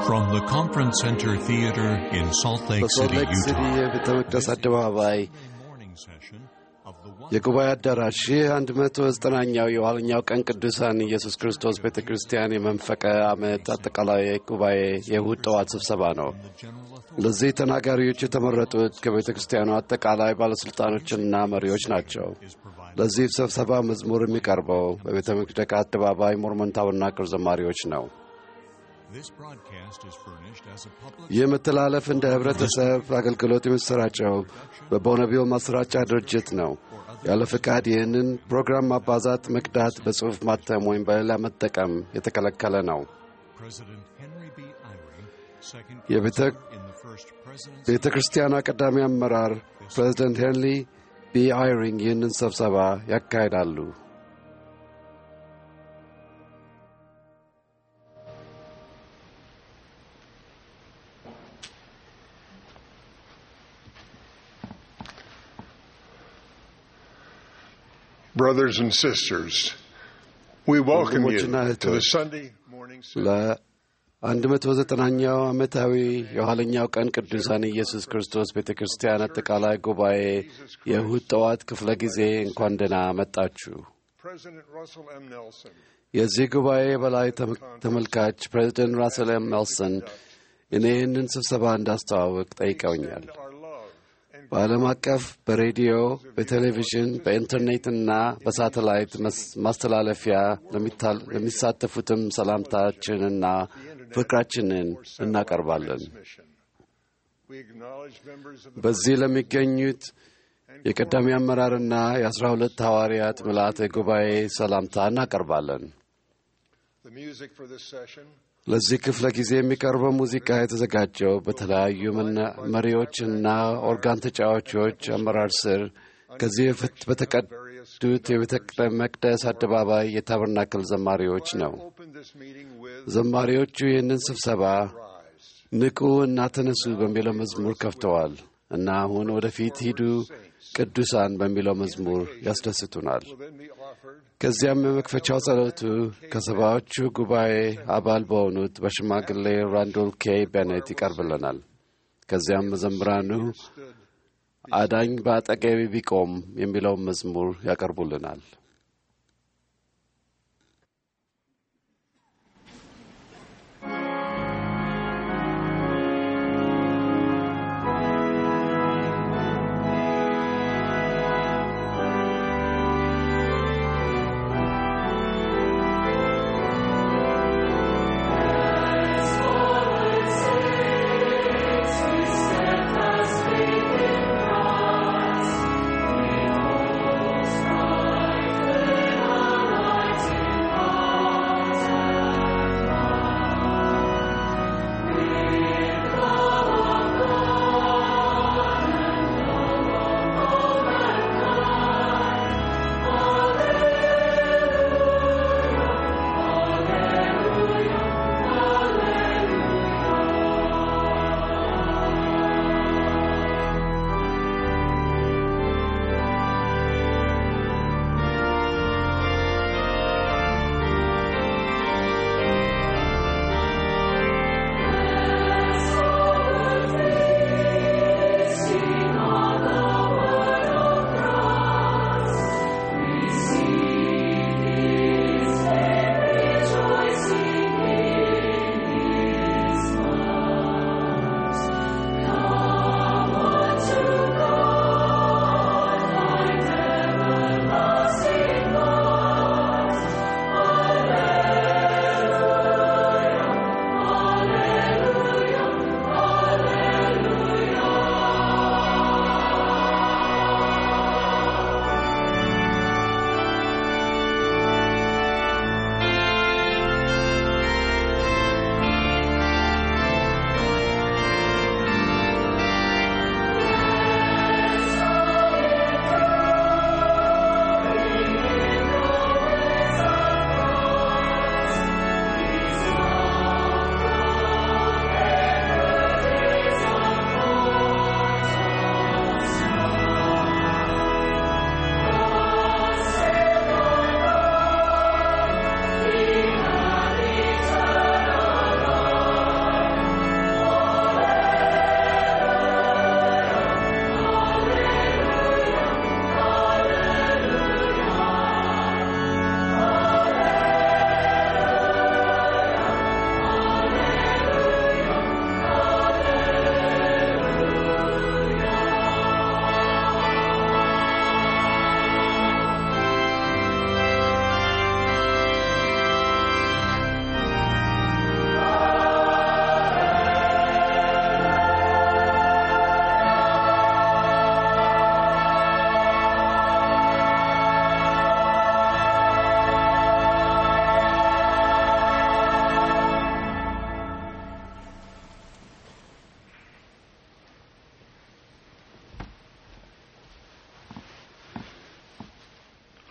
From the Conference Center Theater in Salt Lake በሶልት City, ሌክ ሲቲ Utah. የቤተ መቅደስ አደባባይ morning session of the one የጉባኤ አዳራሽ ይህ 109ኛው የኋለኛው ቀን ቅዱሳን ኢየሱስ ክርስቶስ ቤተ ክርስቲያን የመንፈቀ ዓመት አጠቃላይ ጉባኤ የእሁድ ጠዋት ስብሰባ ነው። general authority ለዚህ ተናጋሪዎች የተመረጡት ከቤተ ክርስቲያኑ አጠቃላይ ባለሥልጣኖችና መሪዎች ናቸው። is provided. ለዚህ ስብሰባ መዝሙር የሚቀርበው በቤተ መቅደቅ አደባባይ ሞርሞን ታበርናክል ዘማሪዎች ነው። This broadcast is furnished as a public ይህ መተላለፍ እንደ ህብረተሰብ አገልግሎት የሚሰራጨው በቦነቢል ማሰራጫ ድርጅት ነው። ያለ ፍቃድ ይህንን ፕሮግራም ማባዛት፣ መቅዳት፣ በጽሑፍ ማተም ወይም በሌላ መጠቀም የተከለከለ ነው። President Henry B. Eyring, second የቤተ in the first presidency ቤተ ክርስቲያኗ ቀዳሚ አመራር ፕሬዚደንት ሄንሪ ቢ አይሪንግ ይህንን ስብሰባ ያካሂዳሉ። Brothers and sisters, we welcome you ወንድሞችና to the እህቶች፣ Sunday morning service. ለ109ኛው ዓመታዊ የኋለኛው ቀን ቅዱሳን ኢየሱስ ክርስቶስ ቤተ ክርስቲያን አጠቃላይ ጉባኤ የእሁድ ጠዋት ክፍለ ጊዜ እንኳን ደህና መጣችሁ። President Russell M. Nelson የዚህ ጉባኤ በላይ ተመ- ተመልካች ፕሬዚደንት ራስል ኤም ኔልሰን እኔ ይህንን ስብሰባ እንዳስተዋውቅ ጠይቀውኛል። extend our love and በዓለም አቀፍ በሬዲዮ፣ በቴሌቪዥን፣ በኢንተርኔትና በሳተላይት መስ- ማስተላለፊያ ለሚታ- ለሚሳተፉትም ሰላምታችንና ፍቅራችንን እናቀርባለን። mission. We acknowledge members of the በዚህ ለሚገኙት የቀዳሚ አመራርና የአስራ ሁለት ሐዋርያት ምልአተ ጉባኤ ሰላምታ እናቀርባለን። the music for this session ለዚህ ክፍለ ጊዜ የሚቀርበው ሙዚቃ የተዘጋጀው በተለያዩ መና- መሪዎችና ኦርጋን ተጫዋቾች አመራር ስር ከዚህ በፊት በተቀዱት የቤተ መቅደስ አደባባይ የታበርናክል ዘማሪዎች ነው። open this meeting with ዘማሪዎቹ ይህንን ስብሰባ Rise. ንቁ እና ተነሱ በሚለው መዝሙር ከፍተዋል እና አሁን ወደፊት ሂዱ ቅዱሳን በሚለው መዝሙር ያስደስቱናል። will then be offered ከዚያም የመክፈቻው ጸሎቱ ከሰባዎቹ ጉባኤ አባል በሆኑት በሽማግሌ ራንዶል ኬ ቤኔት ይቀርብልናል። ከዚያም መዘምራኑ አዳኝ በአጠገቤ ቢቆም የሚለውን መዝሙር ያቀርቡልናል። Steadfast faith in Christ, with all strife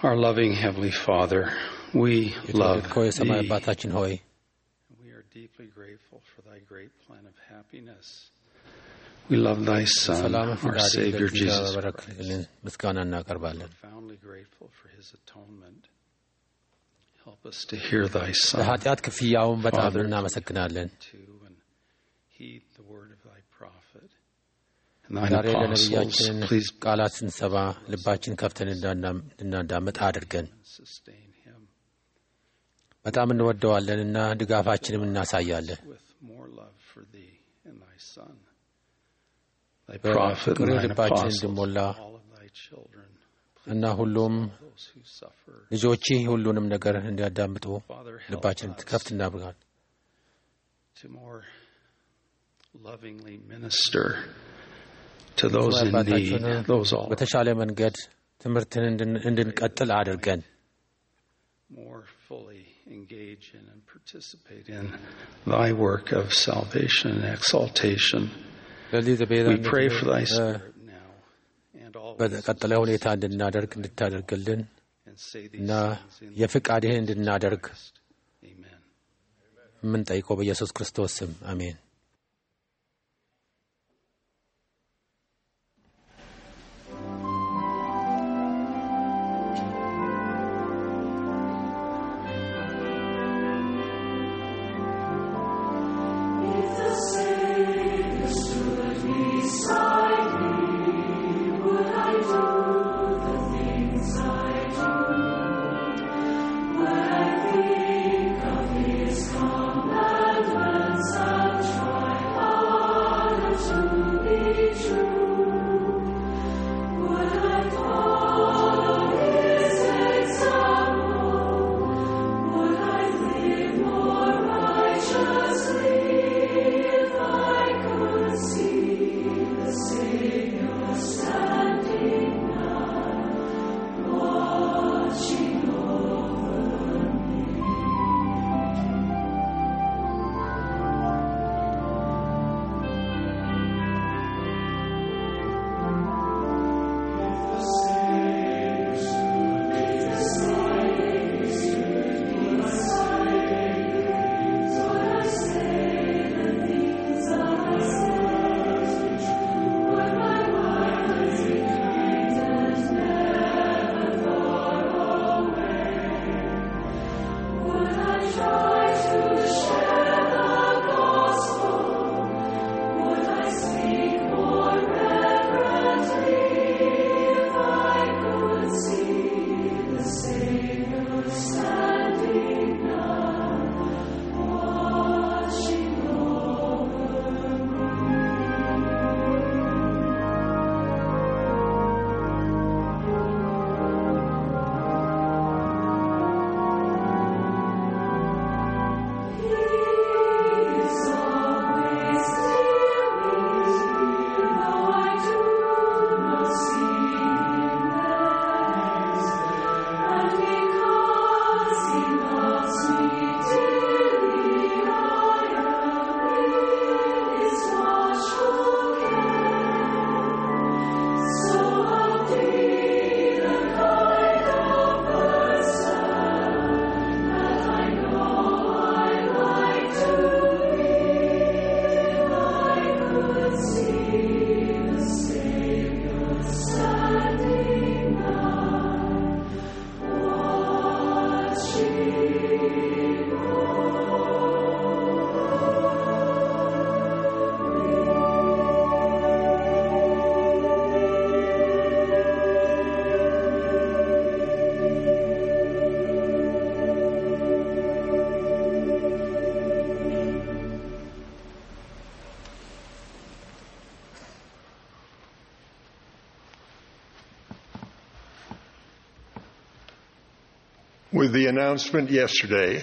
Our loving Heavenly Father, we love የተወደድከው የሰማይ Thee. አባታችን ሆይ We are deeply grateful for Thy great plan of happiness. We love Thy Son, ሰላም our ፈቃድ Savior ለዚህ Jesus Christ. ያበረክትልን ምስጋና እናቀርባለን። Profoundly grateful for His atonement. Help us to hear Thy Son. ለኃጢአት ክፍያውን በጣም Father, እናመሰግናለን። to and heed the word of Thy prophet. And Thine ዛሬ apostles, ለነቢያችን please ቃላት ስንሰባ ልባችን ከፍተን እንዳና- እንድናዳምጥ አድርገን sustain him በጣም እንወደዋለን እና ድጋፋችንም እናሳያለን። with more love for Thee and Thy Son. Thy በፍቅር prophet and Thine ልባችን apostles, እንዲሞላ all of Thy children, እና ሁሉም those who suffer. ልጆችህ ሁሉንም ነገር እንዲያዳምጡ Father, help ልባችን us ከፍት እናብቃል። to more lovingly minister to those in need, አባታችን those all በተሻለ መንገድ ትምህርትን እንድን- እንድንቀጥል አድርገን more fully engage in and participate in Thy work of salvation and exaltation. ለዚህ We pray for Thy እ፣ Spirit now and always በቀጠለ ሁኔታ እንድናደርግ እንድታደርግልን and say these እና things in የፍቃድህን እንድናደርግ Christ. Amen. የምንጠይቀው በኢየሱስ ክርስቶስ ስም አሜን። With the announcement yesterday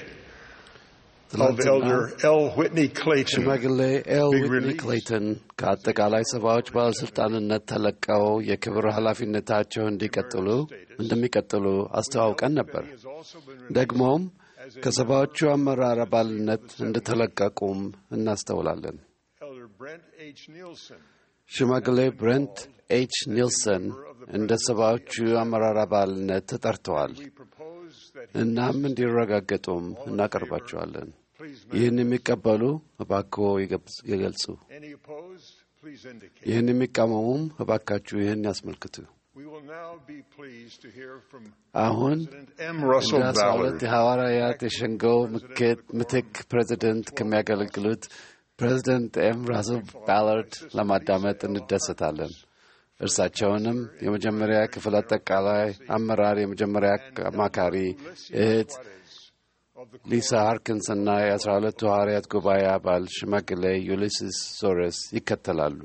of ትናንትና Elder L. Whitney Clayton ሽማግሌ ኤል Big ዊትኒ release. ክሌይተን ከአጠቃላይ ሰባዎች ባለሥልጣንነት ተለቀው የክብር ኃላፊነታቸው እንዲቀጥሉ እንደሚቀጥሉ አስተዋውቀን ነበር። has also been ደግሞም ከሰባዎቹ አመራር አባልነት እንደተለቀቁም እናስተውላለን። Elder Brent H. Nielsen ሽማግሌ ብረንት ኤች ኒልሰን እንደ ሰባዎቹ አመራር አባልነት ተጠርተዋል። We propose that እናም እንዲረጋገጡም እናቀርባቸዋለን። please ይህን የሚቀበሉ እባክዎ ይገብጽ- ይገልጹ። any opposed, please indicate. ይህን የሚቃወሙም እባካችሁ ይህን ያስመልክቱ። We will now be pleased to hear from አሁን President M. Russell እንደ አስራ ሁለት Ballard. የሐዋርያት የሸንጎው ምክት- ምትክ ፕሬዚደንት ከሚያገለግሉት ፕሬዚደንት ኤም ራስል ባላርድ ለማዳመጥ እንደሰታለን። እርሳቸውንም የመጀመሪያ ክፍል አጠቃላይ አመራር የመጀመሪያ አማካሪ እህት ሊሳ ሃርኪንስ እና የአስራ ሁለቱ ሐዋርያት ጉባኤ አባል ሽማግሌ ዩሊስስ ሶረስ ይከተላሉ።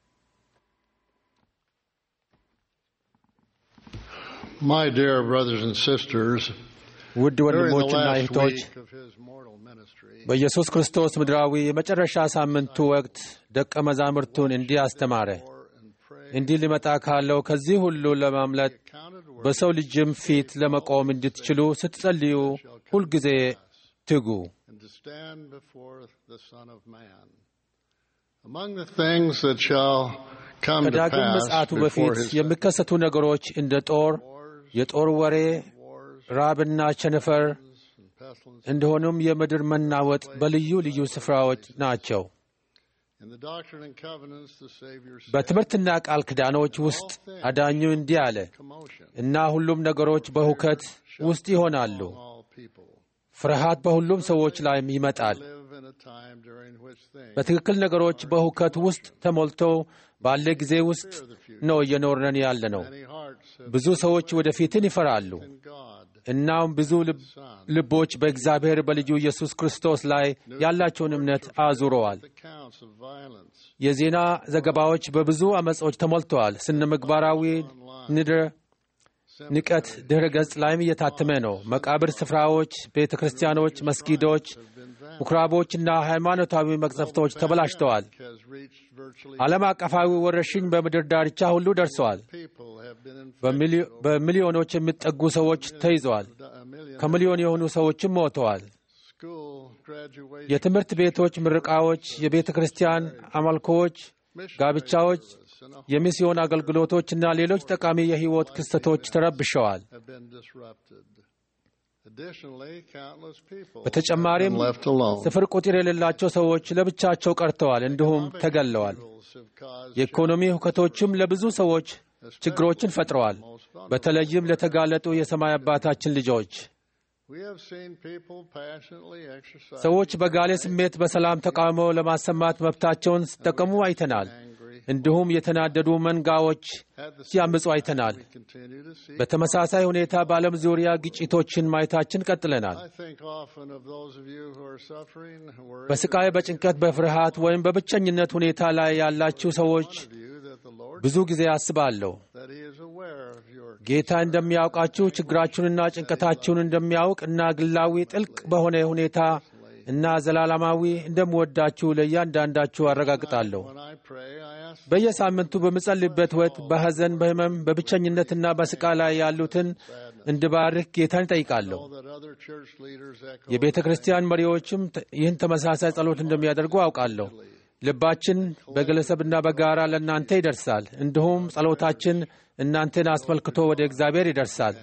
My dear brothers and sisters, ውድ during the ወንድሞችና last እህቶች week of his mortal ministry, በኢየሱስ ክርስቶስ ምድራዊ የመጨረሻ ሳምንቱ ወቅት ደቀ መዛሙርቱን እንዲህ አስተማረ። and pray, እንዲህ ሊመጣ ካለው ከዚህ ሁሉ ለማምለጥ counted worthy በሰው ልጅም ፊት ለመቆም እንድትችሉ ስትጸልዩ ሁልጊዜ ትጉ። and to stand before the Son of Man. Among the things that shall come to ከዳግም pass ምጽአቱ before በፊት his የሚከሰቱ ነገሮች እንደ ጦር፣ የጦር ወሬ፣ wars ራብና ቸነፈር and pestilence እንዲሆኑም የምድር መናወጥ በልዩ ልዩ ስፍራዎች ናቸው። in the Doctrine and Covenants, the Savior said, በትምህርትና ቃል ኪዳኖች ውስጥ አዳኙ እንዲህ አለ commotion እና ሁሉም ነገሮች በሁከት ውስጥ ይሆናሉ። all people ፍርሃት በሁሉም ሰዎች ላይም ይመጣል። live in a time during which things በትክክል ነገሮች በሁከት ውስጥ ተሞልተው ባለ ጊዜ ውስጥ ነው እየኖርነን ያለ ነው። many hearts have ብዙ ሰዎች ወደፊትን ይፈራሉ። in God, እናም ብዙ ልብ- ልቦች በእግዚአብሔር በልጁ ኢየሱስ ክርስቶስ ላይ ያላቸውን እምነት አዙረዋል። accounts of violence, የዜና ዘገባዎች በብዙ አመጾች ተሞልተዋል። ስነ ምግባራዊ ንድረ ንቀት ድረ ገጽ ላይም እየታተመ ነው። መቃብር ስፍራዎች፣ ቤተ ክርስቲያኖች፣ መስጊዶች፣ ምኩራቦችና ሃይማኖታዊ መቅሰፍቶች ተበላሽተዋል። has reached virtually ዓለም አቀፋዊ ወረርሽኝ በምድር ዳርቻ ሁሉ ደርሰዋል። people have been infected. በሚሊ- በሚሊዮኖች የሚጠጉ ሰዎች ተይዘዋል። A million ከሚሊዮን የሆኑ ሰዎችም ሞተዋል። school graduation, የትምህርት ቤቶች ምርቃዎች፣ የቤተ ክርስቲያን አምልኮዎች፣ ጋብቻዎች፣ የሚስዮን አገልግሎቶችና ሌሎች ጠቃሚ የሕይወት ክስተቶች ተረብሸዋል። have been disrupted. Additionally, countless people በተጨማሪም have been left alone. ስፍር ቁጥር የሌላቸው ሰዎች ለብቻቸው ቀርተዋል፣ እንዲሁም ተገለዋል። Have caused የኢኮኖሚ ሁከቶችም ለብዙ ሰዎች ችግሮችን ፈጥረዋል፣ በተለይም ለተጋለጡ የሰማይ አባታችን ልጆች። We have seen people passionately exercise ሰዎች በጋሌ ስሜት በሰላም ተቃውሞ ለማሰማት መብታቸውን ሲጠቀሙ አይተናል። እንዲሁም የተናደዱ መንጋዎች at the ሲያምፁ አይተናል። we continue to see. በተመሳሳይ ሁኔታ በዓለም ዙሪያ ግጭቶችን ማየታችን ቀጥለናል። I think often of those of you who are suffering, who are በስቃይ፣ በጭንቀት፣ በፍርሃት ወይም በብቸኝነት ሁኔታ ላይ ያላችሁ ሰዎች of you that the Lord ብዙ ጊዜ አስባለሁ። that He is aware of your ጌታ እንደሚያውቃችሁ ችግራችሁንና ጭንቀታችሁን እንደሚያውቅ እና ግላዊ ጥልቅ በሆነ ሁኔታ እና ዘላለማዊ እንደምወዳችሁ ለእያንዳንዳችሁ አረጋግጣለሁ። When I pray, I ask በየሳምንቱ በምጸልይበት ወቅት በሐዘን፣ በሕመም፣ በብቸኝነትና በስቃይ ላይ ያሉትን እንድባርክ ጌታን እጠይቃለሁ። that other church leaders echo የቤተ ክርስቲያን መሪዎችም ተ- ይህን ተመሳሳይ ጸሎት እንደሚያደርጉ አውቃለሁ። ልባችን በግለሰብና በጋራ ለእናንተ ይደርሳል። እንዲሁም ጸሎታችን እናንተን አስመልክቶ ወደ እግዚአብሔር ይደርሳል።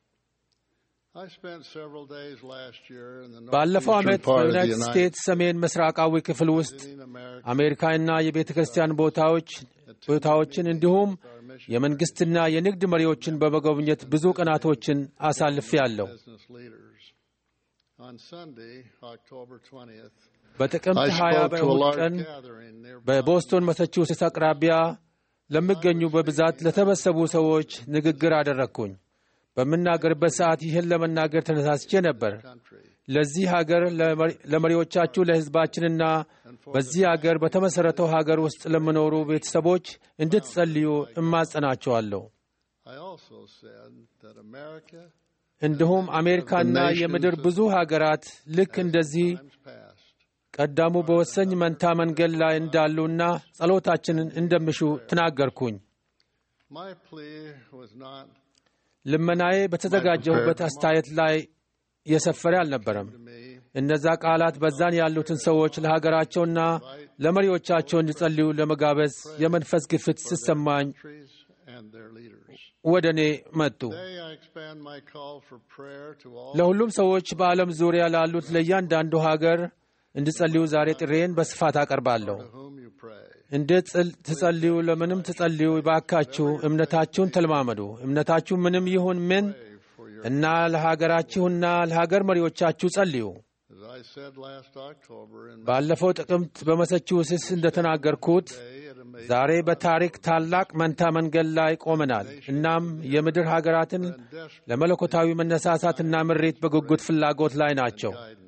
I spent several days last year in the ባለፈው northeastern ዓመት part of the በዩናይትድ United ስቴትስ ሰሜን ምስራቃዊ ክፍል ውስጥ States, America, አሜሪካና የቤተ ክርስቲያን ቦታዎች ቦታዎችን እንዲሁም የመንግሥትና የንግድ መሪዎችን በመጎብኘት ብዙ ቀናቶችን አሳልፌአለሁ። business leaders. On Sunday, October 20th, በጥቅምት I 20 spoke to a በእሁድ large ቀን gathering near በቦስቶን ማሳቹሴትስ አቅራቢያ ለሚገኙ በብዛት ለተሰበሰቡ ሰዎች ንግግር አደረግኩኝ። በምናገርበት ሰዓት ይህን ለመናገር ተነሳስቼ ነበር። country. ለዚህ ሀገር ለመሪ- ለመሪዎቻችሁ፣ ለሕዝባችንና በዚህ ሀገር በተመሠረተው ሀገር ውስጥ ለሚኖሩ ቤተሰቦች እንድትጸልዩ እማጸናቸዋለሁ። I also said that America, እንዲሁም አሜሪካና የምድር ብዙ ሀገራት ልክ እንደዚህ times past, ቀዳሙ በወሰኝ መንታ መንገድ ላይ እንዳሉና ጸሎታችንን እንደሚሹ ተናገርኩኝ። my plea was not ልመናዬ በተዘጋጀሁበት አስተያየት ላይ የሰፈረ አልነበረም። to me እነዛ ቃላት በዛን ያሉትን ሰዎች ለሀገራቸውና ለመሪዎቻቸው እንዲጸልዩ ለመጋበዝ የመንፈስ ግፊት ሲሰማኝ countries and their leaders. ወደ እኔ መጡ። Today I expand my call for prayer to all ለሁሉም ሰዎች በዓለም ዙሪያ ላሉት ለእያንዳንዱ ሀገር እንዲጸልዩ ዛሬ ጥሬን በስፋት አቀርባለሁ። to whom you pray. እንዴት ጽል- ትጸልዩ? ለምንም ትጸልዩ? ባካችሁ እምነታችሁን ተለማመዱ። እምነታችሁ ምንም ይሁን ምን እና ለሀገራችሁና ለሀገር መሪዎቻችሁ ጸልዩ። As I said last October in ባለፈው ጥቅምት በመሰቹሴትስ እንደተናገርኩት May at a major ዛሬ በታሪክ ታላቅ መንታ መንገድ ላይ ቆመናል። እናም የምድር ሀገራትን ለመለኮታዊ መነሳሳትና ምሬት በጉጉት ፍላጎት ላይ ናቸው። guidance.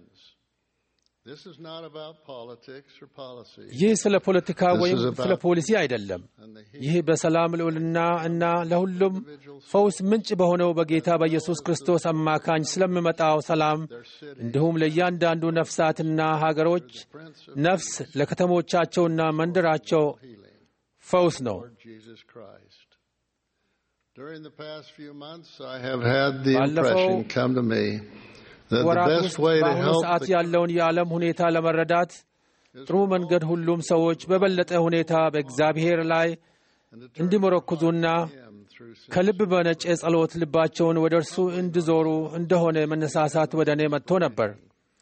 This is not about politics or policy. ይህ ስለ ፖለቲካ ወይም is about- ስለ ፖሊሲ አይደለም። And the ይህ በሰላም ልዑልና እና ለሁሉም ፈውስ ምንጭ በሆነው በጌታ በኢየሱስ ክርስቶስ አማካኝ ስለሚመጣው ሰላም እንዲሁም ለእያንዳንዱ ነፍሳትና ሀገሮች ነፍስ ለከተሞቻቸውና መንደራቸው ፈውስ ነው። Lord Jesus Christ. During the past few months, I have had the ባለፈው impression come to me that the ወራት best ውስጥ way to በአሁኑ help ሰዓት the ያለውን የዓለም ሁኔታ ለመረዳት ጥሩ መንገድ ሁሉም ሰዎች በበለጠ ሁኔታ በእግዚአብሔር ላይ እንዲመረኩዙና Him through ከልብ በነጨ ጸሎት ልባቸውን ወደ እርሱ እንዲዞሩ እንደሆነ መነሳሳት ወደ እኔ መጥቶ ነበር።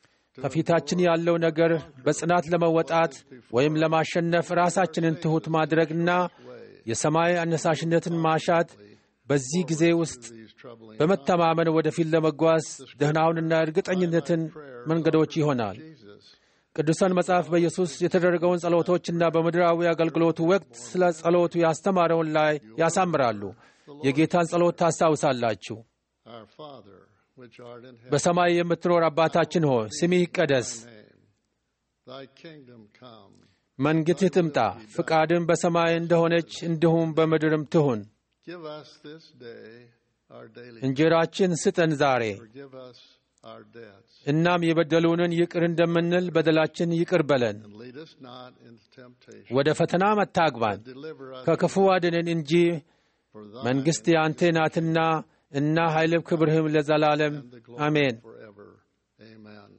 ከፊታችን ያለው ነገር በጽናት ለመወጣት ወይም ለማሸነፍ ራሳችንን ትሑት ማድረግና የሰማይ አነሳሽነትን ማሻት በዚህ ጊዜ ውስጥ these troubling በመተማመን ወደፊት ለመጓዝ ደህናውንና እርግጠኝነትን መንገዶች ይሆናል። Jesus. ቅዱሳን መጽሐፍ በኢየሱስ የተደረገውን ጸሎቶችና በምድራዊ አገልግሎቱ ወቅት ስለ ጸሎቱ ያስተማረውን ላይ ያሳምራሉ። የጌታን ጸሎት ታስታውሳላችሁ። Our Father, which art in heaven, በሰማይ የምትኖር አባታችን ሆይ ስምህ ይቀደስ፣ name. Thy kingdom come. መንግሥትህ ትምጣ፣ ፍቃድም በሰማይ እንደሆነች እንዲሁም በምድርም ትሁን። Give us this day our daily እንጀራችን ስጠን ዛሬ፣ Forgive us our debts. እናም የበደሉንን ይቅር እንደምንል በደላችን ይቅር በለን። And lead us not into temptation. ወደ ፈተና አታግባን፣ Deliver us ከክፉ አድነን እንጂ for thy መንግሥት የአንተ ናትና እና ኃይልም ክብርህም ለዘላለም and the glory አሜን። forever. Amen.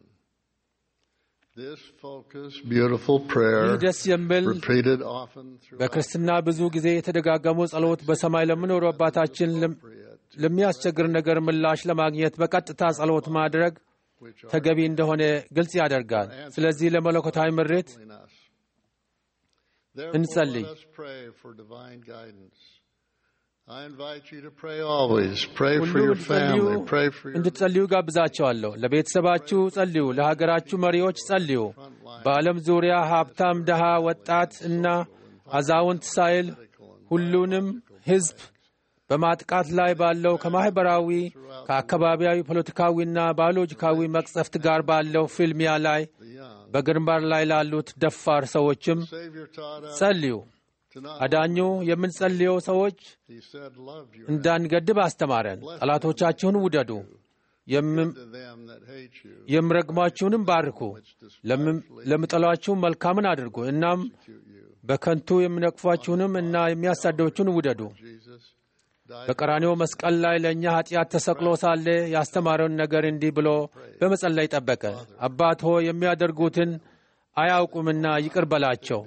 This focused, beautiful prayer, ይህ ደስ የሚል repeated often throughout በክርስትና ብዙ ጊዜ የተደጋገሙ ጸሎት በሰማይ ለምኖሩ አባታችን ለም- ለሚያስቸግር ነገር ምላሽ ለማግኘት በቀጥታ ጸሎት ማድረግ which are ተገቢ እንደሆነ ግልጽ ያደርጋል። ስለዚህ ለመለኮታዊ ምሬት in us. Therefore, እንጸልይ። let us pray for divine guidance. I invite you to pray always. Pray ሁሉ for your እንድትጸልዩ family. Pray for your እንድትጸልዩ ጋብዛቸዋለሁ። ለቤተሰባችሁ ጸልዩ፣ ለሀገራችሁ መሪዎች ጸልዩ። በዓለም ዙሪያ ሀብታም፣ ድሃ፣ ወጣት እና አዛውንት ሳይል ሁሉንም ሕዝብ በማጥቃት ላይ ባለው ከማኅበራዊ ከአካባቢያዊ ፖለቲካዊና ባዮሎጂካዊ መቅጸፍት ጋር ባለው ፍልሚያ ላይ በግንባር ላይ ላሉት ደፋር ሰዎችም Savior taught us ጸልዩ። to not, አዳኙ የምንጸልየው ሰዎች he said, love your እንዳንገድብ አስተማረን። ጠላቶቻችሁን ውደዱ፣ የም- to them that hate you. የሚረግሟችሁንም ባርኩ፣ ለምን- ለሚጠሏችሁም መልካምን አድርጉ። እናም በከንቱ የሚነቅፏችሁንም እና የሚያሳደዎችሁን ውደዱ። Jesus died በቀራኔው መስቀል ላይ ለእኛ ኃጢአት ተሰቅሎ ሳለ ያስተማረውን ነገር እንዲህ ብሎ በመጸለይ ጠበቀ። አባት ሆይ የሚያደርጉትን አያውቁምና ይቅር በላቸው።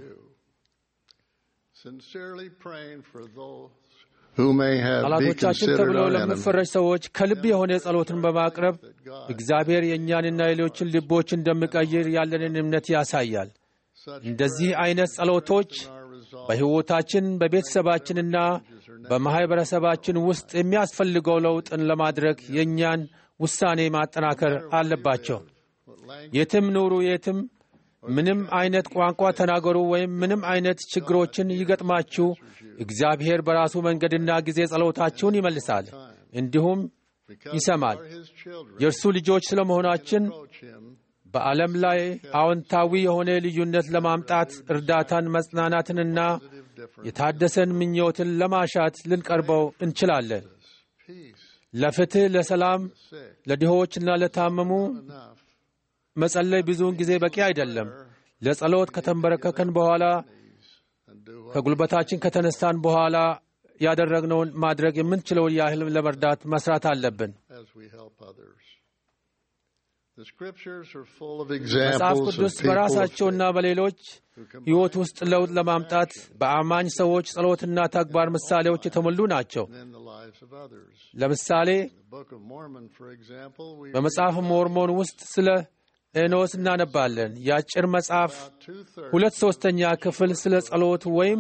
sincerely praying for those who may have be ጠላቶቻችን considered ተብለው our enemies. ለሚፈረጅ ሰዎች ከልብ የሆነ ጸሎትን በማቅረብ እግዚአብሔር የእኛንና የሌሎችን ልቦች እንደሚቀይር ያለንን እምነት ያሳያል። Such እንደዚህ አይነት ጸሎቶች our resolve በሕይወታችን በቤተሰባችንና በማኅበረሰባችን ውስጥ የሚያስፈልገው ለውጥን ለማድረግ የእኛን ውሳኔ ማጠናከር አለባቸው። የትም ኑሩ፣ የትም ምንም አይነት ቋንቋ ተናገሩ፣ ወይም ምንም አይነት ችግሮችን ይገጥማችሁ፣ እግዚአብሔር በራሱ መንገድና ጊዜ ጸሎታችሁን ይመልሳል፣ እንዲሁም because ይሰማል። we are his children. የእርሱ ልጆች ስለመሆናችን Approach him በዓለም ላይ አዎንታዊ የሆነ ልዩነት ለማምጣት እርዳታን፣ መጽናናትንና የታደሰን ምኞትን ለማሻት ልንቀርበው እንችላለን። peace, ለፍትሕ፣ ለሰላም፣ sick, ለድሆችና ለታመሙ enough. መጸለይ ብዙውን ጊዜ በቂ አይደለም። ለጸሎት ከተንበረከከን በኋላ And do what ከጉልበታችን ከተነሳን በኋላ ያደረግነውን ማድረግ የምንችለውን ያህል ለመርዳት መስራት አለብን። as we help others. The scriptures are full of መጽሐፍ examples of ቅዱስ people በራሳቸውና በሌሎች ሕይወት ውስጥ ለውጥ ለማምጣት በአማኝ ሰዎች ጸሎትና ተግባር ምሳሌዎች የተሞሉ ናቸው። in the lives of others. ለምሳሌ The Book of Mormon, for example, we በመጽሐፍ ሞርሞን ውስጥ ስለ ኤኖስ እናነባለን። የአጭር መጽሐፍ two-thirds ሁለት ሦስተኛ ክፍል ስለ ጸሎት ወይም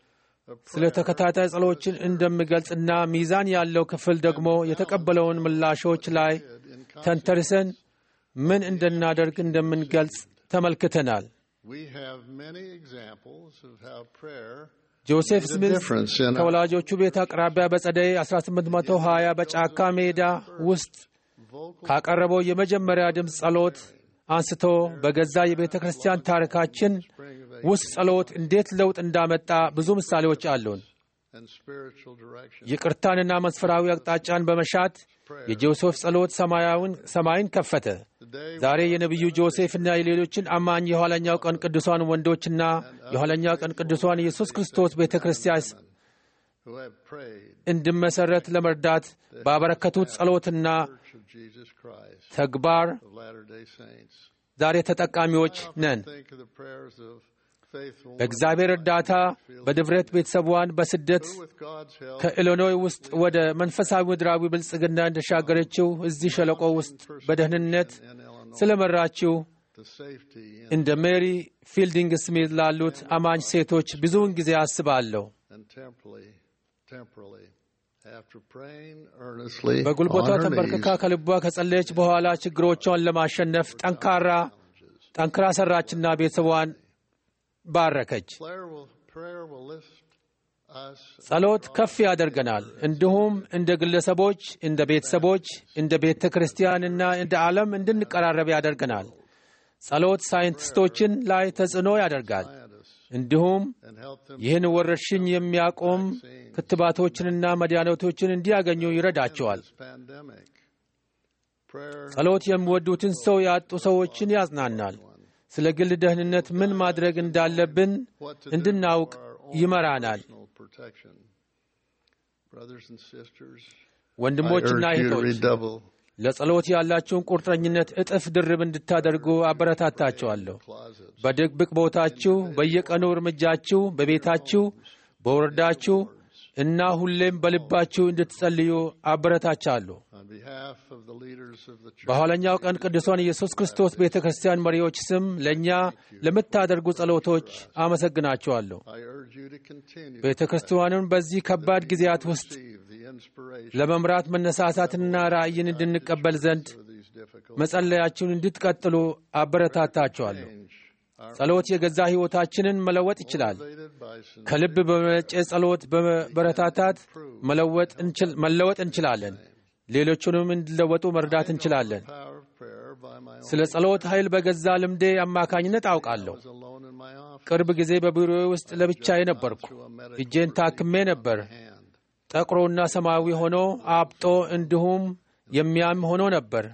ስለ ተከታታይ ጸሎችን እንደሚገልጽና ሚዛን ያለው ክፍል ደግሞ የተቀበለውን ምላሾች ላይ ተንተርሰን ምን እንድናደርግ እንደምንገልጽ ተመልክተናል። we have many examples of how prayer ጆሴፍ made a ስሚዝ difference in ከወላጆቹ ቤት አቅራቢያ በጸደይ 1820 በጫካ ሜዳ ውስጥ vocal ካቀረበው የመጀመሪያ ድምፅ ጸሎት አንስቶ በገዛ የቤተ ክርስቲያን ታሪካችን ውስጥ ጸሎት እንዴት ለውጥ እንዳመጣ ብዙ ምሳሌዎች አሉን። and spiritual direction. ይቅርታንና መስፈራዊ አቅጣጫን በመሻት የጆሴፍ ጸሎት ሰማያውን ሰማይን ከፈተ። Today, ዛሬ የነቢዩ ጆሴፍና የሌሎችን አማኝ የኋለኛው ቀን ቅዱሳን ወንዶችና የኋለኛው ቀን ቅዱሳን ኢየሱስ ክርስቶስ ቤተ ክርስቲያን who have prayed እንዲመሠረት ለመርዳት ባበረከቱት ጸሎትና Church of Jesus Christ ተግባር of Latter-day Saints. ዛሬ ተጠቃሚዎች ነን። Think of the prayers of faithful በእግዚአብሔር እርዳታ በድፍረት ቤተሰቧን በስደት who, with God's help, ከኢሊኖይ ውስጥ ወደ መንፈሳዊ ምድራዊ ብልጽግና እንደሻገረችው እዚህ ሸለቆ ውስጥ በደህንነት in Illinois ስለመራችው to safety in, እንደ ሜሪ ፊልዲንግ ስሚዝ ላሉት አማኝ ሴቶች ብዙውን ጊዜ አስባለሁ። and temporally, temporally, after praying earnestly በጉልበቷ on her ተንበርክካ knees, ከልቧ ከጸለየች በኋላ ችግሮቿን ለማሸነፍ ጠንካራ ጠንክራ ሰራችና ቤተሰቧን ባረከች። prayer will, prayer will lift us ጸሎት ከፍ ያደርገናል። እንዲሁም እንደ ግለሰቦች፣ እንደ ቤተሰቦች፣ እንደ ቤተ ክርስቲያንና እንደ ዓለም እንድንቀራረብ ያደርገናል። ጸሎት ሳይንቲስቶችን ላይ ተጽዕኖ ያደርጋል። እንዲሁም and help them ይህን ወረርሽኝ የሚያቆም ክትባቶችንና መድኃኒቶችን እንዲያገኙ ይረዳቸዋል። this pandemic. Prayer ጸሎት የሚወዱትን ሰው ያጡ ሰዎችን ያጽናናል። ስለ ግል ደህንነት ምን ማድረግ እንዳለብን what to do እንድናውቅ for our own ይመራናል። personal protection. Brothers and sisters, I ወንድሞችና urge you to እህቶች redouble ለጸሎት ያላችሁን ቁርጠኝነት እጥፍ ድርብ እንድታደርጉ አበረታታችኋለሁ። closets, በድብቅ ቦታችሁ፣ በየቀኑ እርምጃችሁ፣ በቤታችሁ፣ በወረዳችሁ እና ሁሌም በልባችሁ እንድትጸልዩ አበረታቻለሁ። on behalf of the leaders of the church. በኋለኛው ቀን ቅዱሳን ኢየሱስ ክርስቶስ ቤተ ክርስቲያን መሪዎች ስም ለእኛ ለምታደርጉ ጸሎቶች አመሰግናችኋለሁ። I urge you to continue ቤተ ክርስቲያኑን በዚህ ከባድ ጊዜያት ውስጥ receive the inspiration ለመምራት መነሳሳትና ራእይን እንድንቀበል ዘንድ of these difficult መጸለያችሁን እንድትቀጥሉ አበረታታችኋለሁ። change. Our ጸሎት የገዛ ሕይወታችንን መለወጥ ይችላል። motivated by sincere ከልብ በመነጨ ጸሎት በመበረታታት መለወጥ እንችል- መለወጥ እንችላለን። ሌሎቹንም እንዲለወጡ መርዳት እንችላለን። power of prayer by my own ስለ ጸሎት ኃይል በገዛ ልምዴ አማካኝነት አውቃለሁ። was alone in my office ቅርብ ጊዜ በቢሮዬ ውስጥ ለብቻዬ ነበርኩ። through a medical እጄን ታክሜ ነበር። hand. ጠቁሮና ሰማያዊ ሆኖ አብጦ እንዲሁም የሚያም ሆኖ ነበር።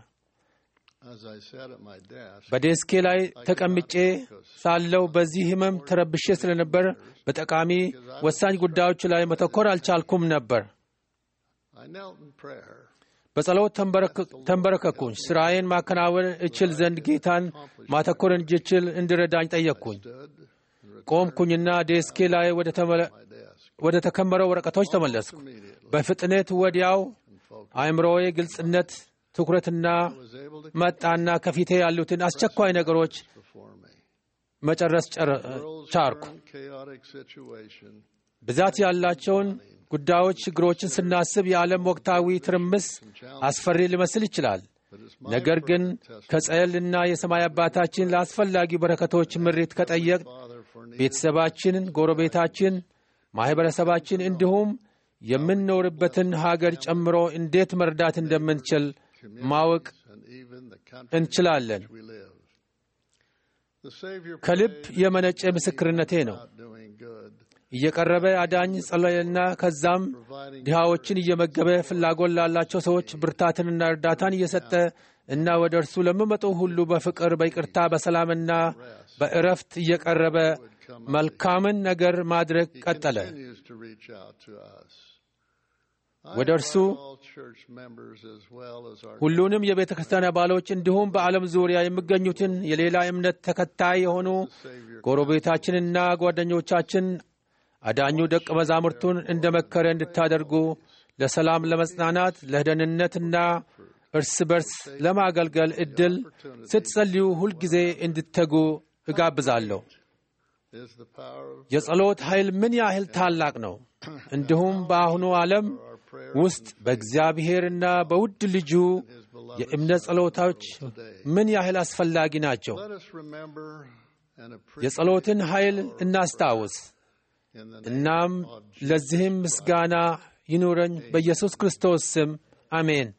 As I sat at my desk, በዴስኬ ላይ ተቀምጬ ሳለው በዚህ ህመም ተረብሼ ስለነበር በጠቃሚ ወሳኝ ጉዳዮች ላይ መተኮር አልቻልኩም ነበር። I knelt in prayer. በጸሎት ተንበረክ- ተንበረከኩኝ። ስራዬን ማከናወን እችል ዘንድ ጌታን ማተኮር እንድችል እንዲረዳኝ ጠየቅኩኝ። Stood ቆምኩኝና ዴስኬ ላይ ወደ ተመለ- my desk ወደ ተከመረው ወረቀቶች ተመለስኩ። በፍጥነት ወዲያው አእምሮዬ ግልጽነት፣ ትኩረትና was able to መጣና ከፊቴ ያሉትን አስቸኳይ ነገሮች before me. መጨረስ ጨረ- World's ቻርኩ። current chaotic situation ብዛት ያላቸውን ጉዳዮች፣ ችግሮችን ስናስብ የዓለም ወቅታዊ ትርምስ አስፈሪ ሊመስል ይችላል። but it's my ነገር ግን testimony, ከጸልና የሰማይ አባታችን ለአስፈላጊ በረከቶች ምሪት ከጠየቅ Father, for needing ቤተሰባችንን፣ ጎረቤታችን፣ ማኅበረሰባችን እንዲሁም የምንኖርበትን ሀገር ጨምሮ እንዴት መርዳት እንደምንችል ማወቅ and even the country እንችላለን። we live. The Savior ከልብ prayed የመነጨ ምስክርነቴ ነው። about doing good, እየቀረበ አዳኝ ጸለየና ከዛም providing ድሃዎችን እየመገበ ፍላጎት ላላቸው ሰዎች ብርታትንና እርዳታን እየሰጠ እና ወደ እርሱ ለሚመጡ ሁሉ በፍቅር በይቅርታ በሰላምና በእረፍት እየቀረበ መልካምን ነገር ማድረግ He ቀጠለ። continues to reach out to us. ወደ እርሱ all church members as well as our ሁሉንም የቤተ ክርስቲያን አባሎች እንዲሁም በዓለም ዙሪያ የሚገኙትን የሌላ እምነት ተከታይ የሆኑ ጎረቤታችንና ጓደኞቻችን አዳኙ ደቀ መዛሙርቱን እንደ መከረ እንድታደርጉ ለሰላም፣ ለመጽናናት፣ ለደህንነትና እርስ በርስ ለማገልገል ዕድል ስትጸልዩ ሁልጊዜ እንድተጉ እጋብዛለሁ። is the power of የጸሎት ኃይል ምን ያህል ታላቅ ነው! እንዲሁም በአሁኑ ዓለም ውስጥ በእግዚአብሔርና በውድ ልጁ የእምነት ጸሎቶች ምን ያህል አስፈላጊ ናቸው። let us remember and appreciate የጸሎትን ኃይል እናስታውስ። in the name እናም ለዚህም ምስጋና ይኑረኝ በኢየሱስ ክርስቶስ ስም አሜን።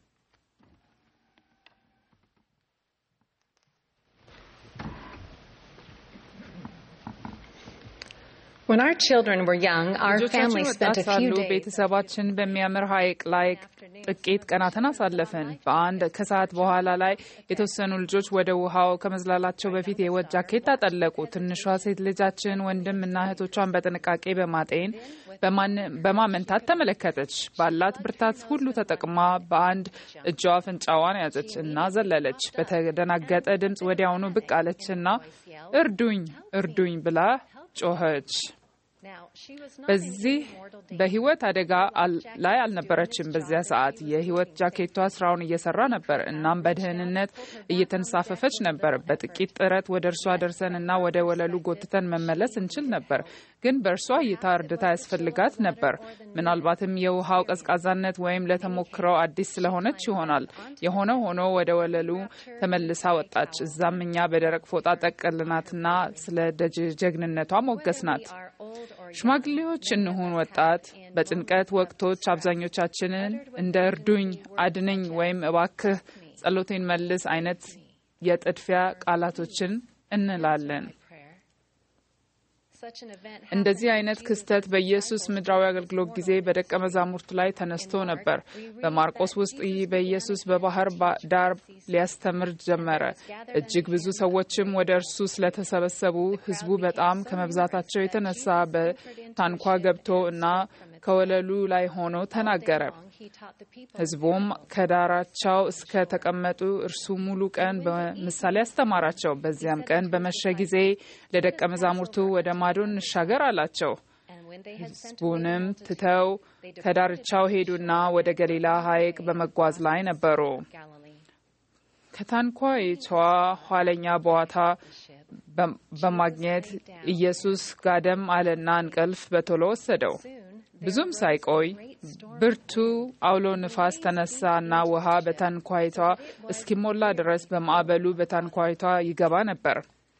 When our children were young, our ልጆቻችን family ወጣት spent a few ሳሉ days ቤተሰባችን በሚያምር ሐይቅ ላይ ጥቂት ቀናትን አሳለፍን። በአንድ ከሰዓት በኋላ ላይ የተወሰኑ ልጆች ወደ ውሃው ከመዝላላቸው በፊት የህይወት ጃኬት አጠለቁ። ትንሿ ሴት ልጃችን ወንድም እና እህቶቿን በጥንቃቄ በማጤን በማን- በማመንታት ተመለከተች። ባላት ብርታት ሁሉ ተጠቅማ በአንድ እጇ አፍንጫዋን ያዘች እና ዘለለች። በተደናገጠ ድምፅ ወዲያውኑ ብቅ አለችና እርዱኝ እርዱኝ ብላ ጮኸች። Now, she was not በዚህ በህይወት አደጋ አል- ላይ አልነበረችም። በዚያ ሰዓት የህይወት ጃኬቷ ስራውን እየሰራ ነበር። እናም በደህንነት እየተንሳፈፈች ነበር። በጥቂት ጥረት ወደ እርሷ ደርሰን እና ወደ ወለሉ ጎትተን መመለስ እንችል ነበር። ግን በእርሷ እይታ እርዳታ ያስፈልጋት ነበር። ምናልባትም የውሃው ቀዝቃዛነት ወይም ለተሞክረው አዲስ ስለሆነች ይሆናል። የሆነ ሆኖ ወደ ወለሉ ተመልሳ ወጣች። እዛም እኛ በደረቅ ፎጣ ጠቀልናትና ስለ ደጅ- ጀግንነቷ ሞገስናት። ሽማግሌዎች እንሁን ወጣት፣ በጭንቀት ወቅቶች አብዛኞቻችንን እንደ እርዱኝ፣ አድነኝ ወይም እባክህ ጸሎቴን መልስ አይነት የጥድፊያ ቃላቶችን እንላለን። such an event እንደዚህ አይነት ክስተት በኢየሱስ ምድራዊ አገልግሎት ጊዜ በደቀ መዛሙርቱ ላይ ተነስቶ ነበር። በማርቆስ ውስጥ ይህ በኢየሱስ በባህር ባ- ዳር ሊያስተምር ጀመረ። እጅግ ብዙ ሰዎችም ወደ እርሱ ስለተሰበሰቡ ሕዝቡ በጣም ከመብዛታቸው የተነሳ በታንኳ ገብቶ እና ከወለሉ ላይ ሆኖ ተናገረ። he taught the people ሕዝቡም ከዳራቸው እስከ ተቀመጡ እርሱ ሙሉ ቀን በምሳሌ አስተማራቸው። በዚያም ቀን በመሸ ጊዜ ለደቀ መዛሙርቱ ወደ ማዶ እንሻገር አላቸው። and when they had sent ሕዝቡንም ትተው ከዳርቻው ሄዱና ወደ ገሊላ ሐይቅ በመጓዝ ላይ ነበሩ። Galilee, ከታንኳይቷ ኋለኛ በዋታ በ- በማግኘት ኢየሱስ ጋደም አለና እንቅልፍ በቶሎ ወሰደው። ብዙም ሳይቆይ ብርቱ አውሎ ንፋስ ተነሳና ውሃ በታንኳይቷ እስኪሞላ ድረስ በማዕበሉ በታንኳይቷ ይገባ ነበር።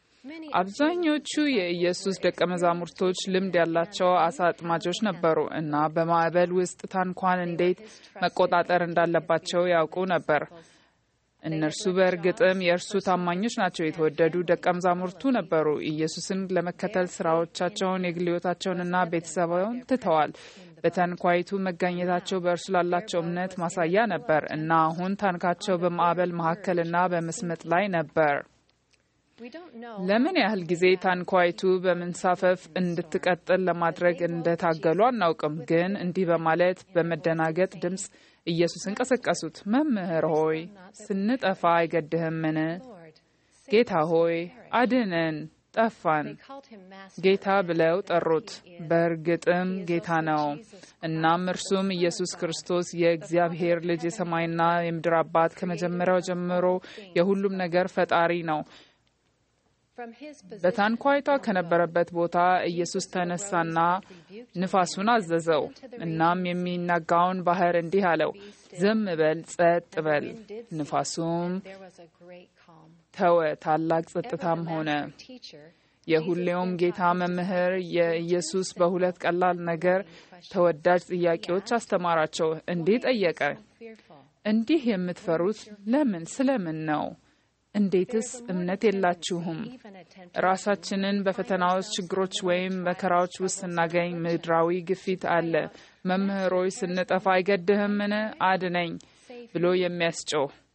አብዛኞቹ የኢየሱስ ደቀ መዛሙርቶች ልምድ ያላቸው አሳ አጥማጆች ነበሩ እና በማዕበል ውስጥ ታንኳን እንዴት መቆጣጠር እንዳለባቸው ያውቁ ነበር። እነርሱ በእርግጥም የእርሱ ታማኞች ናቸው። የተወደዱ ደቀ መዛሙርቱ ነበሩ። ኢየሱስን ለመከተል ስራዎቻቸውን፣ የግል ሕይወታቸውንና ቤተሰባቸውን ትተዋል። በታንኳይቱ መገኘታቸው በእርሱ ላላቸው እምነት ማሳያ ነበር እና አሁን ታንካቸው በማዕበል መካከልና በመስመጥ ላይ ነበር። we don't know ለምን ያህል ጊዜ ታንኳይቱ በመንሳፈፍ እንድትቀጥል ለማድረግ እንደታገሉ አናውቅም። ግን እንዲህ በማለት በመደናገጥ ድምፅ ኢየሱስን ቀሰቀሱት። መምህር ሆይ ስንጠፋ አይገድህምን? Lord. ጌታ ሆይ አድነን፣ ጠፋን። They called him Master. ጌታ ብለው ጠሩት። በእርግጥም ጌታ ነው። እናም እርሱም ኢየሱስ ክርስቶስ የእግዚአብሔር ልጅ የሰማይና የምድር አባት ከመጀመሪያው ጀምሮ የሁሉም ነገር ፈጣሪ ነው። From his position በታንኳይቷ ከነበረበት ቦታ ኢየሱስ ተነሳና ንፋሱን አዘዘው። እናም የሚናጋውን ባህር እንዲህ አለው፣ ዝም በል፣ ጸጥ በል። ንፋሱም there was a great calm. ተወ፣ ታላቅ ጸጥታም ሆነ። Master teacher, የሁሌውም ጌታ መምህር የኢየሱስ በሁለት ቀላል ነገር ተወዳጅ ጥያቄዎች አስተማራቸው። እንዲህ ጠየቀ፣ fearful. እንዲህ የምትፈሩት ለምን? ስለምን ነው? እንዴትስ እምነት የላችሁም? Even a temptation ራሳችንን በፈተናዎች፣ ችግሮች ወይም መከራዎች ውስጥ ስናገኝ ምድራዊ ግፊት አለ። መምህሮች ስንጠፋ አይገድህምን? አድነኝ ብሎ የሚያስጮህ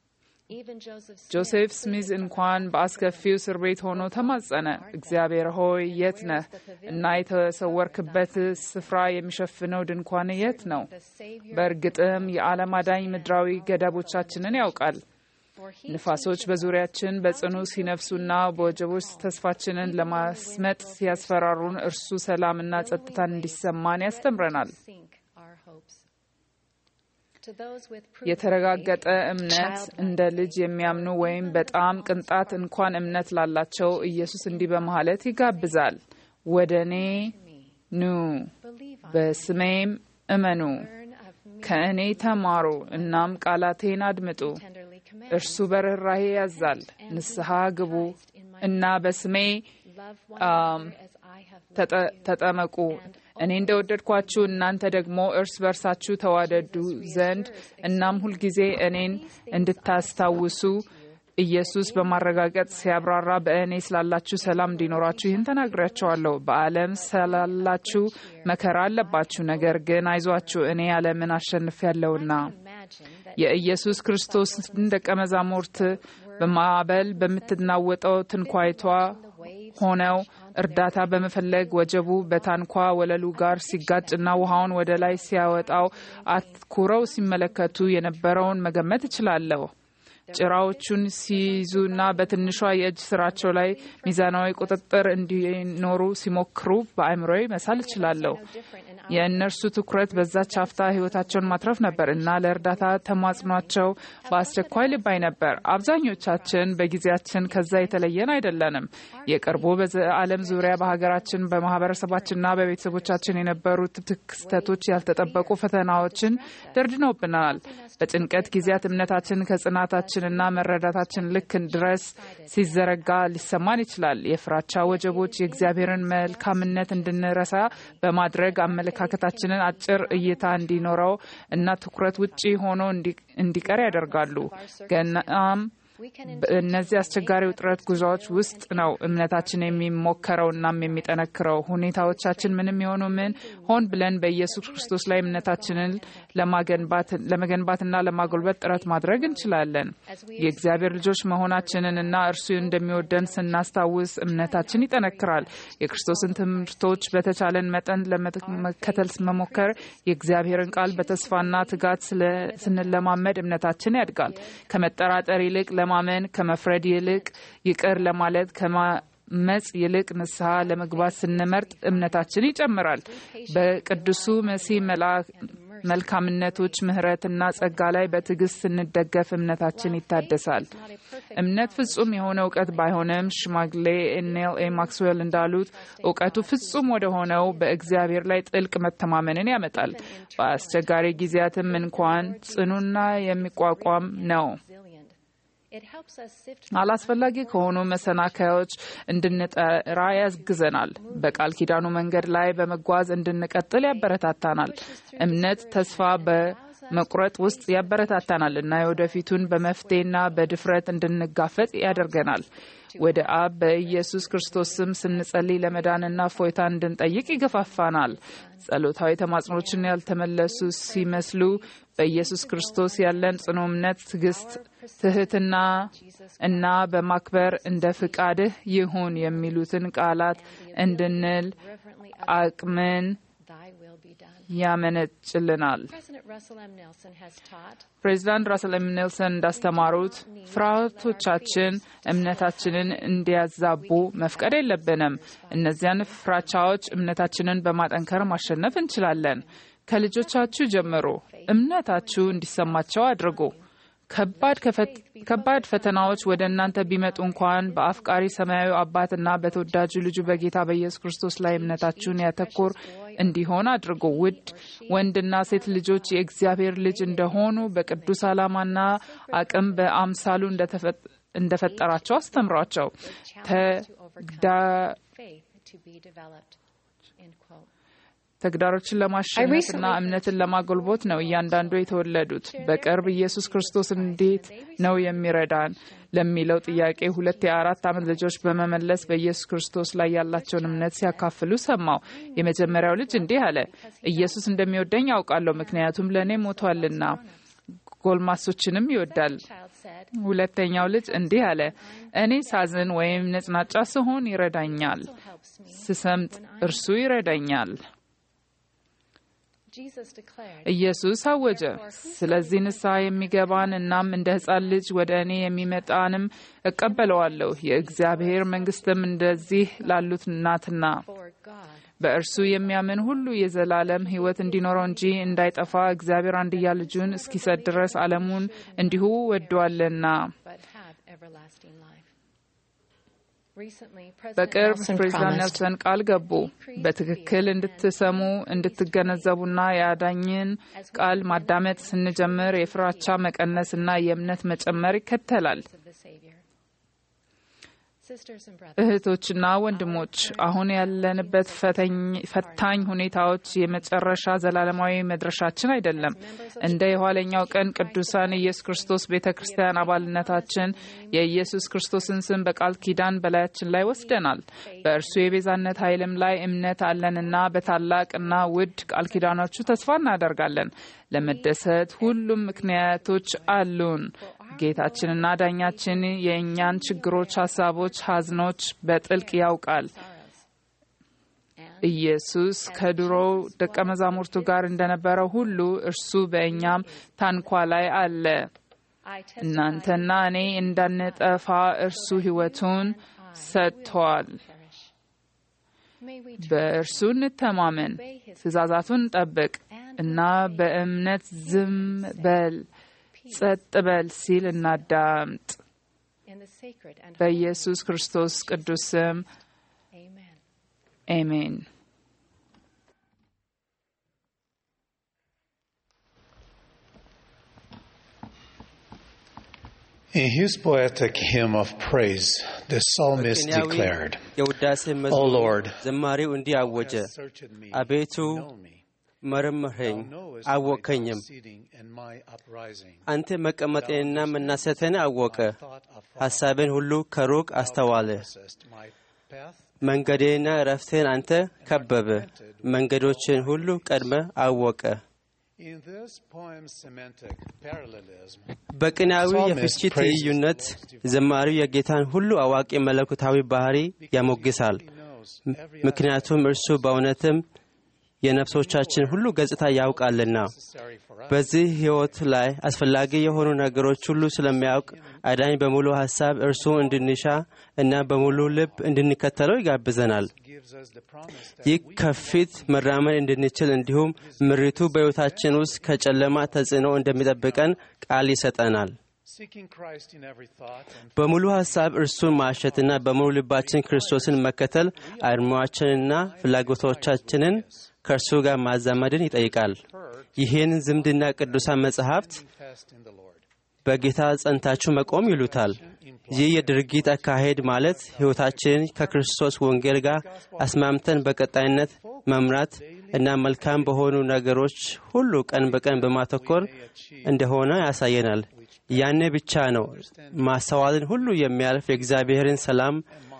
ጆሴፍ ስሚዝ እንኳን በአስከፊው እስር ቤት ሆኖ ተማጸነ። እግዚአብሔር ሆይ የት ነህ? እና የተሰወርክበት ስፍራ የሚሸፍነው ድንኳን የት ነው? በእርግጥም የዓለም አዳኝ ምድራዊ ገደቦቻችንን ያውቃል። ንፋሶች በዙሪያችን በጽኑ ሲነፍሱና በወጀቦች ተስፋችንን ለማስመጥ ሲያስፈራሩን እርሱ ሰላምና ጸጥታን እንዲሰማን ያስተምረናል። የተረጋገጠ እምነት እንደ ልጅ የሚያምኑ ወይም በጣም ቅንጣት እንኳን እምነት ላላቸው ኢየሱስ እንዲህ በማለት ይጋብዛል። ወደ እኔ ኑ፣ በስሜም እመኑ፣ ከእኔ ተማሩ፣ እናም ቃላቴን አድምጡ። እርሱ በርኅራሄ ያዛል። ንስሐ ግቡ እና በስሜ ተጠመቁ እኔ እንደወደድኳችሁ እናንተ ደግሞ እርስ በርሳችሁ ተዋደዱ ዘንድ እናም ሁልጊዜ እኔን እንድታስታውሱ ኢየሱስ በማረጋገጥ ሲያብራራ በእኔ ስላላችሁ ሰላም እንዲኖራችሁ ይህን ተናግሬያቸዋለሁ። በዓለም ስላላችሁ መከራ አለባችሁ፣ ነገር ግን አይዟችሁ እኔ ዓለምን አሸንፌያለሁና። የኢየሱስ ክርስቶስን ደቀ መዛሙርት በማዕበል በምትናወጠው ትንኳይቷ ሆነው እርዳታ በመፈለግ ወጀቡ በታንኳ ወለሉ ጋር ሲጋጭና ውሃውን ወደ ላይ ሲያወጣው አትኩረው ሲመለከቱ የነበረውን መገመት እችላለሁ። ጭራዎቹን ሲይዙና በትንሿ የእጅ ስራቸው ላይ ሚዛናዊ ቁጥጥር እንዲኖሩ ሲሞክሩ በአእምሮዬ መሳል እችላለሁ። የእነርሱ ትኩረት በዛች አፍታ ሕይወታቸውን ማትረፍ ነበር እና ለእርዳታ ተማጽኗቸው በአስቸኳይ ልባይ ነበር። አብዛኞቻችን በጊዜያችን ከዛ የተለየን አይደለንም። የቅርቡ በዓለም ዙሪያ በሀገራችን፣ በማህበረሰባችንና በቤተሰቦቻችን የነበሩት ክስተቶች ያልተጠበቁ ፈተናዎችን ደርድነውብናል። በጭንቀት ጊዜያት እምነታችን ከጽናታችንና መረዳታችን ልክ ድረስ ሲዘረጋ ሊሰማን ይችላል። የፍራቻ ወጀቦች የእግዚአብሔርን መልካምነት እንድንረሳ በማድረግ አመለካከታችንን አጭር እይታ እንዲኖረው እና ትኩረት ውጪ ሆኖ እንዲቀር ያደርጋሉ። ገናም በእነዚህ አስቸጋሪ ውጥረት ጉዞዎች ውስጥ ነው እምነታችን የሚሞከረው እናም የሚጠነክረው። ሁኔታዎቻችን ምንም የሆኑ ምን ሆን ብለን በኢየሱስ ክርስቶስ ላይ እምነታችንን ለመገንባትና ለማጎልበት ጥረት ማድረግ እንችላለን። የእግዚአብሔር ልጆች መሆናችንን እና እርሱ እንደሚወደን ስናስታውስ እምነታችን ይጠነክራል። የክርስቶስን ትምህርቶች በተቻለን መጠን ለመከተል መሞከር፣ የእግዚአብሔርን ቃል በተስፋና ትጋት ስንለማመድ እምነታችን ያድጋል። ከመጠራጠር ይልቅ ለማመን ከመፍረድ ይልቅ ይቅር ለማለት ከማመፅ ይልቅ ንስሐ ለመግባት ስንመርጥ እምነታችን ይጨምራል። በቅዱሱ መሲህ መልካምነቶች፣ ምሕረትና ጸጋ ላይ በትዕግስት ስንደገፍ እምነታችን ይታደሳል። እምነት ፍጹም የሆነ እውቀት ባይሆንም ሽማግሌ ኔል ኤ ማክስዌል እንዳሉት እውቀቱ ፍጹም ወደ ሆነው በእግዚአብሔር ላይ ጥልቅ መተማመንን ያመጣል። በአስቸጋሪ ጊዜያትም እንኳን ጽኑና የሚቋቋም ነው። አላስፈላጊ ከሆኑ መሰናከያዎች እንድንጠራ ያግዘናል። በቃል ኪዳኑ መንገድ ላይ በመጓዝ እንድንቀጥል ያበረታታናል። እምነት ተስፋ በመቁረጥ ውስጥ ያበረታታናል እና የወደፊቱን በመፍትሄና በድፍረት እንድንጋፈጥ ያደርገናል። ወደ አብ በኢየሱስ ክርስቶስ ስም ስንጸልይ ለመዳንና ፎይታ እንድንጠይቅ ይገፋፋናል። ጸሎታዊ ተማጽኖችን ያልተመለሱ ሲመስሉ በኢየሱስ ክርስቶስ ያለን ጽኑ እምነት፣ ትዕግስት፣ ትህትና እና በማክበር እንደ ፍቃድህ ይሁን የሚሉትን ቃላት እንድንል አቅምን ያመነጭልናል። ፕሬዚዳንት ራስል ኤም ኔልሰን እንዳስተማሩት ፍርሃቶቻችን እምነታችንን እንዲያዛቡ መፍቀድ የለብንም። እነዚያን ፍራቻዎች እምነታችንን በማጠንከር ማሸነፍ እንችላለን። ከልጆቻችሁ ጀምሮ እምነታችሁ እንዲሰማቸው አድርጉ። ከባድ ፈተናዎች ወደ እናንተ ቢመጡ እንኳን በአፍቃሪ ሰማያዊ አባትና በተወዳጁ ልጁ በጌታ በኢየሱስ ክርስቶስ ላይ እምነታችሁን ያተኮር እንዲሆን አድርጉ። ውድ ወንድና ሴት ልጆች የእግዚአብሔር ልጅ እንደሆኑ በቅዱስ ዓላማና አቅም በአምሳሉ እንደፈጠራቸው አስተምሯቸው። ተግዳሮችን ለማሸነፍና እምነትን ለማጎልቦት ነው እያንዳንዱ የተወለዱት። በቅርብ ኢየሱስ ክርስቶስ እንዴት ነው የሚረዳን ለሚለው ጥያቄ ሁለት የአራት ዓመት ልጆች በመመለስ በኢየሱስ ክርስቶስ ላይ ያላቸውን እምነት ሲያካፍሉ ሰማው። የመጀመሪያው ልጅ እንዲህ አለ፣ ኢየሱስ እንደሚወደኝ ያውቃለሁ፣ ምክንያቱም ለእኔ ሞቷልና ጎልማሶችንም ይወዳል። said, ሁለተኛው ልጅ እንዲህ አለ፣ እኔ ሳዝን ወይም ነጭናጫ ስሆን ይረዳኛል፣ also helps me. ስሰምጥ እርሱ ይረዳኛል። Jesus declared, ኢየሱስ አወጀ፣ ስለዚህ ንስሐ የሚገባን እናም እንደ ሕፃን ልጅ ወደ እኔ የሚመጣንም እቀበለዋለሁ፣ የእግዚአብሔር መንግሥትም እንደዚህ ላሉት ናትና For God በእርሱ የሚያምን ሁሉ የዘላለም ሕይወት እንዲኖረው እንጂ እንዳይጠፋ እግዚአብሔር አንድያ ልጁን እስኪሰጥ ድረስ ዓለሙን እንዲሁ ወዷልና። but have everlasting life. Recently, President በቅርብ Nelson ፕሬዚዳንት promised ኔልሰን ቃል ገቡ። በትክክል እንድትሰሙ እንድትገነዘቡና የአዳኝን ቃል ማዳመጥ ስንጀምር የፍራቻ መቀነስና የእምነት መጨመር ይከተላል። of the Savior. Sisters and brothers, እህቶችና ወንድሞች አሁን ያለንበት ፈተኝ- ፈታኝ ሁኔታዎች የመጨረሻ ዘላለማዊ መድረሻችን አይደለም። እንደ የኋለኛው ቀን ቅዱሳን ኢየሱስ ክርስቶስ ቤተ ክርስቲያን አባልነታችን የኢየሱስ ክርስቶስን ስም በቃል ኪዳን በላያችን ላይ ወስደናል። በእርሱ የቤዛነት ኃይልም ላይ እምነት አለንና በታላቅና ውድ ቃል ኪዳኖቹ ተስፋ እናደርጋለን። ለመደሰት ሁሉም ምክንያቶች አሉን። ጌታችንና ዳኛችን የእኛን ችግሮች፣ ሀሳቦች፣ ሀዝኖች በጥልቅ ያውቃል። ኢየሱስ ከድሮው ደቀ መዛሙርቱ ጋር እንደነበረው ሁሉ እርሱ በእኛም ታንኳ ላይ አለ። I testify እናንተና እኔ እንዳንጠፋ እርሱ ሕይወቱን ሰጥቷል። perish. May we በእርሱ እንተማመን፣ ትእዛዛቱን እንጠብቅ እና በእምነት ዝም በል ጸጥ በል ሲል እናዳምጥ። in the sacred and holy በኢየሱስ ክርስቶስ ቅዱስ ስም Amen. አሜን። In his poetic hymn of praise, the psalmist በቅኔያዊ declared, የውዳሴ O መዝሙር Lord, ዘማሪው እንዲህ አወጀ፣ searched me, አቤቱ know me. መርምረኝ Thou knowest my አወከኝም። proceeding and my uprising. አንተ መቀመጤንና መናሰቴን አወቀ፣ Thought afar, ሐሳቤን ሁሉ ከሩቅ አስተዋለ። possessed my path, መንገዴና ረፍቴን አንተ ከበበ፣ መንገዶችን ሁሉ ቀድመ አወቀ። In this poem's semantic parallelism, በቅኔያዊ የፍቺ ትይዩነት ዘማሪው የጌታን ሁሉ አዋቂ መለኮታዊ ባህሪ ያሞግሳል። he knows every ምክንያቱም እርሱ በእውነትም የነፍሶቻችን ሁሉ ገጽታ ያውቃልና necessary for us. በዚህ ሕይወት ላይ አስፈላጊ የሆኑ ነገሮች ሁሉ ስለሚያውቅ አዳኝ በሙሉ ሐሳብ እርሱ እንድንሻ እና በሙሉ ልብ እንድንከተለው ይጋብዘናል። gives us the promise that ይህ ከፊት መራመድ እንድንችል እንዲሁም ምሪቱ በሕይወታችን ውስጥ ከጨለማ ተጽዕኖ እንደሚጠብቀን ቃል ይሰጠናል። seeking Christ in every thought and በሙሉ ሐሳብ እርሱን ማሸትና በሙሉ ልባችን ክርስቶስን መከተል አድማዎችንና ፍላጎቶቻችንን ከእርሱ ጋር ማዛመድን ይጠይቃል። ይህን ዝምድና ቅዱሳን መጻሕፍት fast in the Lord. በጌታ ጸንታችሁ መቆም ይሉታል። ይህ የድርጊት አካሄድ ማለት ሕይወታችንን ከክርስቶስ ወንጌል ጋር አስማምተን በቀጣይነት መምራት እና መልካም በሆኑ ነገሮች ሁሉ ቀን በቀን በማተኮር እንደሆነ ያሳየናል። ያኔ ብቻ ነው ማስተዋልን ሁሉ የሚያልፍ የእግዚአብሔርን ሰላም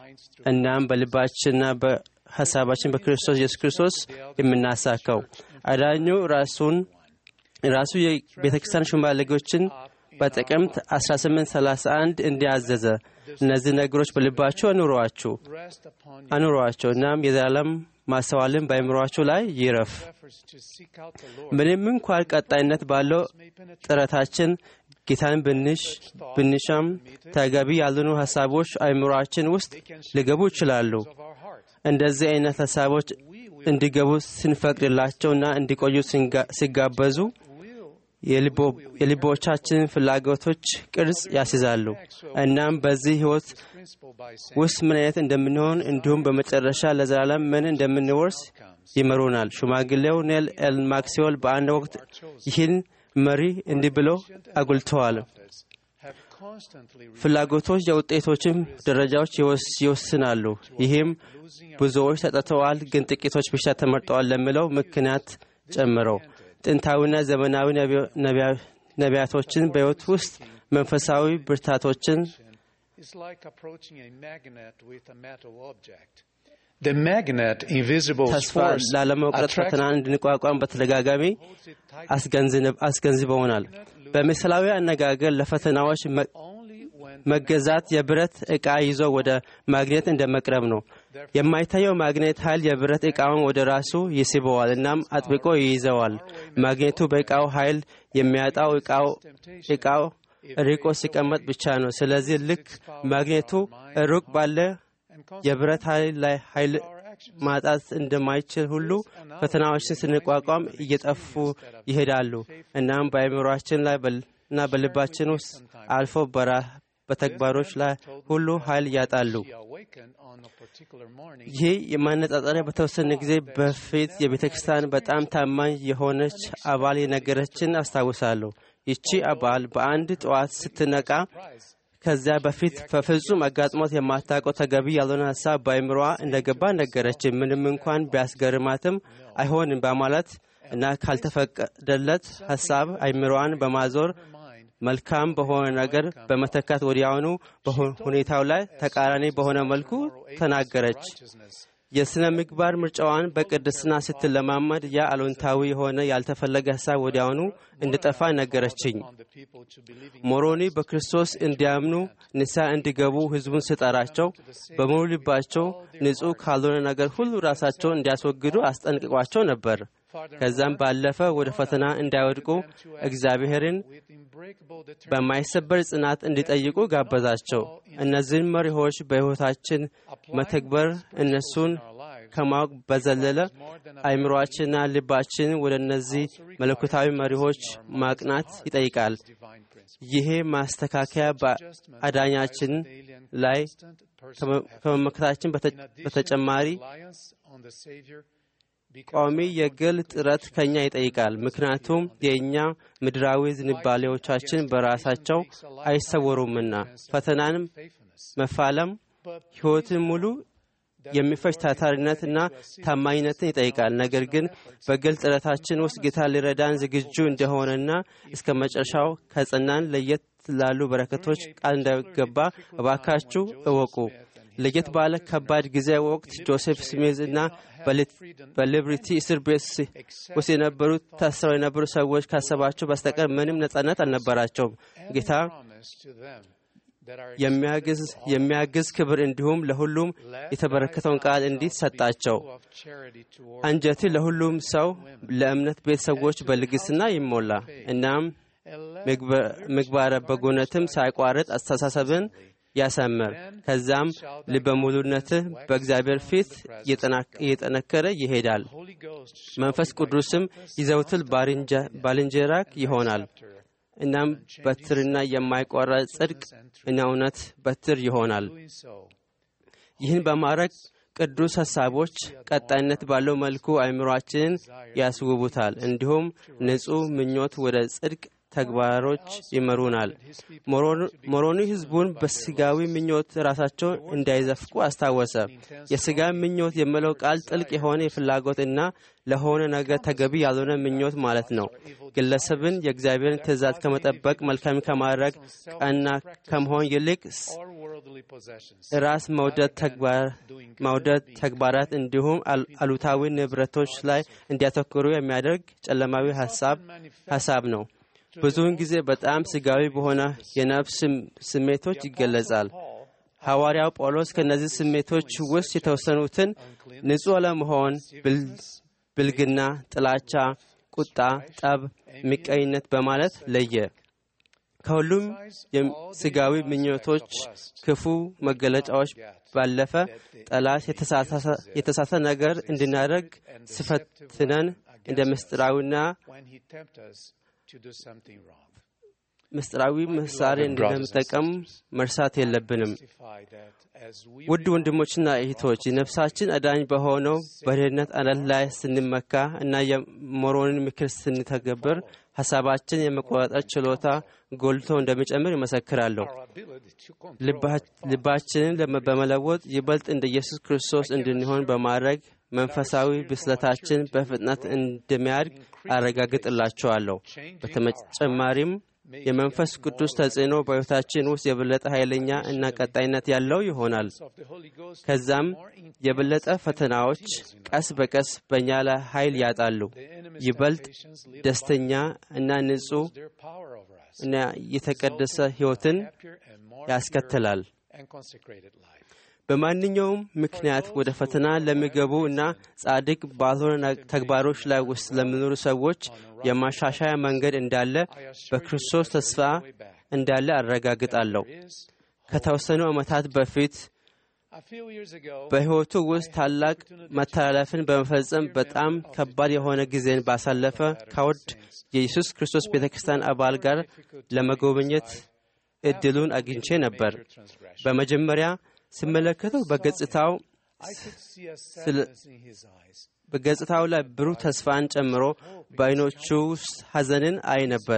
እናም በልባችንና በሐሳባችን በክርስቶስ ኢየሱስ ክርስቶስ የምናሳካው አዳኙ ራሱን ራሱ የቤተ ክርስቲያን ሽማግሌዎችን በጥቅምት 1831 እንዲያዘዘ እነዚህ ነገሮች በልባችሁ አኑሯችሁ Rest upon your አኑሯቸው እናም የዘላለም ማስተዋልን በአእምሯችሁ ላይ ይረፍ። efforts to seek out the Lord. ምንም እንኳን ቀጣይነት ባለው ጥረታችን ጌታን ብንሽ ብንሻም ተገቢ ያልሆኑ ሀሳቦች አእምሯችን ውስጥ ሊገቡ ይችላሉ። of our heart. እንደዚህ አይነት ሀሳቦች እንዲገቡ ስንፈቅድላቸውና እንዲቆዩ ስንጋ- ሲጋበዙ የልቦ- የልቦቻችንን ፍላጎቶች ቅርጽ ያስይዛሉ። እናም በዚህ ሕይወት Principle by saying, ውስጥ ምን አይነት እንደምንሆን እንዲሁም በመጨረሻ ለዘላለም ምን እንደምንወርስ ይመሩናል። ሽማግሌው ኔል ኤል ማክሲወል በአንድ ወቅት ይህን መሪ እንዲህ ብሎ አጉልተዋል። have constantly ፍላጎቶች የውጤቶችን ደረጃዎች ይወስ- ይወስናሉ። ይህም ብዙዎች ተጠርተዋል፣ ግን ጥቂቶች ብቻ ተመርጠዋል ለሚለው ምክንያት ጨምረው ጥንታዊና ዘመናዊ ነቢዮ- ነቢያ- ነቢያቶችን በሕይወት ውስጥ መንፈሳዊ ብርታቶችን is like approaching a magnet with a metal object. The magnet, invisible ተስፋ force, ላለመቁረጥ attracts ፈተናን እንድንቋቋም በተደጋጋሚ አስገንዝብ- አስገንዝበውናል። በምሳሌያዊ አነጋገር ለፈተናዎች መ- መገዛት የብረት ዕቃ ይዞ ወደ ማግኔት እንደ መቅረብ ነው። የማይታየው ማግኔት ኃይል የብረት ዕቃውን ወደ ራሱ ይስበዋል፣ እናም አጥብቆ ይይዘዋል። ማግኔቱ በዕቃው ኃይል የሚያጣው ዕቃው ዕቃው ርቆ ሲቀመጥ ብቻ ነው። ስለዚህ ልክ ማግኔቱ ሩቅ ባለ የብረት ኃይል ላይ ኃይል ማጣት እንደማይችል ሁሉ ፈተናዎችን ስንቋቋም እየጠፉ ይሄዳሉ። እናም በአእምሯችን ላይ በል- እና በልባችን ውስጥ አልፎ በራ በተግባሮች ላይ ሁሉ ኃይል ያጣሉ። ይህ የማነጻጸሪያ በተወሰነ ጊዜ በፊት የቤተ ክርስቲያን በጣም ታማኝ የሆነች አባል የነገረችን አስታውሳለሁ። ይቺ አባል በአንድ ጠዋት ስትነቃ ከዚያ በፊት በፍጹም አጋጥሞት የማታውቀው ተገቢ ያልሆነ ሀሳብ በአእምሮዋ እንደገባ ነገረችን። ምንም እንኳን ቢያስገርማትም አይሆንም በማለት እና ካልተፈቀደለት ሀሳብ አእምሮዋን በማዞር መልካም በሆነ ነገር በመተካት ወዲያውኑ በሁኔታው ላይ ተቃራኒ በሆነ መልኩ ተናገረች። የሥነ ምግባር ምርጫዋን በቅድስና ስትለማመድ ያ አሉንታዊ የሆነ ያልተፈለገ ሀሳብ ወዲያውኑ እንዲጠፋ ነገረችኝ። ሞሮኒ በክርስቶስ እንዲያምኑ ንስሐ እንዲገቡ ሕዝቡን ስጠራቸው በሙሉ ልባቸው ንጹሕ ካልሆነ ነገር ሁሉ ራሳቸውን እንዲያስወግዱ አስጠንቅቋቸው ነበር። ከዛም ባለፈ ወደ ፈተና እንዳይወድቁ እግዚአብሔርን በማይሰበር ጽናት እንዲጠይቁ ጋበዛቸው። እነዚህን መሪዎች በሕይወታችን መተግበር እነሱን ከማወቅ በዘለለ አእምሮአችንና ልባችን ወደ እነዚህ መለኮታዊ መሪዎች ማቅናት ይጠይቃል። ይሄ ማስተካከያ በአዳኛችን ላይ ከመመከታችን በተጨማሪ ቋሚ የግል ጥረት ከኛ ይጠይቃል። ምክንያቱም የእኛ ምድራዊ ዝንባሌዎቻችን በራሳቸው አይሰወሩምና ፈተናንም መፋለም ሕይወትን ሙሉ የሚፈጅ ታታሪነትና ታማኝነትን ይጠይቃል። ነገር ግን በግል ጥረታችን ውስጥ ጌታ ሊረዳን ዝግጁ እንደሆነና እስከ መጨረሻው ከጸናን ለየት ላሉ በረከቶች ቃል እንዳይገባ እባካችሁ እወቁ። ለየት ባለ ከባድ ጊዜ ወቅት ጆሴፍ ስሚዝ እና በሊብሪቲ እስር ቤት ውስጥ የነበሩ ታስረው የነበሩ ሰዎች ካሰባቸው በስተቀር ምንም ነጻነት አልነበራቸውም። ጌታ የሚያግዝ ክብር እንዲሁም ለሁሉም የተበረከተውን ቃል እንዲህ ሰጣቸው። አንጀቴ ለሁሉም ሰው ለእምነት ቤተሰቦች በልግስና ይሞላ እናም ምግባረ በጎነትም ሳይቋረጥ አስተሳሰብን ያሰምር። ከዛም ልበ ሙሉነትህ በእግዚአብሔር ፊት እየጠነከረ ይሄዳል። መንፈስ ቅዱስም ይዘውትል ባልንጀራክ ይሆናል። እናም በትርና የማይቋረጥ ጽድቅ እና እውነት በትር ይሆናል። ይህን በማድረግ ቅዱስ ሐሳቦች ቀጣይነት ባለው መልኩ አእምሯችንን ያስውቡታል። እንዲሁም ንጹሕ ምኞት ወደ ጽድቅ ተግባሮች ይመሩናል። ሞሮኒ ሕዝቡን በስጋዊ ምኞት ራሳቸው እንዳይዘፍቁ አስታወሰ። የስጋ ምኞት የሚለው ቃል ጥልቅ የሆነ የፍላጎት እና ለሆነ ነገር ተገቢ ያልሆነ ምኞት ማለት ነው። ግለሰብን የእግዚአብሔርን ትእዛዝ ከመጠበቅ መልካም ከማድረግ ቀና ከመሆን ይልቅ ራስ መውደድ ተግባራት እንዲሁም አሉታዊ ንብረቶች ላይ እንዲያተኩሩ የሚያደርግ ጨለማዊ ሀሳብ ነው። ብዙውን ጊዜ በጣም ስጋዊ በሆነ የነፍስ ስሜቶች ይገለጻል። ሐዋርያው ጳውሎስ ከእነዚህ ስሜቶች ውስጥ የተወሰኑትን ንጹሕ ለመሆን ብልግና፣ ጥላቻ፣ ቁጣ፣ ጠብ፣ ምቀኝነት በማለት ለየ። ከሁሉም ስጋዊ ምኞቶች ክፉ መገለጫዎች ባለፈ ጠላት የተሳተ ነገር እንድናደርግ ስፈትነን እንደ ምስጢራዊና ምስጢራዊ ምሳሌ እንደምጠቀም መርሳት የለብንም። ውድ ወንድሞችና እህቶች የነፍሳችን አዳኝ በሆነው በድህነት አለት ላይ ስንመካ እና የሞሮንን ምክር ስንተገብር ሀሳባችን የመቆጣጠር ችሎታ ጎልቶ እንደሚጨምር ይመሰክራለሁ። ልባችንን በመለወጥ ይበልጥ እንደ ኢየሱስ ክርስቶስ እንድንሆን በማድረግ መንፈሳዊ ብስለታችን በፍጥነት እንደሚያድግ አረጋግጥላቸዋለሁ። በተጨማሪም የመንፈስ ቅዱስ ተጽዕኖ በሕይወታችን ውስጥ የበለጠ ኃይለኛ እና ቀጣይነት ያለው ይሆናል። ከዛም የበለጠ ፈተናዎች ቀስ በቀስ በእኛ ላይ ኃይል ያጣሉ። ይበልጥ ደስተኛ እና ንጹሕ እና የተቀደሰ ሕይወትን ያስከትላል። በማንኛውም ምክንያት ወደ ፈተና ለሚገቡ እና ጻድቅ ባልሆነ ተግባሮች ላይ ውስጥ ለሚኖሩ ሰዎች የማሻሻያ መንገድ እንዳለ በክርስቶስ ተስፋ እንዳለ አረጋግጣለሁ። ከተወሰኑ ዓመታት በፊት በሕይወቱ ውስጥ ታላቅ መተላለፍን በመፈጸም በጣም ከባድ የሆነ ጊዜን ባሳለፈ ከውድ የኢየሱስ ክርስቶስ ቤተ ክርስቲያን አባል ጋር ለመጎብኘት እድሉን አግኝቼ ነበር። በመጀመሪያ ስመለከተው በገጽታው በገጽታው ላይ ብሩህ ተስፋን ጨምሮ በዓይኖቹ ውስጥ ሐዘንን አይ ነበር።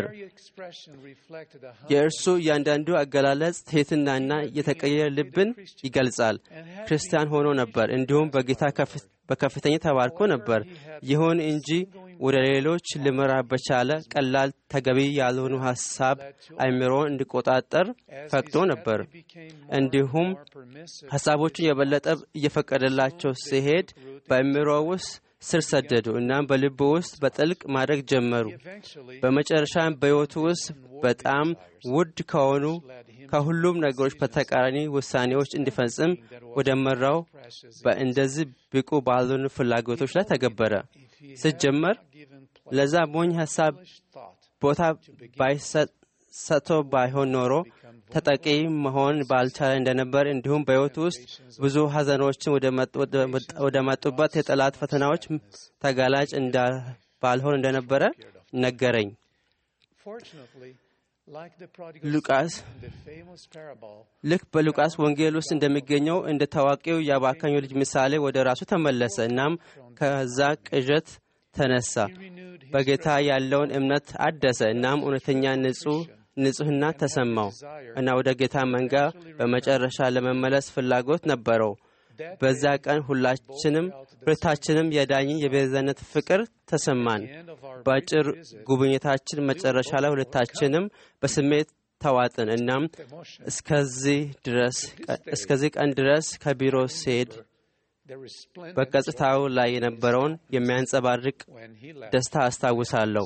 የእርሱ እያንዳንዱ አገላለጽ ትሕትናና የተቀየረ ልብን ይገልጻል። ክርስቲያን ሆኖ ነበር፣ እንዲሁም በጌታ በከፍተኛ ተባርኮ ነበር። ይሁን እንጂ ወደ ሌሎች ልመራ በቻለ ቀላል ተገቢ ያልሆኑ ሐሳብ አይምሮን እንዲቆጣጠር ፈቅዶ ነበር። እንዲሁም ሐሳቦቹን የበለጠ እየፈቀደላቸው ሲሄድ በአይምሮ ውስጥ ስር ሰደዱ። እናም በልብ ውስጥ በጥልቅ ማድረግ ጀመሩ። በመጨረሻም በሕይወቱ ውስጥ በጣም ውድ ከሆኑ ከሁሉም ነገሮች በተቃራኒ ውሳኔዎች እንዲፈጽም ወደ መራው በእንደዚህ ብቁ ባልሆኑ ፍላጎቶች ላይ ተገበረ። ስጀመር ለዛ ሞኝ ሐሳብ ቦታ ባይሰጥቶ ባይሆን ኖሮ ተጠቂ መሆን ባልቻለ እንደነበር እንዲሁም በሕይወቱ ውስጥ ብዙ ሐዘኖችን ወደ መጡበት የጠላት ፈተናዎች ተጋላጭ ባልሆን እንደነበረ ነገረኝ። ሉቃስ ልክ በሉቃስ ወንጌል ውስጥ እንደሚገኘው እንደ ታዋቂው የአባካኙ ልጅ ምሳሌ ወደ ራሱ ተመለሰ። እናም ከዛ ቅዠት ተነሳ፣ በጌታ ያለውን እምነት አደሰ። እናም እውነተኛ ንጹሕ ንጹሕና ተሰማው እና ወደ ጌታ መንጋ በመጨረሻ ለመመለስ ፍላጎት ነበረው። በዛ ቀን ሁላችንም ሁለታችንም የዳኝን የቤዛነት ፍቅር ተሰማን። በአጭር ጉብኝታችን መጨረሻ ላይ ሁለታችንም በስሜት ተዋጥን። እናም እስከዚህ ቀን ድረስ ከቢሮ ስሄድ በገጽታው ላይ የነበረውን የሚያንጸባርቅ ደስታ አስታውሳለሁ።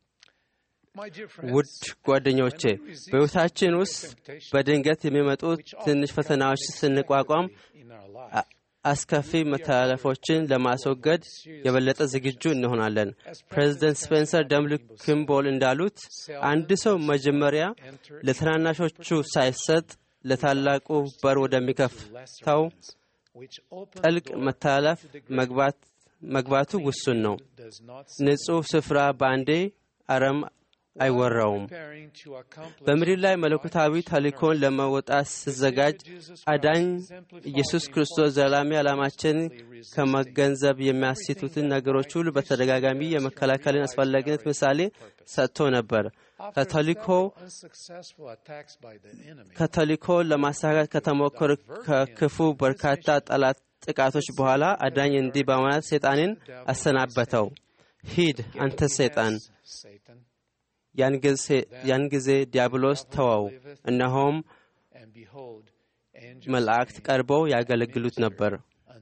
ውድ ጓደኞቼ በሕይወታችን ውስጥ በድንገት የሚመጡ ትንሽ ፈተናዎች ስንቋቋም አስከፊ መተላለፎችን ለማስወገድ የበለጠ ዝግጁ እንሆናለን። ፕሬዚደንት ስፔንሰር ደምሉ ኪምቦል እንዳሉት አንድ ሰው መጀመሪያ ለትናናሾቹ ሳይሰጥ ለታላቁ በር ወደሚከፍተው ጥልቅ መተላለፍ መግባቱ ውሱን ነው። ንጹሕ ስፍራ በአንዴ አረም አይወራውም። በምድር ላይ መለኮታዊ ተልእኮን ለመወጣት ሲዘጋጅ አዳኝ ኢየሱስ ክርስቶስ ዘላሚ ዓላማችን ከመገንዘብ የሚያስቱትን ነገሮች ሁሉ በተደጋጋሚ የመከላከልን አስፈላጊነት ምሳሌ ሰጥቶ ነበር። ከተልእኮ ለማሳካት ከተሞከሩ ከክፉ በርካታ ጠላት ጥቃቶች በኋላ አዳኝ እንዲህ በማለት ሰይጣንን አሰናበተው። ሂድ አንተ ሰይጣን ያን ጊዜ ዲያብሎስ ተወው፣ እነሆም መላእክት ቀርበው ያገለግሉት ነበር።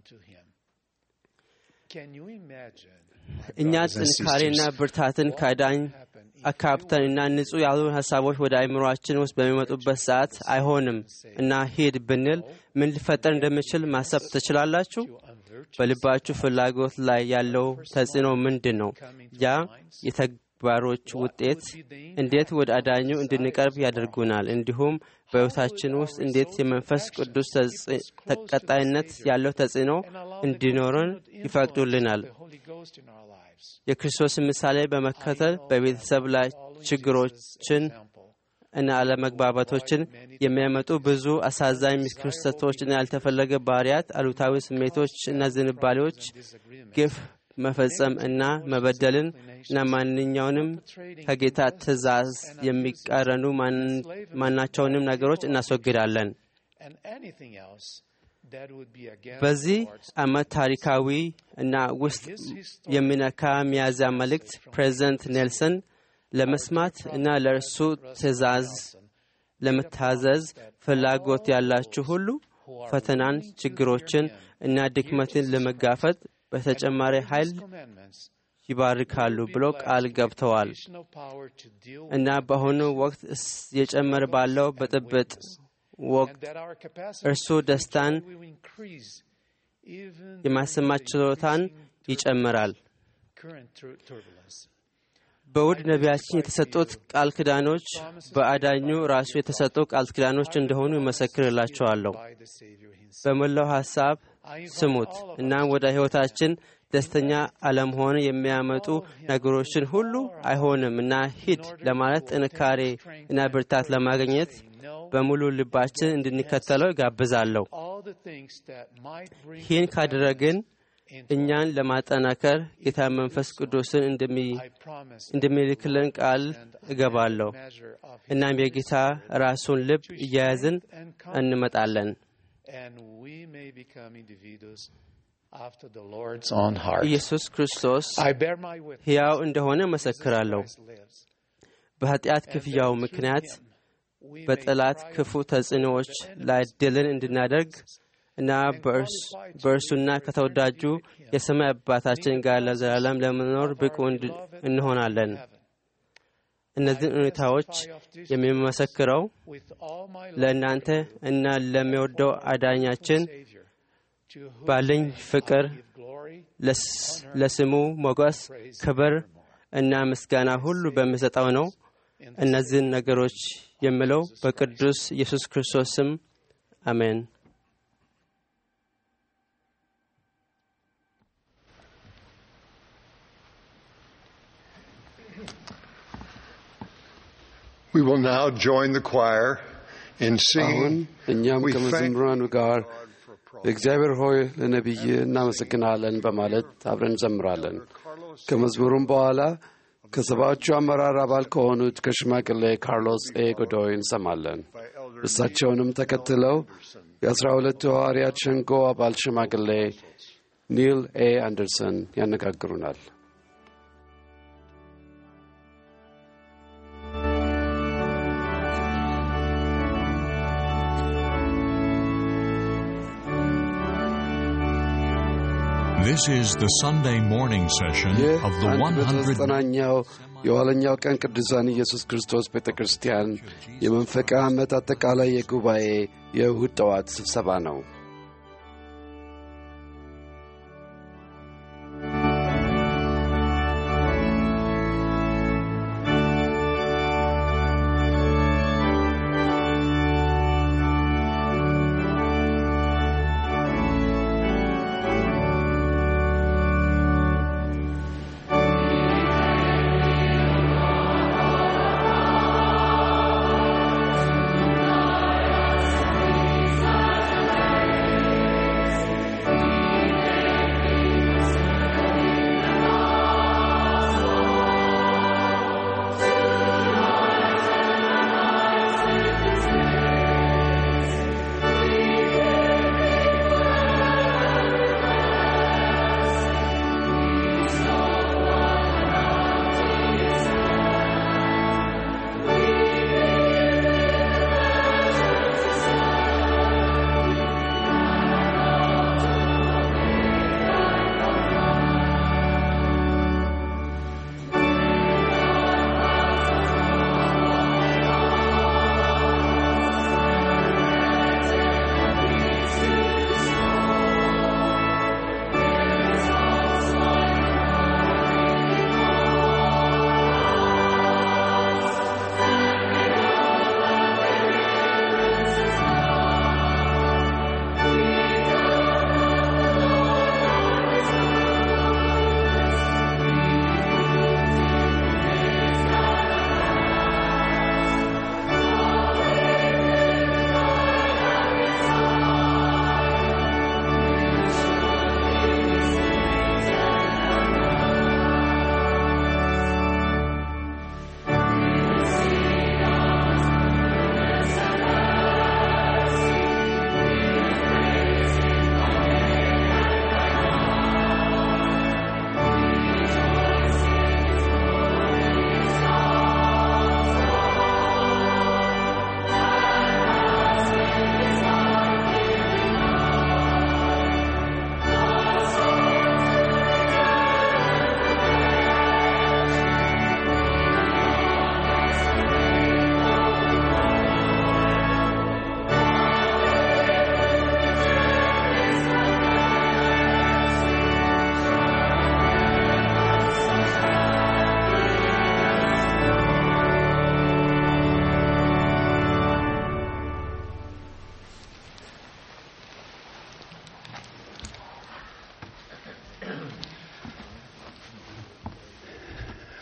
እኛ ጥንካሬና ብርታትን ከዳኝ አካብተን እና ንጹሕ ያልሆኑ ሀሳቦች ወደ አእምሮአችን ውስጥ በሚመጡበት ሰዓት አይሆንም እና ሂድ ብንል ምን ሊፈጠር እንደሚችል ማሰብ ትችላላችሁ? በልባችሁ ፍላጎት ላይ ያለው ተጽዕኖ ምንድን ነው? ያ የተግባሮች ውጤት እንዴት ወደ አዳኙ እንድንቀርብ ያደርጉናል? እንዲሁም በሕይወታችን ውስጥ እንዴት የመንፈስ ቅዱስ ቀጣይነት ያለው ተጽዕኖ እንዲኖረን ይፈቅዱልናል? የክርስቶስን ምሳሌ በመከተል በቤተሰብ ላይ ችግሮችን እና አለመግባባቶችን የሚያመጡ ብዙ አሳዛኝ ክስተቶች እና ያልተፈለገ ባህሪያት፣ አሉታዊ ስሜቶች እና ዝንባሌዎች፣ ግፍ መፈጸም እና መበደልን እና ማንኛውንም ከጌታ ትእዛዝ የሚቃረኑ ማናቸውንም ነገሮች እናስወግዳለን። በዚህ ዓመት ታሪካዊ እና ውስጥ የሚነካ ሚያዝያ መልእክት ፕሬዚደንት ኔልሰን ለመስማት እና ለእርሱ ትእዛዝ ለመታዘዝ ፍላጎት ያላችሁ ሁሉ ፈተናን፣ ችግሮችን እና ድክመትን ለመጋፈጥ በተጨማሪ ኃይል ይባርካሉ ብሎ ቃል ገብተዋል እና በአሁኑ ወቅት የጨመረ ባለው ብጥብጥ ወቅት እርሱ ደስታን የማሰማት ችሎታን ይጨምራል። በውድ ነቢያችን የተሰጡት ቃል ኪዳኖች በአዳኙ ራሱ የተሰጡ ቃል ኪዳኖች እንደሆኑ ይመሰክርላቸዋለሁ። በመላው ሐሳብ ስሙት። እናም ወደ ሕይወታችን ደስተኛ አለመሆን የሚያመጡ ነገሮችን ሁሉ አይሆንም እና ሂድ ለማለት ጥንካሬ እና ብርታት ለማግኘት በሙሉ ልባችን እንድንከተለው ይጋብዛለሁ። ይህን ካደረግን እኛን ለማጠናከር ጌታ መንፈስ ቅዱስን እንደሚልክልን ቃል እገባለሁ። እናም የጌታ ራሱን ልብ እያያዝን እንመጣለን። ኢየሱስ ክርስቶስ ሕያው እንደሆነ መሰክራለሁ። በኃጢአት ክፍያው ምክንያት በጠላት ክፉ ተጽዕኖዎች ላይ ድልን እንድናደርግ እና በእርሱና ከተወዳጁ የሰማይ አባታችን ጋር ለዘላለም ለመኖር ብቁ እንሆናለን። እነዚህን ሁኔታዎች የሚመሰክረው ለእናንተ እና ለሚወደው አዳኛችን ባለኝ ፍቅር ለስሙ ሞገስ፣ ክብር እና ምስጋና ሁሉ በሚሰጠው ነው። እነዚህን ነገሮች የምለው በቅዱስ ኢየሱስ ክርስቶስ ስም አሜን። We will now join the choir in አሁን singing. እኛም We thank ከመዘምራኑ ጋር እግዚአብሔር ሆይ ለነቢይ እናመሰግናለን በማለት አብረን እንዘምራለን። ከመዝሙሩም በኋላ ከሰባዎቹ አመራር አባል ከሆኑት ከሽማግሌ ካርሎስ ኤ ጎዶይ እንሰማለን። እሳቸውንም ተከትለው የአስራ ሁለቱ ሐዋርያት ሸንጎ አባል ሽማግሌ ኒል ኤ አንደርሰን ያነጋግሩናል። This is the Sunday morning session ይህ of the አንድ 100 በዘጠናኛው የኋለኛው ቀን ቅዱሳን ኢየሱስ ክርስቶስ ቤተ ክርስቲያን የመንፈቃ ዓመት አጠቃላይ የጉባኤ የእሁድ ጠዋት ስብሰባ ነው። Jesus,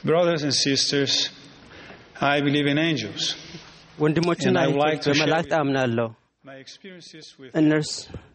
Brothers and sisters, I believe in angels. ወንድሞችና And I would like እህቶች to share በመላእክት with you አምናለሁ። My experiences with እነርስ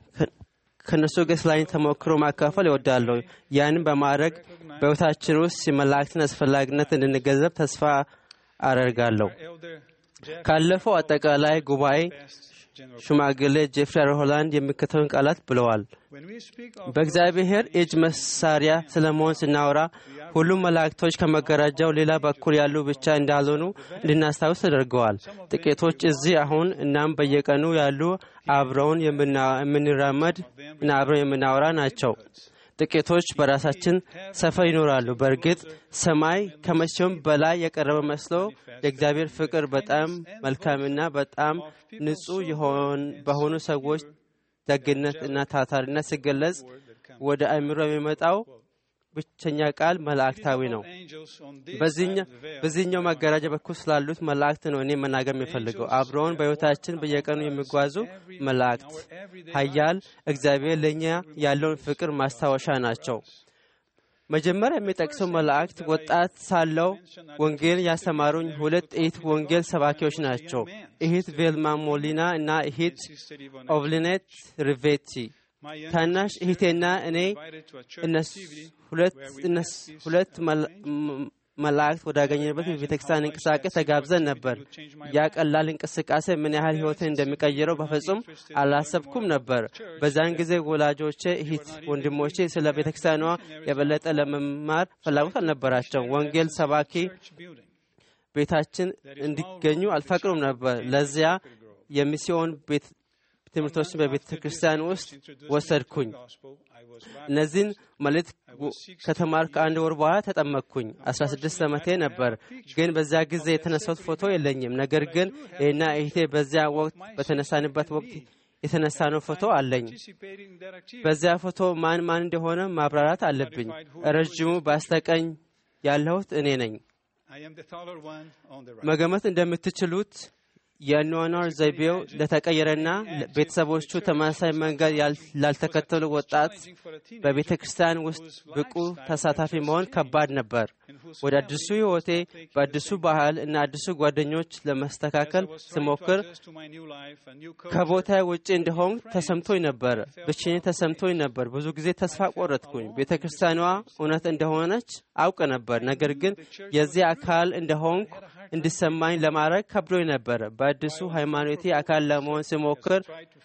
ከእነርሱ ጋር ስላኝ ተሞክሮ ማካፈል ይወዳለሁ። ያንን በማድረግ በሕይወታችን ውስጥ የመላእክትን አስፈላጊነት እንድንገነዘብ ተስፋ አደርጋለሁ። Elder Jeff ካለፈው አጠቃላይ ጉባኤ General. ሽማግሌ ጄፍሪ ሆላንድ የሚከተሉን ቃላት ብለዋል። When we speak of በእግዚአብሔር እጅ መሳሪያ ስለመሆን ስናወራ ሁሉም መላእክቶች ከመጋረጃው ሌላ በኩል ያሉ ብቻ እንዳልሆኑ እንድናስታውስ ተደርገዋል። ጥቂቶች እዚህ አሁን እናም በየቀኑ ያሉ አብረውን የምና- የምንራመድ እና አብረውን የምናወራ ናቸው። ጥቂቶች በራሳችን ሰፈር ይኖራሉ። በእርግጥ ሰማይ ከመቼውም በላይ የቀረበ መስሎ የእግዚአብሔር ፍቅር በጣም መልካምና በጣም ንጹሕ የሆን በሆኑ ሰዎች ደግነት እና ታታሪነት ሲገለጽ ወደ አእምሮ የሚመጣው ብቸኛ ቃል መላእክታዊ ነው። angels on this በዚህኛ- side of the veil, በዚህኛው መጋረጃ በኩል ስላሉት መላእክት ነው እኔ መናገር የሚፈልገው። አብረውን በሕይወታችን በየቀኑ የሚጓዙ መላእክት ኃያል እግዚአብሔር ለእኛ ያለውን ፍቅር ማስታወሻ ናቸው። መጀመሪያ የሚጠቅሰው መላእክት ወጣት ሳለው ወንጌል ያስተማሩኝ ሁለት እህት ወንጌል ሰባኪዎች ናቸው። እህት ቬልማ ሞሊና እና እህት Sister Ivana, ኦቭሊኔት ሪቬቲ። my young ታናሽ sister, እህቴና እኔ invited to a church እነሱ activity ሁለት where we እነሱ met these ሁለት uh, መላ- angels. ም- መላእክት ወዳገኘንበት የቤተክርስቲያን እንቅስቃሴ ተጋብዘን ነበር። ያ ቀላል እንቅስቃሴ ምን ያህል ሕይወትን እንደሚቀይረው በፍጹም አላሰብኩም ነበር። በዛን ጊዜ ወላጆቼ፣ እህት ወንድሞቼ ስለ ቤተክርስቲያኗ የበለጠ ለመማር ፍላጎት አልነበራቸው። ወንጌል ሰባኪ church building. ቤታችን እንዲገኙ አልፈቅሩም ነበር። ለዚያ የሚስዮን ቤት ትምህርቶችን በቤተ ክርስቲያን ውስጥ ወሰድኩኝ። Gospel, I was baptized. እነዚህን መልእክት ከተማርኩ ከአንድ ወር በኋላ ተጠመቅኩኝ። 16 ዓመቴ ነበር። ግን በዚያ ጊዜ የተነሳሁት ፎቶ የለኝም። ነገር ግን ይህና እህቴ በዚያ ወቅት በተነሳንበት ወቅት የተነሳነው ፎቶ አለኝ። participating in that activity. በዚያ ፎቶ ማን ማን እንደሆነ ማብራራት አለብኝ። ረዥሙ በስተቀኝ ያለሁት እኔ ነኝ። I am the taller one on the right. መገመት እንደምትችሉት የአኗኗር ዘይቤው ለተቀየረና ቤተሰቦቹ ተመሳሳይ መንገድ ያል- ላልተከተሉ ወጣት በቤተ ክርስቲያን ውስጥ ብቁ ተሳታፊ መሆን ከባድ ነበር። ወደ አዲሱ ሕይወቴ በአዲሱ ባህል እና አዲሱ ጓደኞች ለመስተካከል ስሞክር ከቦታ ውጭ እንደሆን ተሰምቶኝ ነበር። ብቸኝነት ተሰምቶኝ ነበር። ብዙ ጊዜ ተስፋ ቆረጥኩኝ። ቤተ ክርስቲያኗ እውነት እንደሆነች አውቅ ነበር። ነገር ግን የዚህ አካል እንደሆንኩ እንዲሰማኝ ለማድረግ ከብዶኝ ነበር። በአዲሱ ሃይማኖቴ አካል ለመሆን ሲሞክር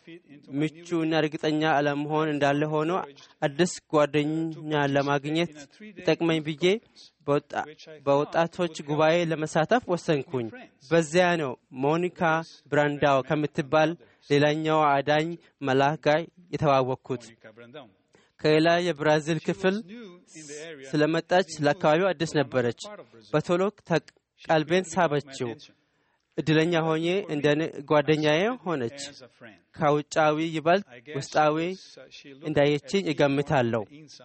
ምቹ እና እርግጠኛ አለመሆን እንዳለ ሆኖ አዲስ ጓደኛ ለማግኘት ይጠቅመኝ ብዬ በወጣ- በወጣቶች ጉባኤ ለመሳተፍ ወሰንኩኝ። በዚያ ነው ሞኒካ ብራንዳው ከምትባል ሌላኛዋ አዳኝ መልአክ ጋር የተዋወቅኩት። ከሌላ የብራዚል ክፍል ስለመጣች ለአካባቢው አዲስ ነበረች። በቶሎ ተ- ቀልቤን ሳበችው። እድለኛ ሆኜ እንደ ን- ጓደኛዬ ሆነች። ከውጫዊ ይበልጥ ውስጣዊ እንዳየችኝ እገምታለሁ።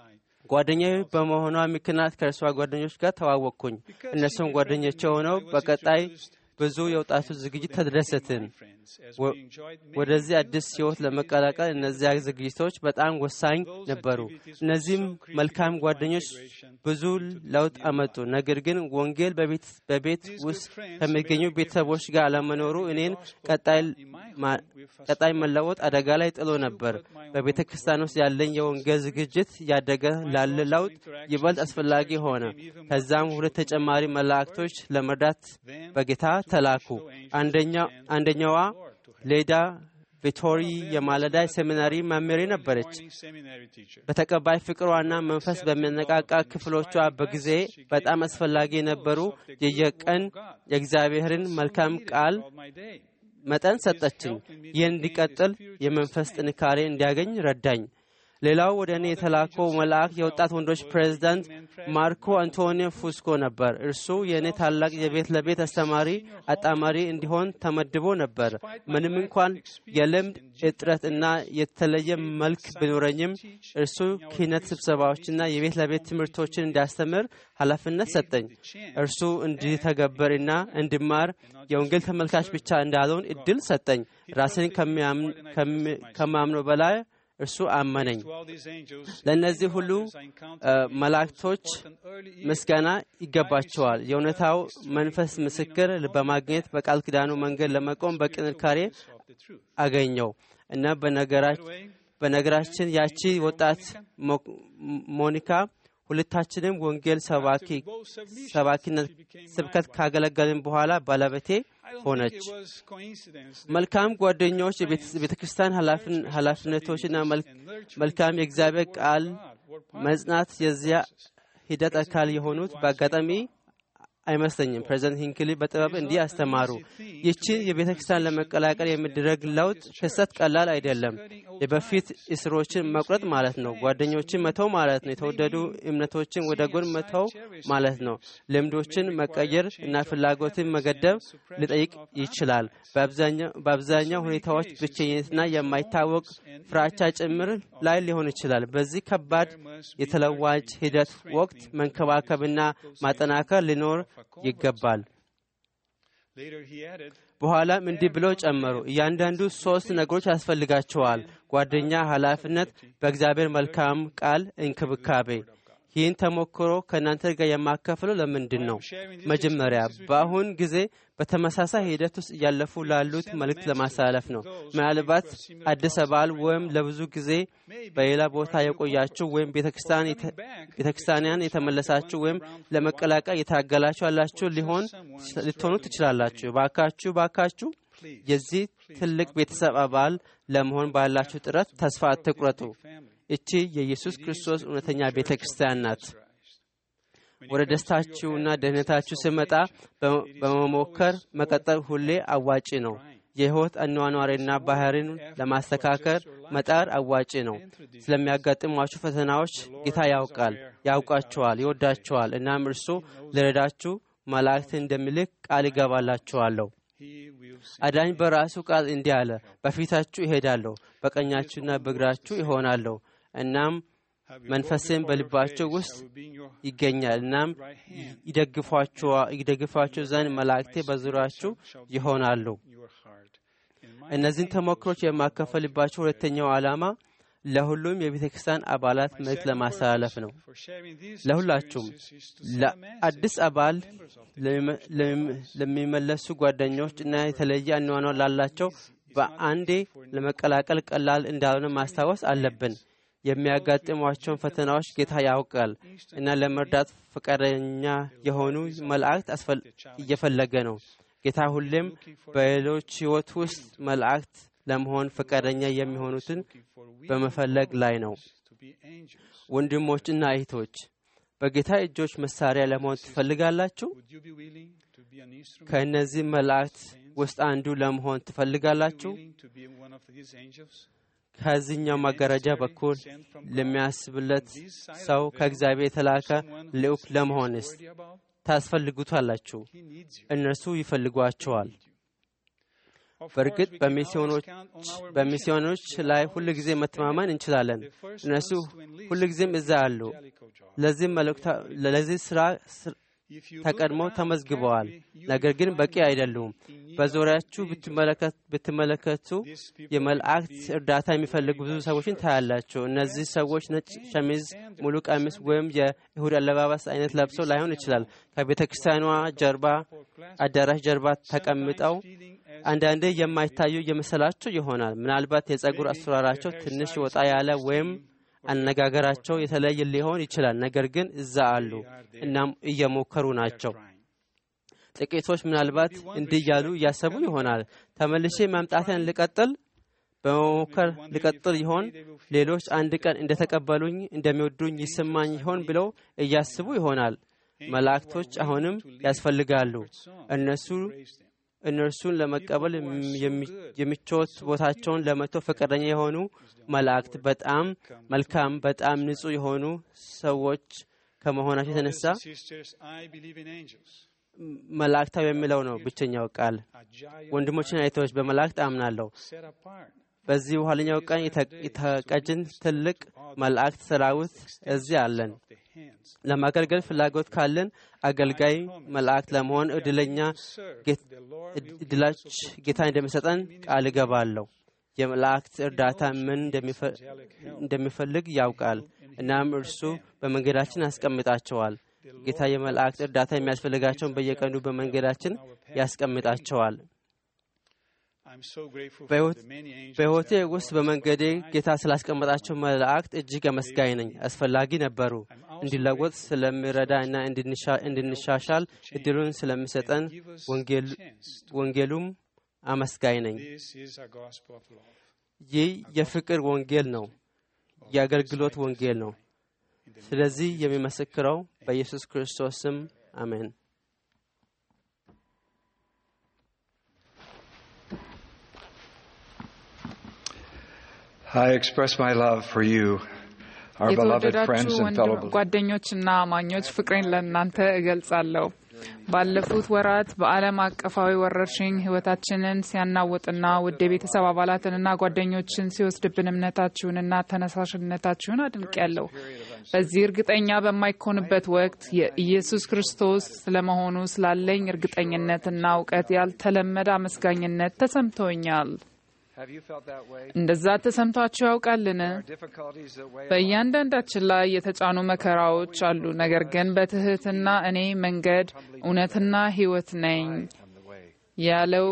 ጓደኛዬ በመሆኗ ምክንያት ከእርሷ ጓደኞች ጋር ተዋወቅኩኝ። እነሱም ጓደኞቼ ሆነው በቀጣይ ብዙ የወጣቱ ዝግጅት ተደሰትን። ወ- ወደዚህ አዲስ ሕይወት ለመቀላቀል እነዚያ ዝግጅቶች በጣም ወሳኝ ነበሩ። እነዚህም መልካም ጓደኞች ብዙ ለውጥ አመጡ። ነገር ግን ወንጌል በቤት በቤት ውስጥ ከሚገኙ ቤተሰቦች ጋር አለመኖሩ እኔን ቀጣይ ማ- ቀጣይ መለወጥ አደጋ ላይ ጥሎ ነበር። በቤተ ክርስቲያን ውስጥ ያለኝ የወንጌል ዝግጅት ያደገ ላለ ለውጥ ይበልጥ አስፈላጊ ሆነ። ከዛም ሁለት ተጨማሪ መላእክቶች ለመርዳት በጌታ ተላኩ። አንደኛው አንደኛዋ ሌዳ ቪቶሪ የማለዳ ሴሚናሪ መምህሬ ነበረች። በተቀባይ ፍቅሯና መንፈስ በሚያነቃቃ ክፍሎቿ በጊዜ በጣም አስፈላጊ የነበሩ የየቀን የእግዚአብሔርን መልካም ቃል መጠን ሰጠችኝ። ይህ እንዲቀጥል የመንፈስ ጥንካሬ እንዲያገኝ ረዳኝ። ሌላው ወደ እኔ የተላከው መልአክ የወጣት ወንዶች ፕሬዝዳንት ማርኮ አንቶኒዮ ፉስኮ ነበር። እርሱ የእኔ ታላቅ የቤት ለቤት አስተማሪ አጣማሪ እንዲሆን ተመድቦ ነበር። ምንም እንኳን የልምድ እጥረት እና የተለየ መልክ ቢኖረኝም እርሱ ክህነት ስብሰባዎችና የቤት ለቤት ትምህርቶችን እንዲያስተምር ኃላፊነት ሰጠኝ። እርሱ እንዲተገበር እና እንድማር የወንጌል ተመልካች ብቻ እንዳልሆን እድል ሰጠኝ። ራሴን ከሚያምን- ከሚ- ከማምነው በላይ እርሱ አመነኝ። ለእነዚህ ሁሉ መላእክቶች ምስጋና ይገባቸዋል። የእውነታው መንፈስ ምስክር በማግኘት በቃል ኪዳኑ መንገድ ለመቆም በጥንካሬ አገኘው እና በነገራችን ያቺ ወጣት ሞኒካ ሁለታችንም ወንጌል ሰባኪነት ስብከት ካገለገልን በኋላ ባለቤቴ ሆነች። መልካም ጓደኞች፣ የቤተ ክርስቲያን ኃላፊነቶችና መልካም የእግዚአብሔር ቃል መጽናት የዚያ ሂደት አካል የሆኑት በአጋጣሚ አይመስለኝም። ፕሬዚደንት ሂንክሊ በጥበብ እንዲህ አስተማሩ። ይችን የቤተ ክርስቲያን ለመቀላቀል የሚደረግ ለውጥ ክስተት ቀላል አይደለም። የበፊት እስሮችን መቁረጥ ማለት ነው። ጓደኞችን መተው ማለት ነው። የተወደዱ እምነቶችን ወደ ጎን መተው ማለት ነው። ልምዶችን መቀየር እና ፍላጎትን መገደብ ሊጠይቅ ይችላል። በአብዛኛው ሁኔታዎች ብቸኝነትና የማይታወቅ ፍራቻ ጭምር ላይ ሊሆን ይችላል። በዚህ ከባድ የተለዋጭ ሂደት ወቅት መንከባከብና ማጠናከር ሊኖር ይገባል። በኋላም እንዲህ ብለው ጨመሩ። እያንዳንዱ ሶስት ነገሮች ያስፈልጋቸዋል። ጓደኛ፣ ኃላፊነት፣ በእግዚአብሔር መልካም ቃል እንክብካቤ። ይህን ተሞክሮ ከእናንተ ጋር የማካፍለው ለምንድን ነው? መጀመሪያ በአሁን ጊዜ በተመሳሳይ ሂደት ውስጥ እያለፉ ላሉት መልእክት ለማስተላለፍ ነው። ምናልባት አዲስ አባል ወይም ለብዙ ጊዜ በሌላ ቦታ የቆያችሁ ወይም ቤተክርስቲያንን የተመለሳችሁ ወይም ለመቀላቀል የታገላችሁ ያላችሁ ሊሆን ልትሆኑ ትችላላችሁ። ባካችሁ ባካችሁ የዚህ ትልቅ ቤተሰብ አባል ለመሆን ባላችሁ ጥረት ተስፋ አትቁረጡ። እቺ የኢየሱስ ክርስቶስ እውነተኛ ቤተ ክርስቲያን ናት። ወደ ደስታችሁና ደህንነታችሁ ስመጣ በመሞከር መቀጠል ሁሌ አዋጪ ነው። የሕይወት አኗኗሪና ባህሪን ለማስተካከል መጣር አዋጪ ነው። ስለሚያጋጥሟችሁ ፈተናዎች ጌታ ያውቃል፣ ያውቃችኋል፣ ይወዳችኋል። እናም እርሱ ልረዳችሁ መላእክትን እንደሚልክ ቃል ይገባላችኋለሁ። አዳኝ በራሱ ቃል እንዲህ አለ፣ በፊታችሁ ይሄዳለሁ፣ በቀኛችሁና በግራችሁ ይሆናለሁ። እናም መንፈስን በልባቸው ውስጥ ይገኛል። እናም ይደግፏችሁ ዘንድ መላእክቴ በዙሪያችሁ ይሆናሉ። እነዚህን ተሞክሮች የማካፈልባቸው ሁለተኛው ዓላማ ለሁሉም የቤተ ክርስቲያን አባላት መልእክት ለማስተላለፍ ነው። ለሁላችሁም፣ ለአዲስ አባል ለሚመለሱ ጓደኞች እና የተለየ አኗኗር ላላቸው በአንዴ ለመቀላቀል ቀላል እንዳልሆነ ማስታወስ አለብን። የሚያጋጥሟቸውን ፈተናዎች ጌታ ያውቃል እና ለመርዳት ፈቃደኛ የሆኑ መላእክት እየፈለገ ነው። ጌታ ሁሌም በሌሎች ሕይወት ውስጥ መላእክት ለመሆን ፈቃደኛ የሚሆኑትን በመፈለግ ላይ ነው። ወንድሞችና እህቶች በጌታ እጆች መሳሪያ ለመሆን ትፈልጋላችሁ? ከእነዚህ መላእክት ውስጥ አንዱ ለመሆን ትፈልጋላችሁ? ከዚህኛው መጋረጃ በኩል ለሚያስብለት ሰው ከእግዚአብሔር የተላከ ልዑክ ለመሆንስ ታስፈልጉታላችሁ? እነርሱ ይፈልጓቸዋል። በእርግጥ በሚስዮኖች ላይ ሁል ጊዜ መተማመን እንችላለን። እነሱ ሁል ጊዜም እዛ አሉ። ለዚህ ስራ ተቀድመው ተመዝግበዋል። ነገር ግን በቂ አይደሉም። በዙሪያችሁ ብትመለከቱ የመላእክት እርዳታ የሚፈልጉ ብዙ ሰዎችን ታያላችሁ። እነዚህ ሰዎች ነጭ ሸሚዝ፣ ሙሉ ቀሚስ ወይም የይሁድ አለባበስ አይነት ለብሰው ላይሆን ይችላል። ከቤተ ክርስቲያኗ ጀርባ አዳራሽ ጀርባ ተቀምጠው አንዳንዴ የማይታዩ የመሰላቸው ይሆናል። ምናልባት የጸጉር አሰራራቸው ትንሽ ወጣ ያለ ወይም አነጋገራቸው የተለየ ሊሆን ይችላል። ነገር ግን እዛ አሉ፣ እናም እየሞከሩ ናቸው። ጥቂቶች ምናልባት እንዲህ እያሉ እያሰቡ ይሆናል፣ ተመልሼ መምጣትን ልቀጥል፣ በመሞከር ልቀጥል ይሆን? ሌሎች አንድ ቀን እንደተቀበሉኝ እንደሚወዱኝ ይሰማኝ ይሆን ብለው እያስቡ ይሆናል። መላእክቶች አሁንም ያስፈልጋሉ። እነሱ እነርሱን ለመቀበል የሚቾት ቦታቸውን ለመተው ፈቃደኛ የሆኑ መላእክት በጣም መልካም፣ በጣም ንጹሕ የሆኑ ሰዎች ከመሆናቸው የተነሳ መላእክታዊ የሚለው ነው ብቸኛው ቃል። ወንድሞችና እህቶች በመላእክት አምናለሁ። በዚህ በኋለኛው ቀን የተቀጅን ትልቅ መላእክት ሰራዊት እዚህ አለን። ለማገልገል ፍላጎት ካለን አገልጋይ መላእክት ለመሆን እድለኛ እድላች ጌታ እንደሚሰጠን ቃል እገባለሁ። የመላእክት እርዳታ ምን እንደሚፈልግ ያውቃል። እናም እርሱ በመንገዳችን ያስቀምጣቸዋል። ጌታ የመላእክት እርዳታ የሚያስፈልጋቸውን በየቀኑ በመንገዳችን ያስቀምጣቸዋል። በሕይወቴ ውስጥ በመንገዴ ጌታ ስላስቀመጣቸው መላእክት እጅግ አመስጋኝ ነኝ። አስፈላጊ ነበሩ። እንዲለወጥ ስለሚረዳ እና እንድንሻሻል እድሉን ስለሚሰጠን ወንጌሉም አመስጋኝ ነኝ። ይህ የፍቅር ወንጌል ነው፣ የአገልግሎት ወንጌል ነው። ስለዚህ የሚመሰክረው በኢየሱስ ክርስቶስ ስም አሜን። I express my love for you, our beloved friends የተወደዳችሁ and fellow believers. ጓደኞችና አማኞች ፍቅሬን ለእናንተ እገልጻለሁ። ባለፉት ወራት በዓለም አቀፋዊ ወረርሽኝ ሕይወታችንን ሲያናውጥና ውድ የቤተሰብ አባላትንና ጓደኞችን ሲወስድብን እምነታችሁንና ተነሳሽነታችሁን አድንቄያለሁ። በዚህ እርግጠኛ በማይኮንበት ወቅት የኢየሱስ ክርስቶስ ስለመሆኑ ስላለኝ እርግጠኝነትና እውቀት ያልተለመደ አመስጋኝነት ተሰምቶኛል። Have you felt that way? እንደዛ ተሰምቷችሁ ያውቃልን? Difficulties that weigh በእያንዳንዳችን ላይ የተጫኑ መከራዎች አሉ። ነገር ግን በትህትና እኔ መንገድ እውነትና ሕይወት ነኝ ያለው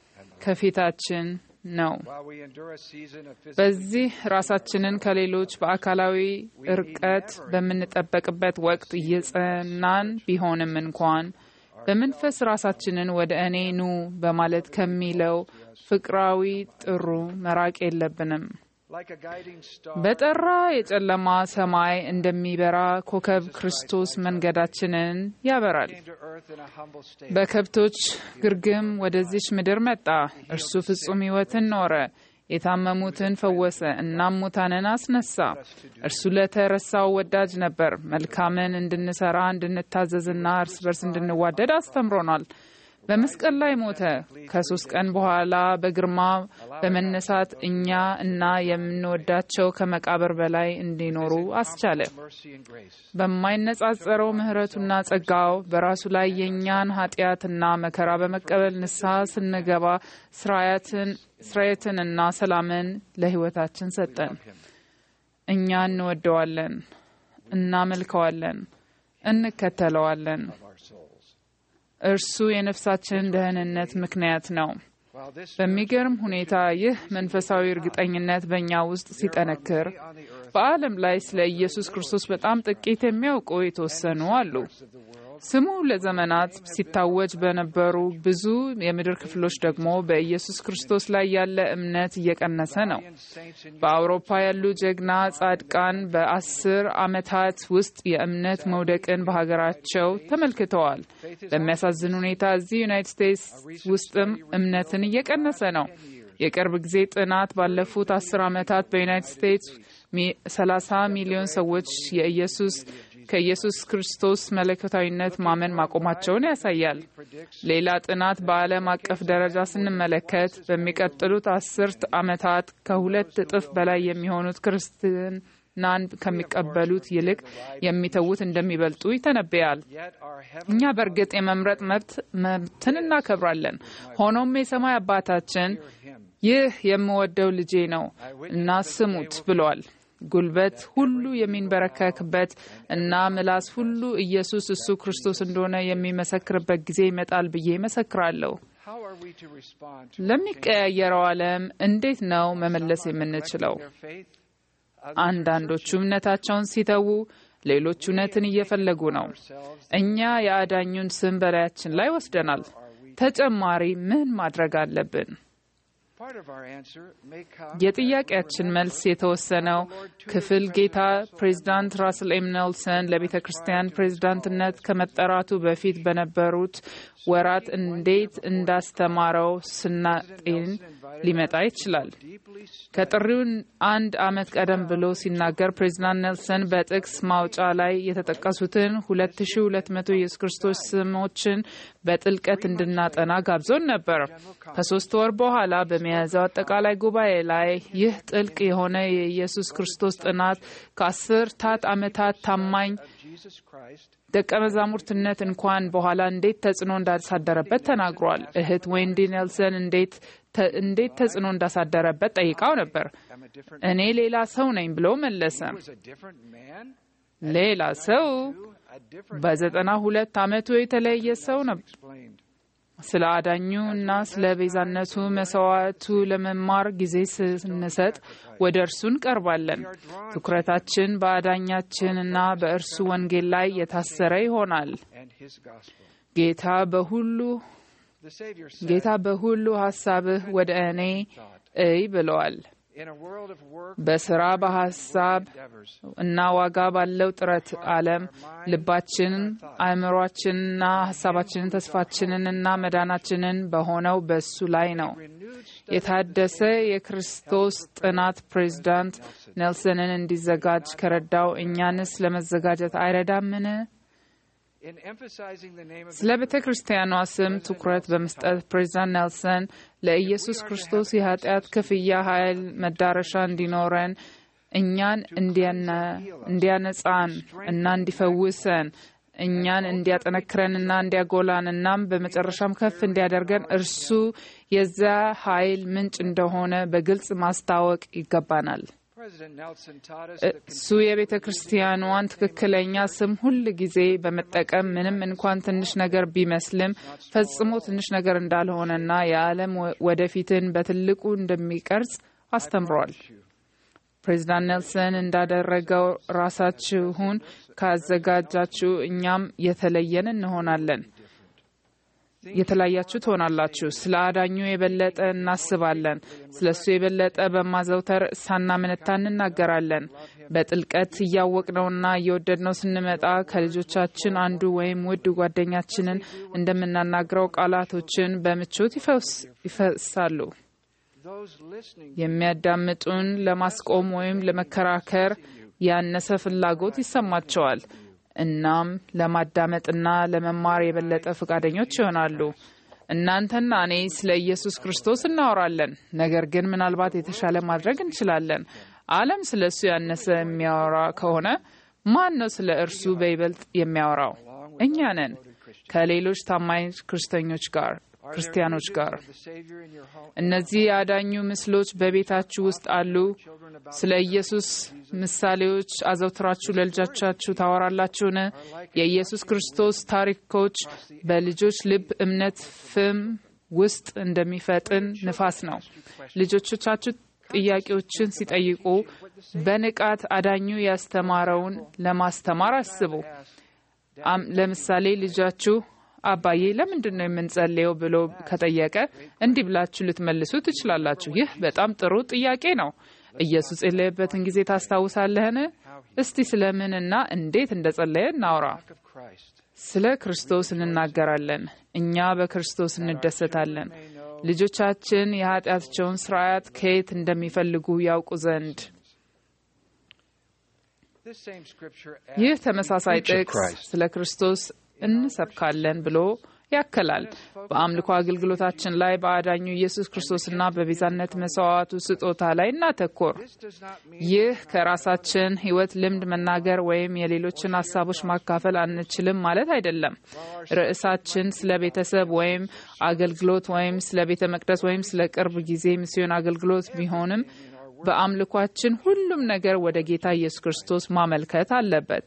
ከፊታችን ነው። while we endure a season of physical በዚህ ራሳችንን ከሌሎች በአካላዊ እርቀት በምንጠበቅበት ወቅት እየጸናን ቢሆንም እንኳን በመንፈስ ራሳችንን ወደ እኔ ኑ በማለት ከሚለው ፍቅራዊ ጥሩ መራቅ የለብንም። like a guiding star. በጠራ የጨለማ ሰማይ እንደሚበራ ኮከብ ክርስቶስ መንገዳችንን ያበራል። came to earth in a humble state. በከብቶች ግርግም ወደዚች ምድር መጣ። እርሱ ፍጹም ሕይወትን ኖረ፣ የታመሙትን ፈወሰ፣ እናም ሙታንን አስነሳ። እርሱ ለተረሳው ወዳጅ ነበር። መልካምን እንድንሰራ እንድንታዘዝና እርስ በርስ እንድንዋደድ አስተምሮናል። በመስቀል ላይ ሞተ። ከሶስት ቀን በኋላ በግርማ በመነሳት እኛ እና የምንወዳቸው ከመቃብር በላይ እንዲኖሩ አስቻለ። mercy and grace. በማይነጻጸረው ምሕረቱና ጸጋው በራሱ ላይ የእኛን ኃጢአትና መከራ በመቀበል ንስሐ ስንገባ ስራያትን ስራየትንና ሰላምን ለሕይወታችን ሰጠን። እኛ እንወደዋለን፣ እናመልከዋለን፣ እንከተለዋለን። እርሱ የነፍሳችን ደህንነት ምክንያት ነው። While this በሚገርም ሁኔታ ይህ መንፈሳዊ እርግጠኝነት በእኛ ውስጥ ሲጠነክር በዓለም ላይ ስለ ኢየሱስ ክርስቶስ በጣም ጥቂት የሚያውቁ የተወሰኑ አሉ። ስሙ ለዘመናት ሲታወጅ በነበሩ ብዙ የምድር ክፍሎች ደግሞ በኢየሱስ ክርስቶስ ላይ ያለ እምነት እየቀነሰ ነው። በአውሮፓ ያሉ ጀግና ጻድቃን በአስር ዓመታት ውስጥ የእምነት መውደቅን በሀገራቸው ተመልክተዋል። በሚያሳዝን ሁኔታ እዚህ ዩናይትድ ስቴትስ ውስጥም እምነትን እየቀነሰ ነው። የቅርብ ጊዜ ጥናት ባለፉት አስር ዓመታት በዩናይትድ ስቴትስ ሚ- 30 ሚሊዮን ሰዎች የኢየሱስ ከኢየሱስ ክርስቶስ መለኮታዊነት ማመን ማቆማቸውን ያሳያል። ሌላ ጥናት በዓለም አቀፍ ደረጃ ስንመለከት በሚቀጥሉት አስርት ዓመታት ከሁለት እጥፍ በላይ የሚሆኑት ክርስትናን ከሚቀበሉት ይልቅ የሚተዉት እንደሚበልጡ ይተነበያል። yet our heavenly እኛ በእርግጥ የመምረጥ መብት መብትን እናከብራለን። ሆኖም የሰማይ አባታችን ይህ የምወደው ልጄ ነው እና ስሙት ብሏል። ጉልበት ሁሉ የሚንበረከክበት እና ምላስ ሁሉ ኢየሱስ እሱ ክርስቶስ እንደሆነ የሚመሰክርበት ጊዜ ይመጣል ብዬ መሰክራለሁ። how are we to respond to ለሚቀያየረው ዓለም እንዴት ነው መመለስ የምንችለው? their faith? አንዳንዶቹ እምነታቸውን ሲተዉ፣ ሌሎች እውነትን እየፈለጉ ነው። እኛ የአዳኙን ስም በላያችን ላይ ወስደናል። ተጨማሪ ምን ማድረግ አለብን? Part of our answer may come የጥያቄያችን መልስ የተወሰነው ክፍል ጌታ ፕሬዚዳንት ራስል ኤም ኔልሰን ለቤተ ክርስቲያን ፕሬዚዳንትነት ከመጠራቱ በፊት በነበሩት ወራት እንዴት እንዳስተማረው ስናጤን ሊመጣ ይችላል። ከጥሪው አንድ ዓመት ቀደም ብሎ ሲናገር ፕሬዚዳንት ኔልሰን በጥቅስ ማውጫ ላይ የተጠቀሱትን 2200 የኢየሱስ ክርስቶስ ስሞችን በጥልቀት እንድናጠና ጋብዞን ነበር። ከሶስት ወር በኋላ በሚያዝያው አጠቃላይ ጉባኤ ላይ ይህ ጥልቅ የሆነ የኢየሱስ ክርስቶስ ጥናት ከአስርታት ዓመታት ታማኝ Jesus Christ ደቀ መዛሙርትነት እንኳን በኋላ እንዴት ተጽዕኖ እንዳሳደረበት ተናግሯል። እህት ዌንዲ ኔልሰን እንዴት እንዴት ተጽዕኖ እንዳሳደረበት ጠይቃው ነበር። እኔ ሌላ ሰው ነኝ ብሎ መለሰ። ሌላ ሰው በዘጠና ሁለት ዓመቱ የተለየ ሰው ነበር። ስለ አዳኙ እና ስለ ቤዛነቱ መስዋዕቱ ለመማር ጊዜ ስንሰጥ ወደ እርሱ እንቀርባለን። ትኩረታችን በአዳኛችን እና በእርሱ ወንጌል ላይ የታሰረ ይሆናል። ጌታ በሁሉ ጌታ በሁሉ ሐሳብህ ወደ እኔ እይ ብለዋል። በስራ በሀሳብ እና ዋጋ ባለው ጥረት ዓለም ልባችንን፣ አእምሯችንና ሀሳባችንን፣ ተስፋችንን እና መዳናችንን በሆነው በሱ ላይ ነው። የታደሰ የክርስቶስ ጥናት ፕሬዚዳንት ኔልሰንን እንዲዘጋጅ ከረዳው እኛንስ ለመዘጋጀት አይረዳምን? ስለ ቤተ ክርስቲያኗ ስም ትኩረት በመስጠት ፕሬዚዳንት ኔልሰን ለኢየሱስ ክርስቶስ የኃጢአት ክፍያ ኃይል መዳረሻ እንዲኖረን እኛን እንዲያነጻን እና እንዲፈውሰን እኛን እንዲያጠነክረንና እንዲያጎላን እናም በመጨረሻም ከፍ እንዲያደርገን እርሱ የዚያ ኃይል ምንጭ እንደሆነ በግልጽ ማስታወቅ ይገባናል። እሱ የቤተ ክርስቲያኗን ትክክለኛ ስም ሁል ጊዜ በመጠቀም ምንም እንኳን ትንሽ ነገር ቢመስልም ፈጽሞ ትንሽ ነገር እንዳልሆነና የዓለም ወደፊትን በትልቁ እንደሚቀርጽ አስተምሯል። ፕሬዚዳንት ኔልሰን እንዳደረገው ራሳችሁን ካዘጋጃችሁ እኛም የተለየን እንሆናለን። የተለያችሁ ትሆናላችሁ። ስለ አዳኙ የበለጠ እናስባለን። ስለ እሱ የበለጠ በማዘውተር ሳናመነታ እንናገራለን። በጥልቀት እያወቅነውና እየወደድነው ስንመጣ ከልጆቻችን አንዱ ወይም ውድ ጓደኛችንን እንደምናናግረው ቃላቶችን በምቾት ይፈሳሉ። የሚያዳምጡን ለማስቆም ወይም ለመከራከር ያነሰ ፍላጎት ይሰማቸዋል። እናም ለማዳመጥና ለመማር የበለጠ ፈቃደኞች ይሆናሉ። እናንተና እኔ ስለ ኢየሱስ ክርስቶስ እናወራለን፣ ነገር ግን ምናልባት የተሻለ ማድረግ እንችላለን። ዓለም ስለ እሱ ያነሰ የሚያወራ ከሆነ ማን ነው ስለ እርሱ በይበልጥ የሚያወራው? እኛ ነን ከሌሎች ታማኝ ክርስተኞች ጋር ክርስቲያኖች ጋር። እነዚህ የአዳኙ ምስሎች በቤታችሁ ውስጥ አሉ። ስለ ኢየሱስ ምሳሌዎች አዘውትራችሁ ለልጆቻችሁ ታወራላችሁን? የኢየሱስ ክርስቶስ ታሪኮች በልጆች ልብ እምነት ፍም ውስጥ እንደሚፈጥን ንፋስ ነው። ልጆቻችሁ ጥያቄዎችን ሲጠይቁ በንቃት አዳኙ ያስተማረውን ለማስተማር አስቡ። ለምሳሌ ልጃችሁ አባዬ ለምንድን ነው የምንጸልየው ብሎ ከጠየቀ እንዲህ ብላችሁ ልትመልሱ ትችላላችሁ። ይህ በጣም ጥሩ ጥያቄ ነው። ኢየሱስ የጸለየበትን ጊዜ ታስታውሳለህን? እስቲ ስለምንና እንዴት እንደ ጸለየ እናውራ። ስለ ክርስቶስ እንናገራለን። እኛ በክርስቶስ እንደሰታለን። ልጆቻችን የኃጢአታቸውን ስርዓት ከየት እንደሚፈልጉ ያውቁ ዘንድ ይህ ተመሳሳይ ጥቅስ ስለ ክርስቶስ እንሰብካለን ብሎ ያከላል። በአምልኮ አገልግሎታችን ላይ በአዳኙ ኢየሱስ ክርስቶስና በቤዛነት መስዋዕቱ ስጦታ ላይ እናተኮር። ይህ ከራሳችን ሕይወት ልምድ መናገር ወይም የሌሎችን ሀሳቦች ማካፈል አንችልም ማለት አይደለም። ርዕሳችን ስለ ቤተሰብ ወይም አገልግሎት ወይም ስለ ቤተ መቅደስ ወይም ስለ ቅርብ ጊዜ ሚስዮን አገልግሎት ቢሆንም በአምልኳችን ሁሉም ነገር ወደ ጌታ ኢየሱስ ክርስቶስ ማመልከት አለበት።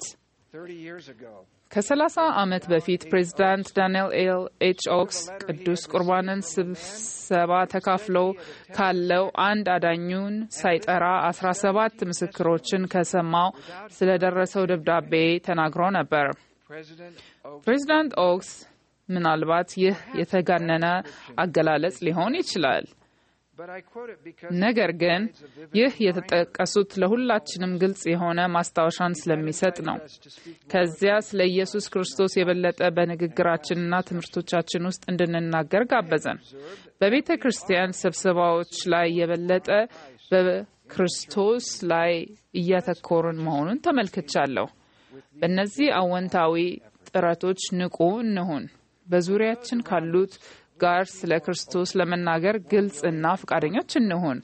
ከሰላሳ ዓመት በፊት ፕሬዚዳንት ዳንኤል ኤል ኤች ኦክስ ቅዱስ ቁርባንን ስብሰባ ተካፍለው ካለው አንድ አዳኙን ሳይጠራ አስራ ሰባት ምስክሮችን ከሰማው ስለደረሰው ደብዳቤ ተናግሮ ነበር። ፕሬዚዳንት ኦክስ ምናልባት ይህ የተጋነነ አገላለጽ ሊሆን ይችላል። ነገር ግን ይህ የተጠቀሱት ለሁላችንም ግልጽ የሆነ ማስታወሻን ስለሚሰጥ ነው። ከዚያ ስለ ኢየሱስ ክርስቶስ የበለጠ በንግግራችንና ትምህርቶቻችን ውስጥ እንድንናገር ጋበዘን። በቤተ ክርስቲያን ስብሰባዎች ላይ የበለጠ በክርስቶስ ላይ እያተኮርን መሆኑን ተመልክቻለሁ። በእነዚህ አወንታዊ ጥረቶች ንቁ እንሁን። በዙሪያችን ካሉት ጋር ስለ ክርስቶስ ለመናገር ግልጽ እና ፈቃደኞች እንሁን።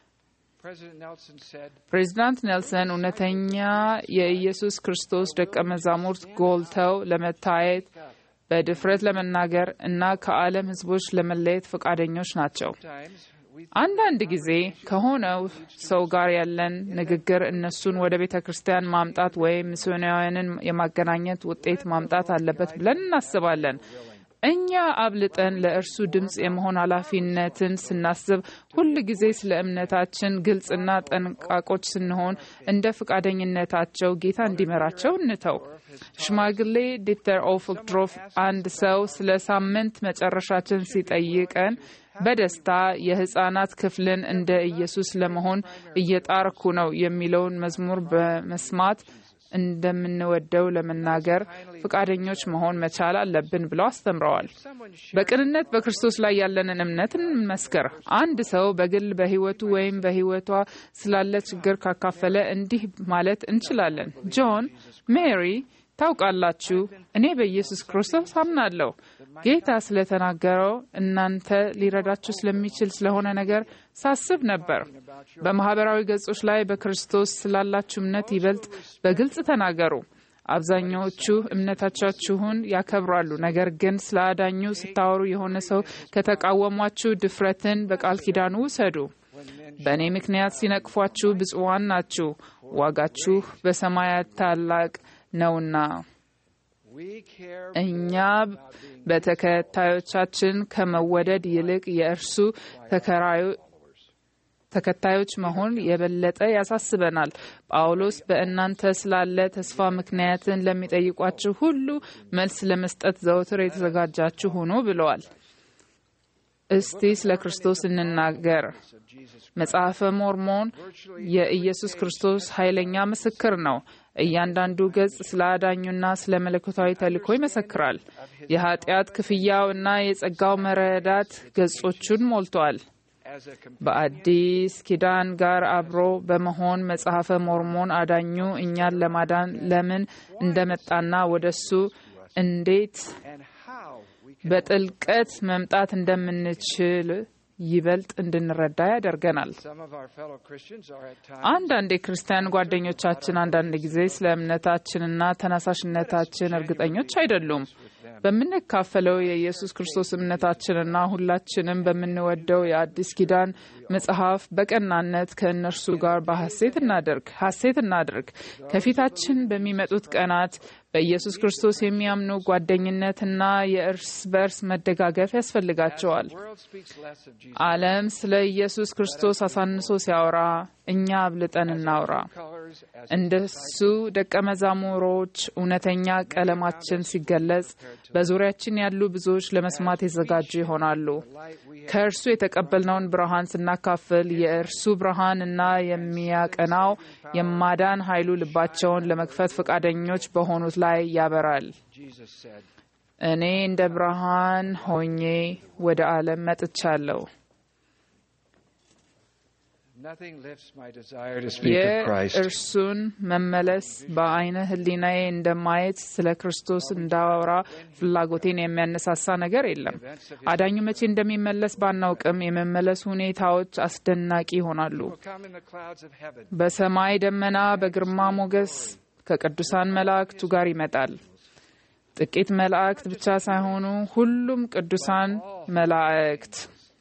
ፕሬዚዳንት ኔልሰን እውነተኛ የኢየሱስ ክርስቶስ ደቀ መዛሙርት ጎልተው ለመታየት በድፍረት ለመናገር እና ከዓለም ሕዝቦች ለመለየት ፈቃደኞች ናቸው። አንዳንድ ጊዜ ከሆነው ሰው ጋር ያለን ንግግር እነሱን ወደ ቤተ ክርስቲያን ማምጣት ወይም ሚስዮናውያንን የማገናኘት ውጤት ማምጣት አለበት ብለን እናስባለን። እኛ አብልጠን ለእርሱ ድምፅ የመሆን ኃላፊነትን ስናስብ ሁል ጊዜ ስለ እምነታችን ግልጽና ጠንቃቆች ስንሆን እንደ ፈቃደኝነታቸው ጌታ እንዲመራቸው እንተው። ሽማግሌ ዲተር ኦፍድሮፍ አንድ ሰው ስለ ሳምንት መጨረሻችን ሲጠይቀን በደስታ የሕፃናት ክፍልን እንደ ኢየሱስ ለመሆን እየጣርኩ ነው የሚለውን መዝሙር በመስማት እንደምንወደው ለመናገር ፈቃደኞች መሆን መቻል አለብን ብለው አስተምረዋል። በቅንነት በክርስቶስ ላይ ያለንን እምነት እንመስከር። አንድ ሰው በግል በሕይወቱ ወይም በሕይወቷ ስላለ ችግር ካካፈለ እንዲህ ማለት እንችላለን። ጆን፣ ሜሪ ታውቃላችሁ፣ እኔ በኢየሱስ ክርስቶስ አምናለሁ። ጌታ ስለተናገረው እናንተ ሊረዳችሁ ስለሚችል ስለሆነ ነገር ሳስብ ነበር። በማህበራዊ ገጾች ላይ በክርስቶስ ስላላችሁ እምነት ይበልጥ በግልጽ ተናገሩ። አብዛኛዎቹ እምነታቻችሁን ያከብራሉ። ነገር ግን ስለ አዳኙ ስታወሩ የሆነ ሰው ከተቃወሟችሁ ድፍረትን በቃል ኪዳኑ ውሰዱ። በእኔ ምክንያት ሲነቅፏችሁ ብፁዓን ናችሁ፣ ዋጋችሁ በሰማያት ታላቅ ነውና። እኛ በተከታዮቻችን ከመወደድ ይልቅ የእርሱ ተከታዮች መሆን የበለጠ ያሳስበናል። ጳውሎስ በእናንተ ስላለ ተስፋ ምክንያትን ለሚጠይቋችሁ ሁሉ መልስ ለመስጠት ዘውትር የተዘጋጃችሁ ሁኑ ብለዋል። እስቲ ስለ ክርስቶስ እንናገር። መጽሐፈ ሞርሞን የኢየሱስ ክርስቶስ ኃይለኛ ምስክር ነው። እያንዳንዱ ገጽ ስለ አዳኙና ስለ መለኮታዊ ተልእኮ ይመሰክራል። የኃጢአት ክፍያው እና የጸጋው መረዳት ገጾቹን ሞልቷል። በአዲስ ኪዳን ጋር አብሮ በመሆን መጽሐፈ ሞርሞን አዳኙ እኛን ለማዳን ለምን እንደመጣና ወደሱ እንዴት በጥልቀት መምጣት እንደምንችል ይበልጥ እንድንረዳ ያደርገናል። አንዳንድ የክርስቲያን ጓደኞቻችን አንዳንድ ጊዜ ስለ እምነታችንና ተነሳሽነታችን እርግጠኞች አይደሉም። በምንካፈለው የኢየሱስ ክርስቶስ እምነታችንና ሁላችንም በምንወደው የአዲስ ኪዳን መጽሐፍ በቀናነት ከእነርሱ ጋር በሐሴት እናደርግ ሐሴት እናድርግ። ከፊታችን በሚመጡት ቀናት በኢየሱስ ክርስቶስ የሚያምኑ ጓደኝነትና የእርስ በእርስ መደጋገፍ ያስፈልጋቸዋል። ዓለም ስለ ኢየሱስ ክርስቶስ አሳንሶ ሲያወራ እኛ አብልጠን እናውራ። እንደሱ ደቀ መዛሙሮች እውነተኛ ቀለማችን ሲገለጽ በዙሪያችን ያሉ ብዙዎች ለመስማት የተዘጋጁ ይሆናሉ። ከእርሱ የተቀበልነውን ብርሃን ስናካፍል የእርሱ ብርሃን እና የሚያቀናው የማዳን ኃይሉ ልባቸውን ለመክፈት ፈቃደኞች በሆኑት ላይ ያበራል። እኔ እንደ ብርሃን ሆኜ ወደ ዓለም መጥቻለሁ። የእርሱን መመለስ በአይነ ሕሊናዬ እንደማየት ስለ ክርስቶስ እንዳወራ ፍላጎቴን የሚያነሳሳ ነገር የለም። አዳኙ መቼ እንደሚመለስ ባናውቅም የመመለሱ ሁኔታዎች አስደናቂ ይሆናሉ። በሰማይ ደመና በግርማ ሞገስ ከቅዱሳን መላእክቱ ጋር ይመጣል። ጥቂት መላእክት ብቻ ሳይሆኑ ሁሉም ቅዱሳን መላእክት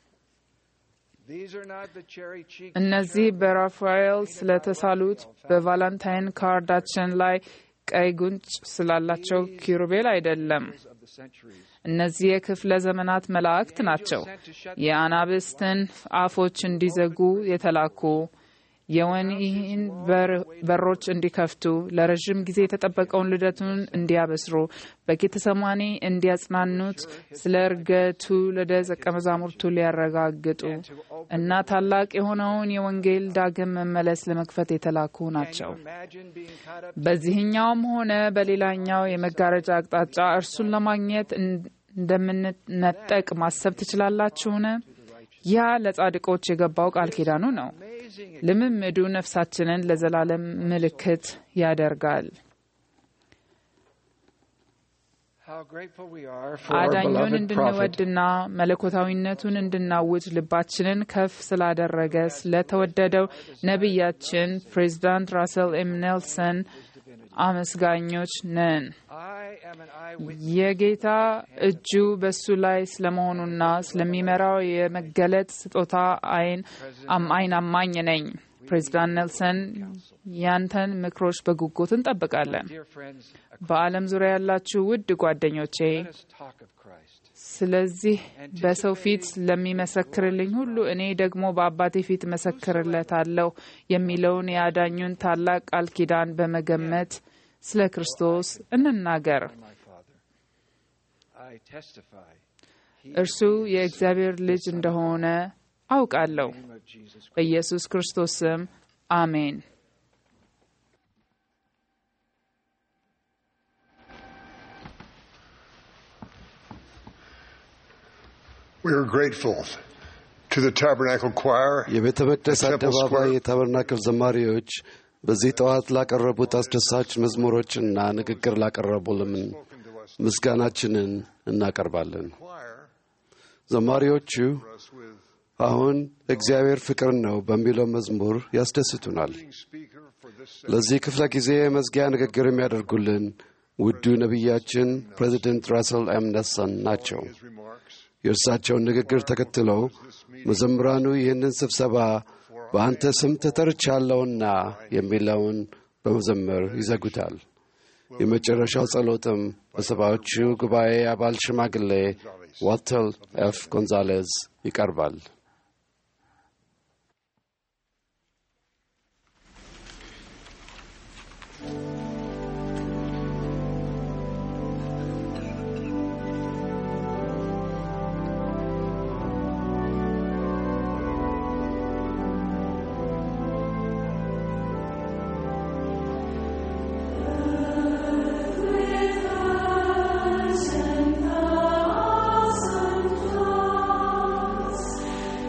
እነዚህ በራፋኤል ስለተሳሉት በቫላንታይን ካርዳችን ላይ ቀይ ጉንጭ ስላላቸው ኪሩቤል አይደለም። እነዚህ የክፍለ ዘመናት መላእክት ናቸው። የአናብስትን አፎች እንዲዘጉ የተላኩ የወህኒን በሮች እንዲከፍቱ ለረዥም ጊዜ የተጠበቀውን ልደቱን እንዲያበስሩ በጌተሰማኒ እንዲያጽናኑት ስለ እርገቱ ለደቀ መዛሙርቱ ሊያረጋግጡ እና ታላቅ የሆነውን የወንጌል ዳግም መመለስ ለመክፈት የተላኩ ናቸው። በዚህኛውም ሆነ በሌላኛው የመጋረጃ አቅጣጫ እርሱን ለማግኘት እንደምንነጠቅ ማሰብ ትችላላችሁን? ያ ለጻድቆች የገባው ቃል ኪዳኑ ነው። ልምምዱ ነፍሳችንን ለዘላለም ምልክት ያደርጋል። አዳኙን እንድንወድና መለኮታዊነቱን እንድናውጅ ልባችንን ከፍ ስላደረገ ስለተወደደው ነቢያችን ፕሬዚዳንት ራሰል ኤም ኔልሰን አመስጋኞች ነን። የጌታ እጁ በሱ ላይ ስለመሆኑና ስለሚመራው የመገለጥ ስጦታ አይን አይን አማኝ ነኝ። ፕሬዚዳንት ኔልሰን ያንተን ምክሮች በጉጉት እንጠብቃለን። በዓለም ዙሪያ ያላችሁ ውድ ጓደኞቼ ስለዚህ በሰው ፊት ለሚመሰክርልኝ ሁሉ እኔ ደግሞ በአባቴ ፊት መሰክርለታለሁ የሚለውን የአዳኙን ታላቅ ቃል ኪዳን በመገመት ስለ ክርስቶስ እንናገር። እርሱ የእግዚአብሔር ልጅ እንደሆነ አውቃለሁ። በኢየሱስ ክርስቶስ ስም አሜን። We are grateful to the Tabernacle Choir, የቤተ መቅደስ the Temple አደባባይ Square የታበርናክል ዘማሪዎች በዚህ ጠዋት ላቀረቡት አስደሳች መዝሙሮችና ንግግር ላቀረቡልን ምስጋናችንን እናቀርባለን። ዘማሪዎቹ አሁን እግዚአብሔር ፍቅር ነው በሚለው መዝሙር ያስደስቱናል። ለዚህ ክፍለ ጊዜ የመዝጊያ ንግግር የሚያደርጉልን ውዱ ነቢያችን ፕሬዚደንት ራስል ኤም ነልሰን ናቸው። የእርሳቸውን ንግግር ተከትለው መዘምራኑ ይህንን ስብሰባ በአንተ ስም ተጠርቻለሁና የሚለውን በመዘመር ይዘጉታል። የመጨረሻው ጸሎትም በሰባዎቹ ጉባኤ አባል ሽማግሌ ዋልተር ኤፍ ጎንዛሌዝ ይቀርባል። With us and awesome thoughts,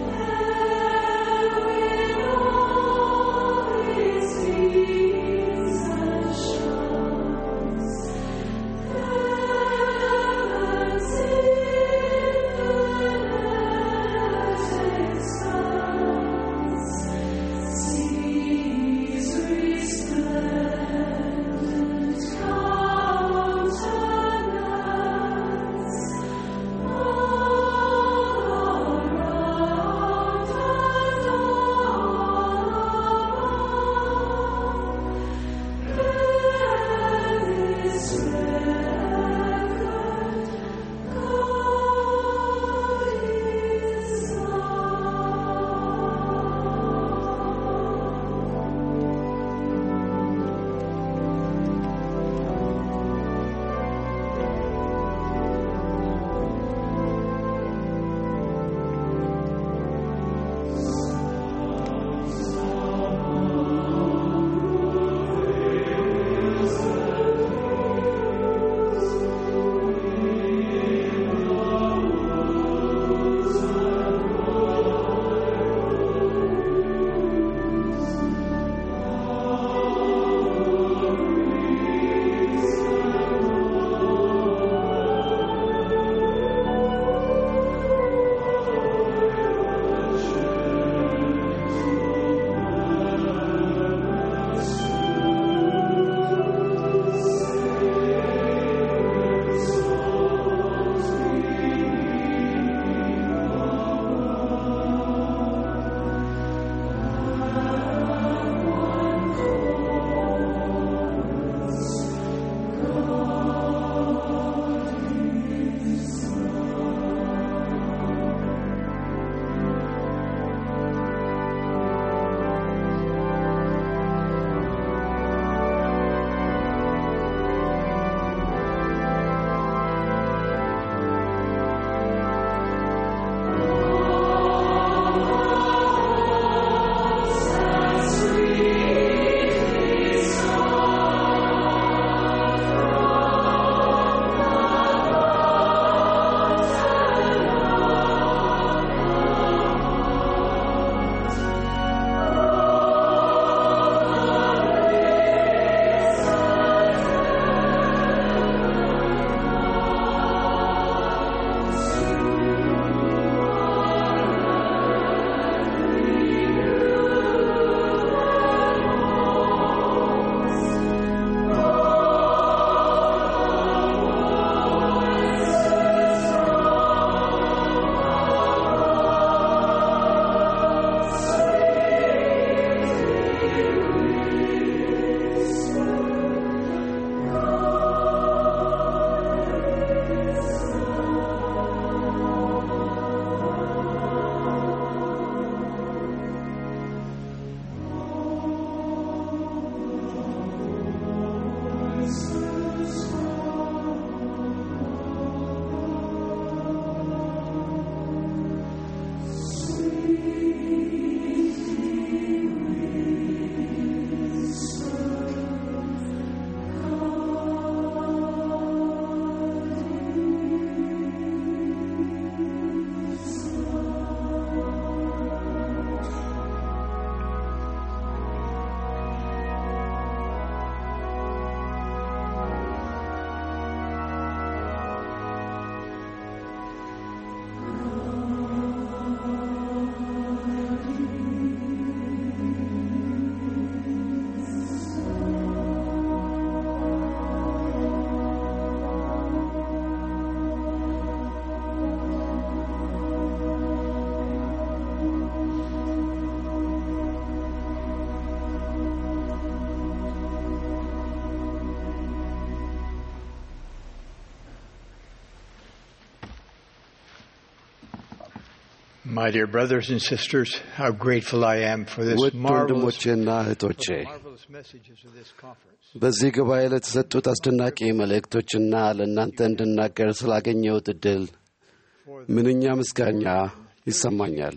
My dear brothers and sisters, how grateful I am for this ውድ marvelous, ወንድሞቼና እህቶቼ marvelous messages of this conference. በዚህ ጉባኤ ለተሰጡት አስደናቂ መልእክቶችና ለእናንተ እንድናገር ስላገኘሁት ዕድል ምንኛ ምስጋኛ ይሰማኛል።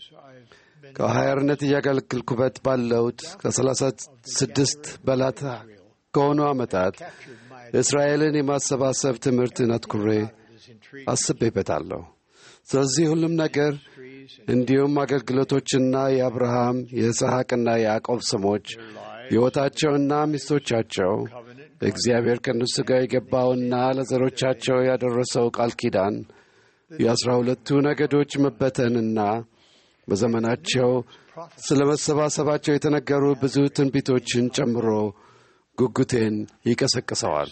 ከሐዋርያነት እያገለግልኩበት ባለሁት ከሰላሳ ስድስት በላት ከሆኑ ዓመታት እስራኤልን የማሰባሰብ ትምህርትን አትኩሬ አስቤበታለሁ። ስለዚህ ሁሉም ነገር እንዲሁም አገልግሎቶችና የአብርሃም የይስሐቅና የያዕቆብ ስሞች ሕይወታቸውና ሚስቶቻቸው እግዚአብሔር ከእነሱ ጋር የገባውና ለዘሮቻቸው ያደረሰው ቃል ኪዳን የአስራ ሁለቱ ነገዶች መበተንና በዘመናቸው ስለ መሰባሰባቸው የተነገሩ ብዙ ትንቢቶችን ጨምሮ ጉጉቴን ይቀሰቅሰዋል።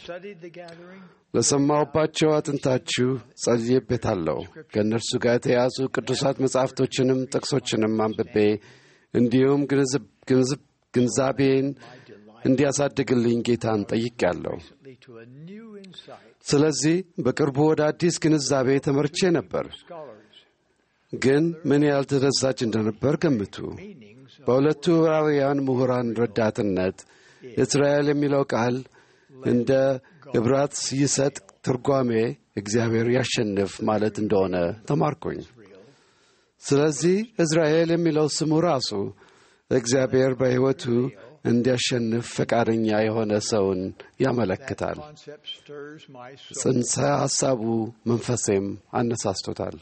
ለሰማሁባቸው አጥንታችሁ ጸልዬበታለሁ። ከእነርሱ ጋር የተያዙ ቅዱሳት መጻሕፍቶችንም ጥቅሶችንም አንብቤ እንዲሁም ግንዛቤን እንዲያሳድግልኝ ጌታን ጠይቄያለሁ። ስለዚህ በቅርቡ ወደ አዲስ ግንዛቤ ተመርቼ ነበር። ግን ምን ያህል ተደሳች እንደነበር ገምቱ። በሁለቱ ዕብራውያን ምሁራን ረዳትነት እስራኤል የሚለው ቃል እንደ ዕብራት ይሰጥ ትርጓሜ እግዚአብሔር ያሸንፍ ማለት እንደሆነ ተማርኩኝ። ስለዚህ እስራኤል የሚለው ስሙ ራሱ እግዚአብሔር በሕይወቱ እንዲያሸንፍ ፈቃደኛ የሆነ ሰውን ያመለክታል። ጽንሰ ሐሳቡ መንፈሴም አነሳስቶታል።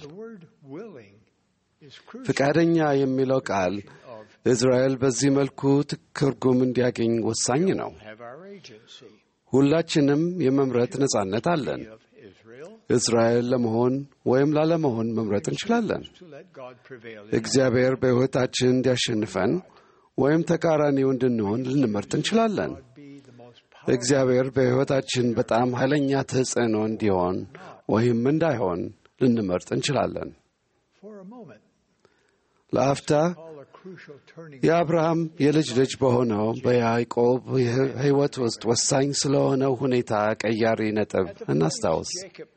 ፈቃደኛ የሚለው ቃል እስራኤል በዚህ መልኩ ትርጉም እንዲያገኝ ወሳኝ ነው። ሁላችንም የመምረጥ ነጻነት አለን። እስራኤል ለመሆን ወይም ላለመሆን መምረጥ እንችላለን። እግዚአብሔር በሕይወታችን እንዲያሸንፈን ወይም ተቃራኒው እንድንሆን ልንመርጥ እንችላለን። እግዚአብሔር በሕይወታችን በጣም ኃይለኛ ተጽዕኖ እንዲሆን ወይም እንዳይሆን ልንመርጥ እንችላለን። ለአፍታ የአብርሃም የልጅ ልጅ በሆነው በያዕቆብ ሕይወት ውስጥ ወሳኝ ስለሆነው ሁኔታ ቀያሪ ነጥብ እናስታውስ።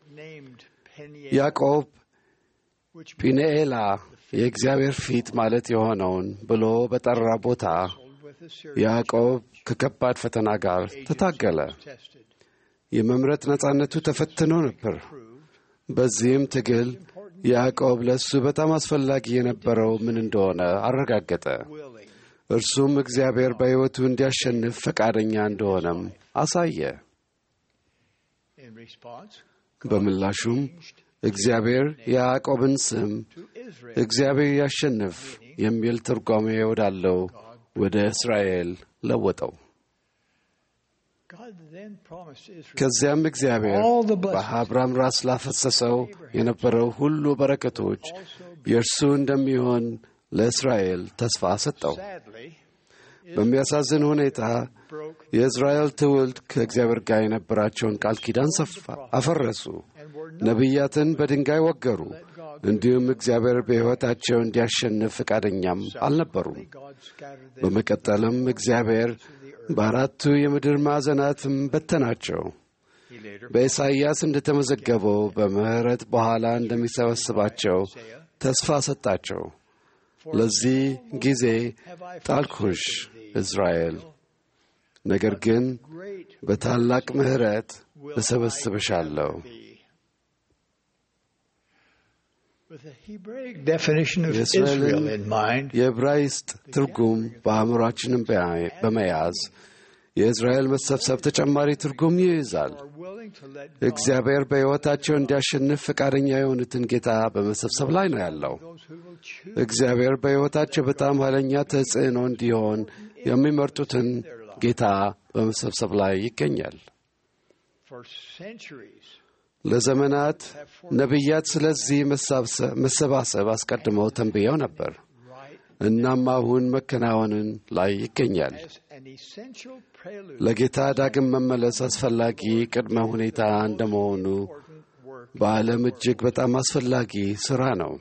ያዕቆብ ጲንኤላ የእግዚአብሔር ፊት ማለት የሆነውን ብሎ በጠራ ቦታ ያዕቆብ ከከባድ ፈተና ጋር ተታገለ። የመምረጥ ነጻነቱ ተፈትኖ ነበር። በዚህም ትግል ያዕቆብ ለእሱ በጣም አስፈላጊ የነበረው ምን እንደሆነ አረጋገጠ። እርሱም እግዚአብሔር በሕይወቱ እንዲያሸንፍ ፈቃደኛ እንደሆነም አሳየ። በምላሹም እግዚአብሔር የያዕቆብን ስም እግዚአብሔር ያሸንፍ የሚል ትርጓሜ ወዳለው ወደ እስራኤል ለወጠው። ከዚያም እግዚአብሔር በአብርሃም ራስ ላፈሰሰው የነበረው ሁሉ በረከቶች የእርሱ እንደሚሆን ለእስራኤል ተስፋ ሰጠው። በሚያሳዝን ሁኔታ የእስራኤል ትውልድ ከእግዚአብሔር ጋር የነበራቸውን ቃል ኪዳን ሰፋ አፈረሱ። ነቢያትን በድንጋይ ወገሩ። እንዲሁም እግዚአብሔር በሕይወታቸው እንዲያሸንፍ ፈቃደኛም አልነበሩም። በመቀጠልም እግዚአብሔር በአራቱ የምድር ማዕዘናትም በተናቸው። በኢሳይያስ እንደተመዘገበው በምሕረት በኋላ እንደሚሰበስባቸው ተስፋ ሰጣቸው። ለዚህ ጊዜ ጣልኩሽ እስራኤል፣ ነገር ግን በታላቅ ምሕረት እሰበስብሻለሁ። የእስራኤልን የዕብራይስጥ ትርጉም በአእምሯችንም በመያዝ የእስራኤል መሰብሰብ ተጨማሪ ትርጉም ይይዛል። እግዚአብሔር በሕይወታቸው እንዲያሸንፍ ፈቃደኛ የሆኑትን ጌታ በመሰብሰብ ላይ ነው ያለው። እግዚአብሔር በሕይወታቸው በጣም ኃይለኛ ተጽዕኖ እንዲሆን የሚመርጡትን ጌታ በመሰብሰብ ላይ ይገኛል። ለዘመናት ነቢያት ስለዚህ መሰባሰብ አስቀድመው ተንብየው ነበር። እናም አሁን መከናወንን ላይ ይገኛል። ለጌታ ዳግም መመለስ አስፈላጊ ቅድመ ሁኔታ እንደመሆኑ በዓለም እጅግ በጣም አስፈላጊ ሥራ ነው።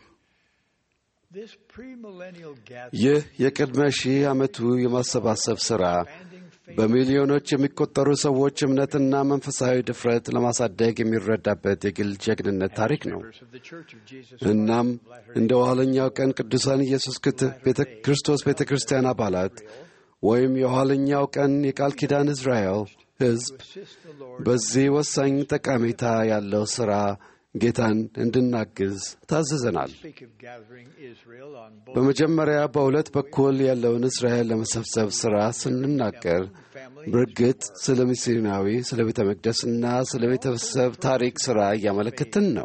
ይህ የቅድመ ሺህ ዓመቱ የማሰባሰብ ሥራ በሚሊዮኖች የሚቆጠሩ ሰዎች እምነትና መንፈሳዊ ድፍረት ለማሳደግ የሚረዳበት የግል ጀግንነት ታሪክ ነው። እናም እንደ ኋለኛው ቀን ቅዱሳን ኢየሱስ ክርስቶስ ቤተ ክርስቲያን አባላት ወይም የኋለኛው ቀን የቃል ኪዳን እስራኤል ሕዝብ በዚህ ወሳኝ ጠቀሜታ ያለው ሥራ ጌታን እንድናግዝ ታዝዘናል። በመጀመሪያ በሁለት በኩል ያለውን እስራኤል ለመሰብሰብ ሥራ ስንናገር በእርግጥ ስለ ሚስዮናዊ፣ ስለ ቤተ መቅደስና ስለ ቤተሰብ ታሪክ ሥራ እያመለከትን ነው።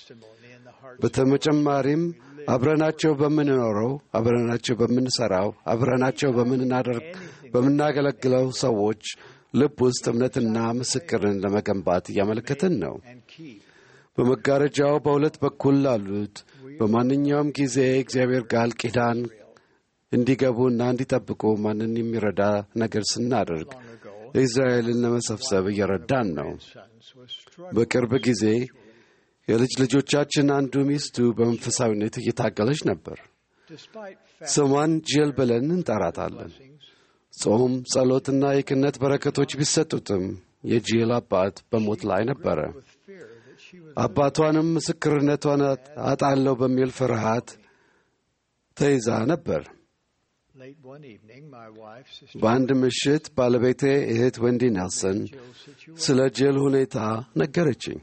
በተጨማሪም አብረናቸው በምንኖረው፣ አብረናቸው በምንሠራው፣ አብረናቸው በምናደርግ በምናገለግለው ሰዎች ልብ ውስጥ እምነትና ምስክርን ለመገንባት እያመለከትን ነው። በመጋረጃው በሁለት በኩል ላሉት በማንኛውም ጊዜ እግዚአብሔር ቃል ኪዳን እንዲገቡና እንዲጠብቁ ማንን የሚረዳ ነገር ስናደርግ እስራኤልን ለመሰብሰብ እየረዳን ነው። በቅርብ ጊዜ የልጅ ልጆቻችን አንዱ ሚስቱ በመንፈሳዊነት እየታገለች ነበር። ስሟን ጅል ብለን እንጠራታለን። ጾም፣ ጸሎትና የክህነት በረከቶች ቢሰጡትም የጂል አባት በሞት ላይ ነበረ። አባቷንም ምስክርነቷን አጣለው በሚል ፍርሃት ተይዛ ነበር። በአንድ ምሽት ባለቤቴ እህት ወንዲ ኔልሰን ስለ ጅል ሁኔታ ነገረችኝ።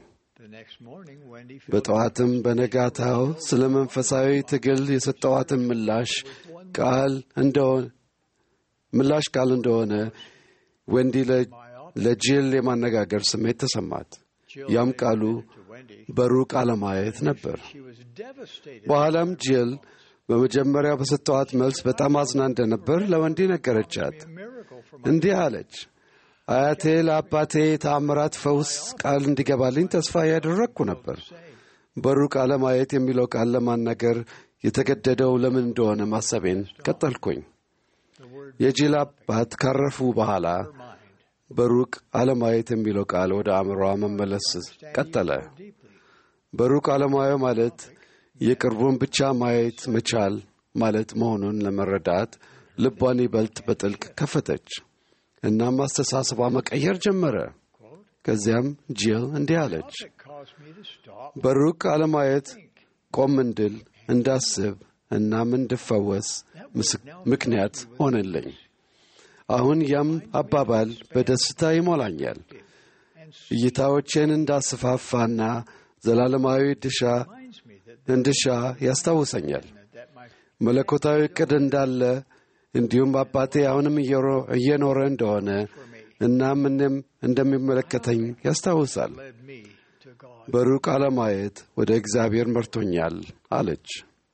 በጠዋትም በነጋታው ስለ መንፈሳዊ ትግል የሰጠዋትን ምላሽ ቃል እንደሆነ ምላሽ ቃል እንደሆነ ወንዲ ለጅል የማነጋገር ስሜት ተሰማት። ያም ቃሉ በሩቅ አለማየት ነበር። በኋላም ጅል በመጀመሪያ በሰጠዋት መልስ በጣም አዝና እንደነበር ለወንዲ ነገረቻት። እንዲህ አለች፣ አያቴ ለአባቴ የተአምራት ፈውስ ቃል እንዲገባልኝ ተስፋ ያደረግኩ ነበር። በሩቅ አለማየት የሚለው ቃል ለማናገር የተገደደው ለምን እንደሆነ ማሰቤን ቀጠልኩኝ። የጅል አባት ካረፉ በኋላ በሩቅ አለማየት የሚለው ቃል ወደ አእምሯ መመለስ ቀጠለ። በሩቅ አለማየው ማለት የቅርቡን ብቻ ማየት መቻል ማለት መሆኑን ለመረዳት ልቧን ይበልጥ በጥልቅ ከፈተች። እናም አስተሳሰቧ መቀየር ጀመረ። ከዚያም ጂል እንዲህ አለች፣ በሩቅ አለማየት ቆም እንድል፣ እንዳስብ እናም እንድፈወስ ምክንያት ሆነልኝ። አሁን ያም አባባል በደስታ ይሞላኛል። እይታዎቼን እንዳስፋፋና ዘላለማዊ ድሻ እንድሻ ያስታውሰኛል። መለኮታዊ ዕቅድ እንዳለ እንዲሁም አባቴ አሁንም እየኖረ እንደሆነ እናም እኔም እንደሚመለከተኝ ያስታውሳል። በሩቅ አለማየት ወደ እግዚአብሔር መርቶኛል አለች።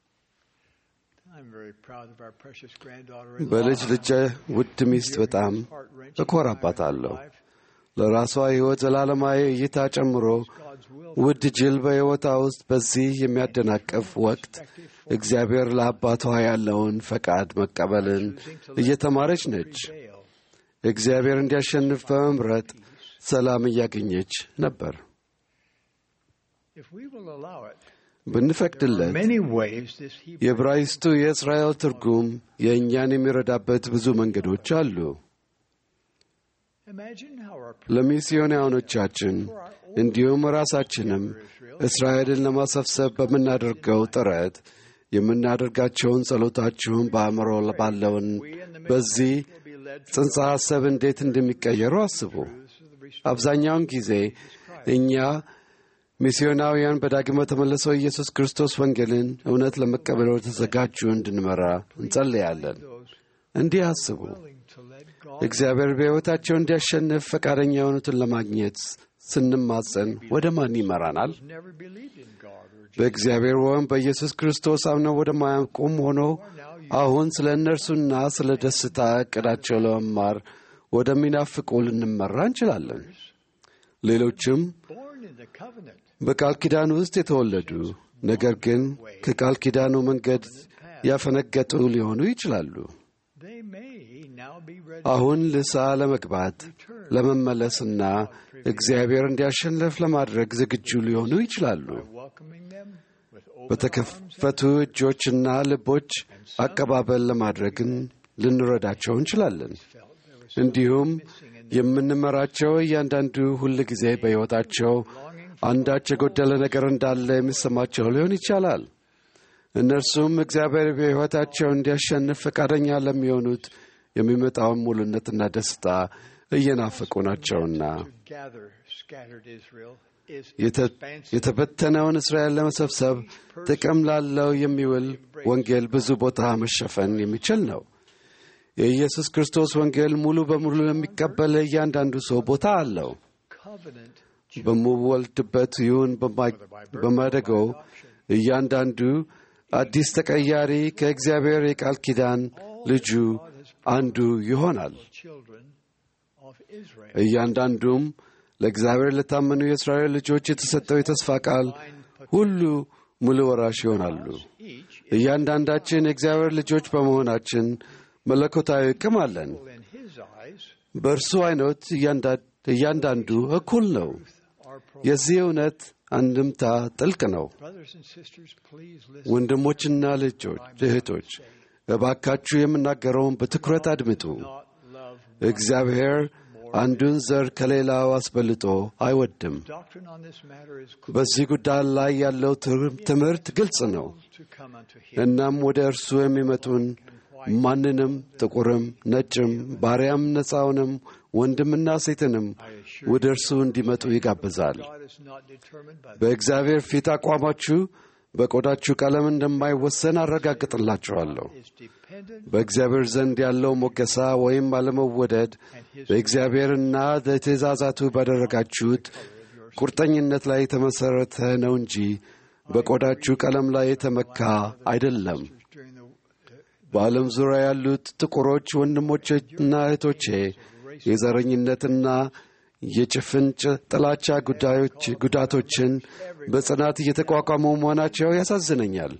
በልጅ ልጄ ውድ ሚስት በጣም እኮራባታለሁ። ለራሷ ሕይወት ዘላለማዊ እይታ ጨምሮ ውድ ጅል በሕይወቷ ውስጥ በዚህ የሚያደናቅፍ ወቅት እግዚአብሔር ለአባቷ ያለውን ፈቃድ መቀበልን እየተማረች ነች። እግዚአብሔር እንዲያሸንፍ በመምረጥ ሰላም እያገኘች ነበር። ብንፈቅድለት የዕብራይስጡ የእስራኤል ትርጉም የእኛን የሚረዳበት ብዙ መንገዶች አሉ። ለሚስዮናውያኖቻችን እንዲሁም ራሳችንም እስራኤልን ለማሰብሰብ በምናደርገው ጥረት የምናደርጋቸውን ጸሎታችሁን በአእምሮ ባለውን በዚህ ጽንሰ ሐሳብ እንዴት እንደሚቀየሩ አስቡ። አብዛኛውን ጊዜ እኛ ሚስዮናውያን በዳግመ ተመልሰው ኢየሱስ ክርስቶስ ወንጌልን እውነት ለመቀበል ወደ ተዘጋጁ እንድንመራ እንጸልያለን። እንዲህ አስቡ። እግዚአብሔር በሕይወታቸው እንዲያሸንፍ ፈቃደኛ የሆኑትን ለማግኘት ስንማጸን ወደ ማን ይመራናል? በእግዚአብሔር ወይም በኢየሱስ ክርስቶስ አምነው ወደማያውቁም ሆኖ አሁን ስለ እነርሱና ስለ ደስታ ዕቅዳቸው ለመማር ወደሚናፍቁ ልንመራ እንችላለን። ሌሎችም በቃል ኪዳን ውስጥ የተወለዱ ነገር ግን ከቃል ኪዳኑ መንገድ ያፈነገጡ ሊሆኑ ይችላሉ። አሁን ንስሐ ለመግባት ለመመለስና እግዚአብሔር እንዲያሸንፍ ለማድረግ ዝግጁ ሊሆኑ ይችላሉ። በተከፈቱ እጆችና ልቦች አቀባበል ለማድረግን ልንረዳቸው እንችላለን። እንዲሁም የምንመራቸው እያንዳንዱ ሁል ጊዜ በሕይወታቸው አንዳች የጎደለ ነገር እንዳለ የሚሰማቸው ሊሆን ይቻላል። እነርሱም እግዚአብሔር በሕይወታቸው እንዲያሸንፍ ፈቃደኛ ለሚሆኑት የሚመጣውን ሙሉነትና ደስታ እየናፈቁ ናቸውና የተበተነውን እስራኤል ለመሰብሰብ ጥቅም ላለው የሚውል ወንጌል ብዙ ቦታ መሸፈን የሚችል ነው። የኢየሱስ ክርስቶስ ወንጌል ሙሉ በሙሉ ለሚቀበል እያንዳንዱ ሰው ቦታ አለው። በምወልድበት ይሁን በማደገው እያንዳንዱ አዲስ ተቀያሪ ከእግዚአብሔር የቃል ኪዳን ልጁ አንዱ ይሆናል። እያንዳንዱም ለእግዚአብሔር ለታመኑ የእስራኤል ልጆች የተሰጠው የተስፋ ቃል ሁሉ ሙሉ ወራሽ ይሆናሉ። እያንዳንዳችን የእግዚአብሔር ልጆች በመሆናችን መለኮታዊ ቅም አለን። በእርሱ አይኖት እያንዳንዱ እኩል ነው። የዚህ እውነት አንድምታ ጥልቅ ነው። ወንድሞችና ልጆች፣ እህቶች እባካችሁ የምናገረውን በትኩረት አድምጡ። እግዚአብሔር አንዱን ዘር ከሌላው አስበልጦ አይወድም። በዚህ ጉዳይ ላይ ያለው ትምህርት ግልጽ ነው። እናም ወደ እርሱ የሚመጡን ማንንም ጥቁርም፣ ነጭም፣ ባሪያም፣ ነፃውንም፣ ወንድምና ሴትንም ወደ እርሱ እንዲመጡ ይጋብዛል። በእግዚአብሔር ፊት አቋማችሁ በቆዳችሁ ቀለም እንደማይወሰን አረጋግጥላችኋለሁ። በእግዚአብሔር ዘንድ ያለው ሞገሳ ወይም አለመወደድ በእግዚአብሔርና በትእዛዛቱ ባደረጋችሁት ቁርጠኝነት ላይ የተመሠረተ ነው እንጂ በቆዳችሁ ቀለም ላይ የተመካ አይደለም። በዓለም ዙሪያ ያሉት ጥቁሮች ወንድሞቼና እህቶቼ የዘረኝነትና የጭፍን ጥላቻ ጉዳዮች ጉዳቶችን በጽናት እየተቋቋሙ መሆናቸው ያሳዝነኛል።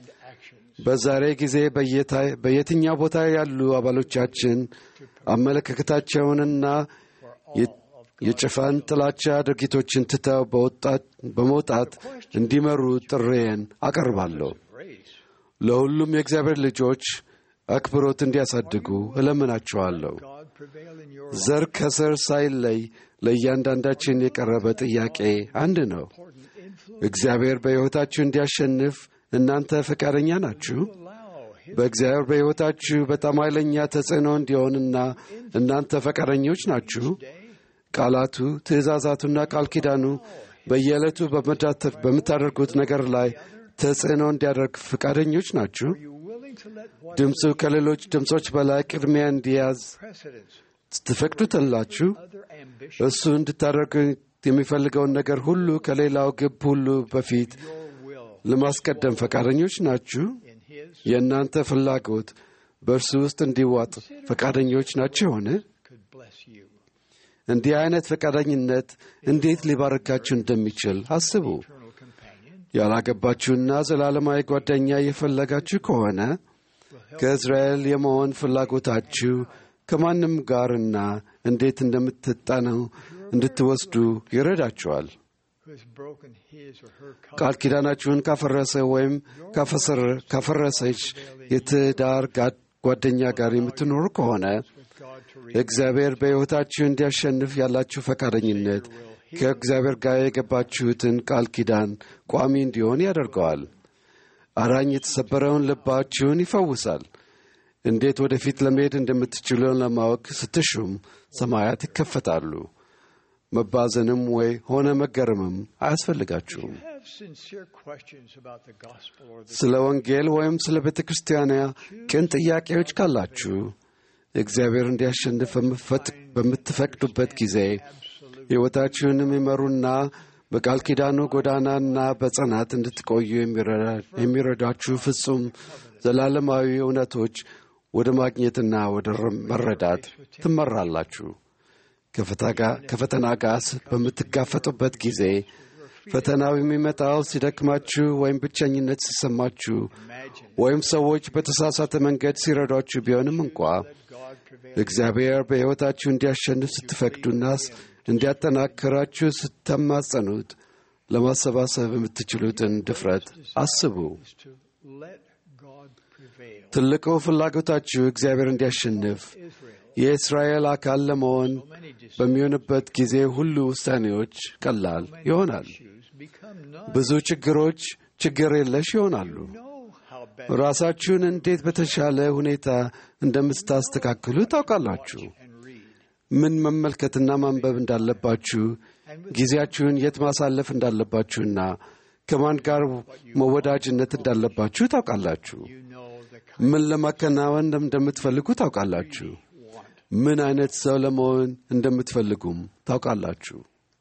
በዛሬ ጊዜ በየትኛው ቦታ ያሉ አባሎቻችን አመለካከታቸውንና የጭፋን ጥላቻ ድርጊቶችን ትተው በመውጣት እንዲመሩ ጥሬን አቀርባለሁ። ለሁሉም የእግዚአብሔር ልጆች አክብሮት እንዲያሳድጉ እለምናቸዋለሁ። ዘር ከዘር ሳይለይ ለእያንዳንዳችን የቀረበ ጥያቄ አንድ ነው። እግዚአብሔር በሕይወታችሁ እንዲያሸንፍ እናንተ ፈቃደኛ ናችሁ? በእግዚአብሔር በሕይወታችሁ በጣም ኃይለኛ ተጽዕኖ እንዲሆንና እናንተ ፈቃደኞች ናችሁ? ቃላቱ፣ ትእዛዛቱና ቃል ኪዳኑ በየዕለቱ በምታደርጉት ነገር ላይ ተጽዕኖ እንዲያደርግ ፈቃደኞች ናችሁ? ድምፁ ከሌሎች ድምፆች በላይ ቅድሚያ እንዲያዝ ትፈቅዱትላችሁ? እሱ እንድታደርጉ የሚፈልገውን ነገር ሁሉ ከሌላው ግብ ሁሉ በፊት ለማስቀደም ፈቃደኞች ናችሁ? የእናንተ ፍላጎት በእርሱ ውስጥ እንዲዋጥ ፈቃደኞች ናችሁን? እንዲህ አይነት ፈቃደኝነት እንዴት ሊባርካችሁ እንደሚችል አስቡ። ያላገባችሁና ዘላለማዊ ጓደኛ እየፈለጋችሁ ከሆነ ከእስራኤል የመሆን ፍላጎታችሁ ከማንም ጋርና እንዴት እንደምትጣነው እንድትወስዱ ይረዳችኋል። ቃል ኪዳናችሁን ካፈረሰ ወይም ካፈረሰች የትዳር ጓደኛ ጋር የምትኖሩ ከሆነ እግዚአብሔር በሕይወታችሁ እንዲያሸንፍ ያላችሁ ፈቃደኝነት ከእግዚአብሔር ጋር የገባችሁትን ቃል ኪዳን ቋሚ እንዲሆን ያደርገዋል። አዳኝ የተሰበረውን ልባችሁን ይፈውሳል። እንዴት ወደፊት ለመሄድ እንደምትችሉ ለማወቅ ስትሹም ሰማያት ይከፈታሉ። መባዘንም ወይ ሆነ መገረምም አያስፈልጋችሁም። ስለ ወንጌል ወይም ስለ ቤተ ክርስቲያኗ ቅን ጥያቄዎች ካላችሁ እግዚአብሔር እንዲያሸንፍ በምትፈቅዱበት ጊዜ ሕይወታችሁን የሚመሩና በቃል ኪዳኑ ጎዳናና በጽናት እንድትቆዩ የሚረዳችሁ ፍጹም ዘላለማዊ እውነቶች ወደ ማግኘትና ወደ መረዳት ትመራላችሁ። ከፈተና ጋር በምትጋፈጡበት ጊዜ ፈተናው የሚመጣው ሲደክማችሁ ወይም ብቸኝነት ሲሰማችሁ ወይም ሰዎች በተሳሳተ መንገድ ሲረዷችሁ ቢሆንም እንኳ እግዚአብሔር በሕይወታችሁ እንዲያሸንፍ ስትፈቅዱና እንዲያጠናክራችሁ ስተማጸኑት ለማሰባሰብ የምትችሉትን ድፍረት አስቡ። ትልቁ ፍላጎታችሁ እግዚአብሔር እንዲያሸንፍ የእስራኤል አካል ለመሆን በሚሆንበት ጊዜ ሁሉ ውሳኔዎች ቀላል ይሆናል። ብዙ ችግሮች ችግር የለሽ ይሆናሉ። ራሳችሁን እንዴት በተሻለ ሁኔታ እንደምታስተካክሉ ታውቃላችሁ። ምን መመልከትና ማንበብ እንዳለባችሁ፣ ጊዜያችሁን የት ማሳለፍ እንዳለባችሁና ከማን ጋር መወዳጅነት እንዳለባችሁ ታውቃላችሁ። ምን ለማከናወን እንደምትፈልጉ ታውቃላችሁ። ምን አይነት ሰው ለመሆን እንደምትፈልጉም ታውቃላችሁ።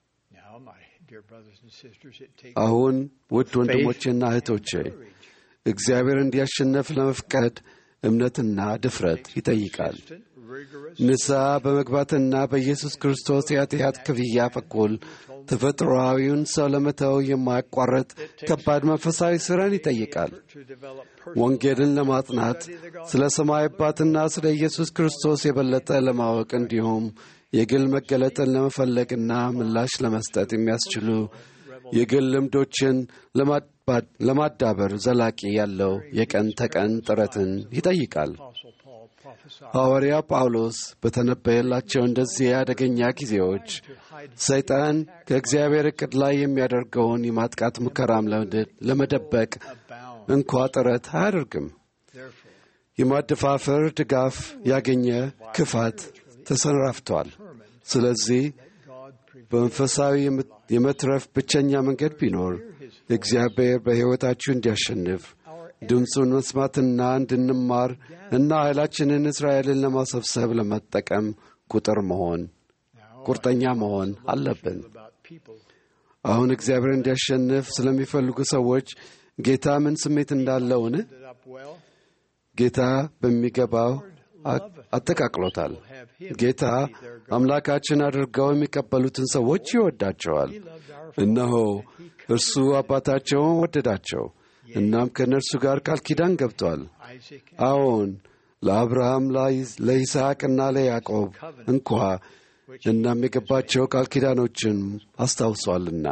አሁን ውድ ወንድሞቼና እህቶቼ እግዚአብሔር እንዲያሸነፍ ለመፍቀድ እምነትና ድፍረት ይጠይቃል። ንስሐ በመግባትና በኢየሱስ ክርስቶስ የኃጢአት ክፍያ በኩል ተፈጥሮአዊውን ሰው ለመተው የማያቋረጥ ከባድ መንፈሳዊ ሥራን ይጠይቃል። ወንጌልን ለማጥናት ስለ ሰማይ አባትና ስለ ኢየሱስ ክርስቶስ የበለጠ ለማወቅ እንዲሁም የግል መገለጥን ለመፈለግና ምላሽ ለመስጠት የሚያስችሉ የግል ልምዶችን ለማዳበር ዘላቂ ያለው የቀን ተቀን ጥረትን ይጠይቃል። ሐዋርያ ጳውሎስ በተነበየላቸው እንደዚህ አደገኛ ጊዜዎች ሰይጣን ከእግዚአብሔር ዕቅድ ላይ የሚያደርገውን የማጥቃት ሙከራም ለመደበቅ እንኳ ጥረት አያደርግም። የማደፋፈር ድጋፍ ያገኘ ክፋት ተሰራፍቷል። ስለዚህ በመንፈሳዊ የመትረፍ ብቸኛ መንገድ ቢኖር እግዚአብሔር በሕይወታችሁ እንዲያሸንፍ ድምፁን መስማትና እንድንማር እና ኃይላችንን እስራኤልን ለማሰብሰብ ለመጠቀም ቁጥር መሆን ቁርጠኛ መሆን አለብን። አሁን እግዚአብሔር እንዲያሸንፍ ስለሚፈልጉ ሰዎች ጌታ ምን ስሜት እንዳለውን ጌታ በሚገባው አጠቃቅሎታል። ጌታ አምላካችን አድርገው የሚቀበሉትን ሰዎች ይወዳቸዋል። እነሆ እርሱ አባታቸውን ወደዳቸው። እናም ከእነርሱ ጋር ቃል ኪዳን ገብቷል። አዎን ለአብርሃም ለይስሐቅና ለያዕቆብ እንኳ እናም የገባቸው ቃል ኪዳኖችን አስታውሷልና።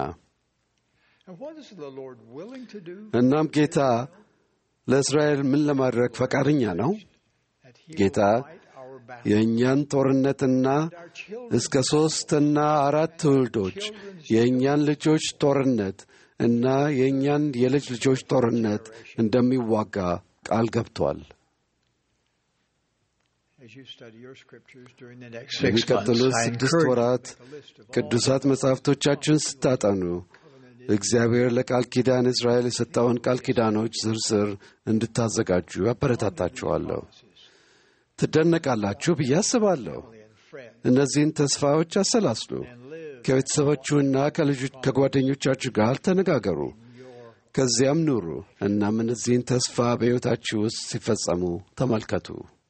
እናም ጌታ ለእስራኤል ምን ለማድረግ ፈቃደኛ ነው? ጌታ የእኛን ጦርነትና እስከ ሦስትና አራት ትውልዶች የእኛን ልጆች ጦርነት እና የእኛን የልጅ ልጆች ጦርነት እንደሚዋጋ ቃል ገብቷል። የሚቀጥሉት ስድስት ወራት ቅዱሳት መጻሕፍቶቻችን ስታጠኑ እግዚአብሔር ለቃል ኪዳን እስራኤል የሰጠውን ቃል ኪዳኖች ዝርዝር እንድታዘጋጁ አበረታታችኋለሁ። ትደነቃላችሁ ብዬ አስባለሁ። እነዚህን ተስፋዎች አሰላስሉ። ከቤተሰባችሁና ከጓደኞቻችሁ ጋር ተነጋገሩ። ከዚያም ኑሩ። እናም እነዚህን ተስፋ በሕይወታችሁ ውስጥ ሲፈጸሙ ተመልከቱ።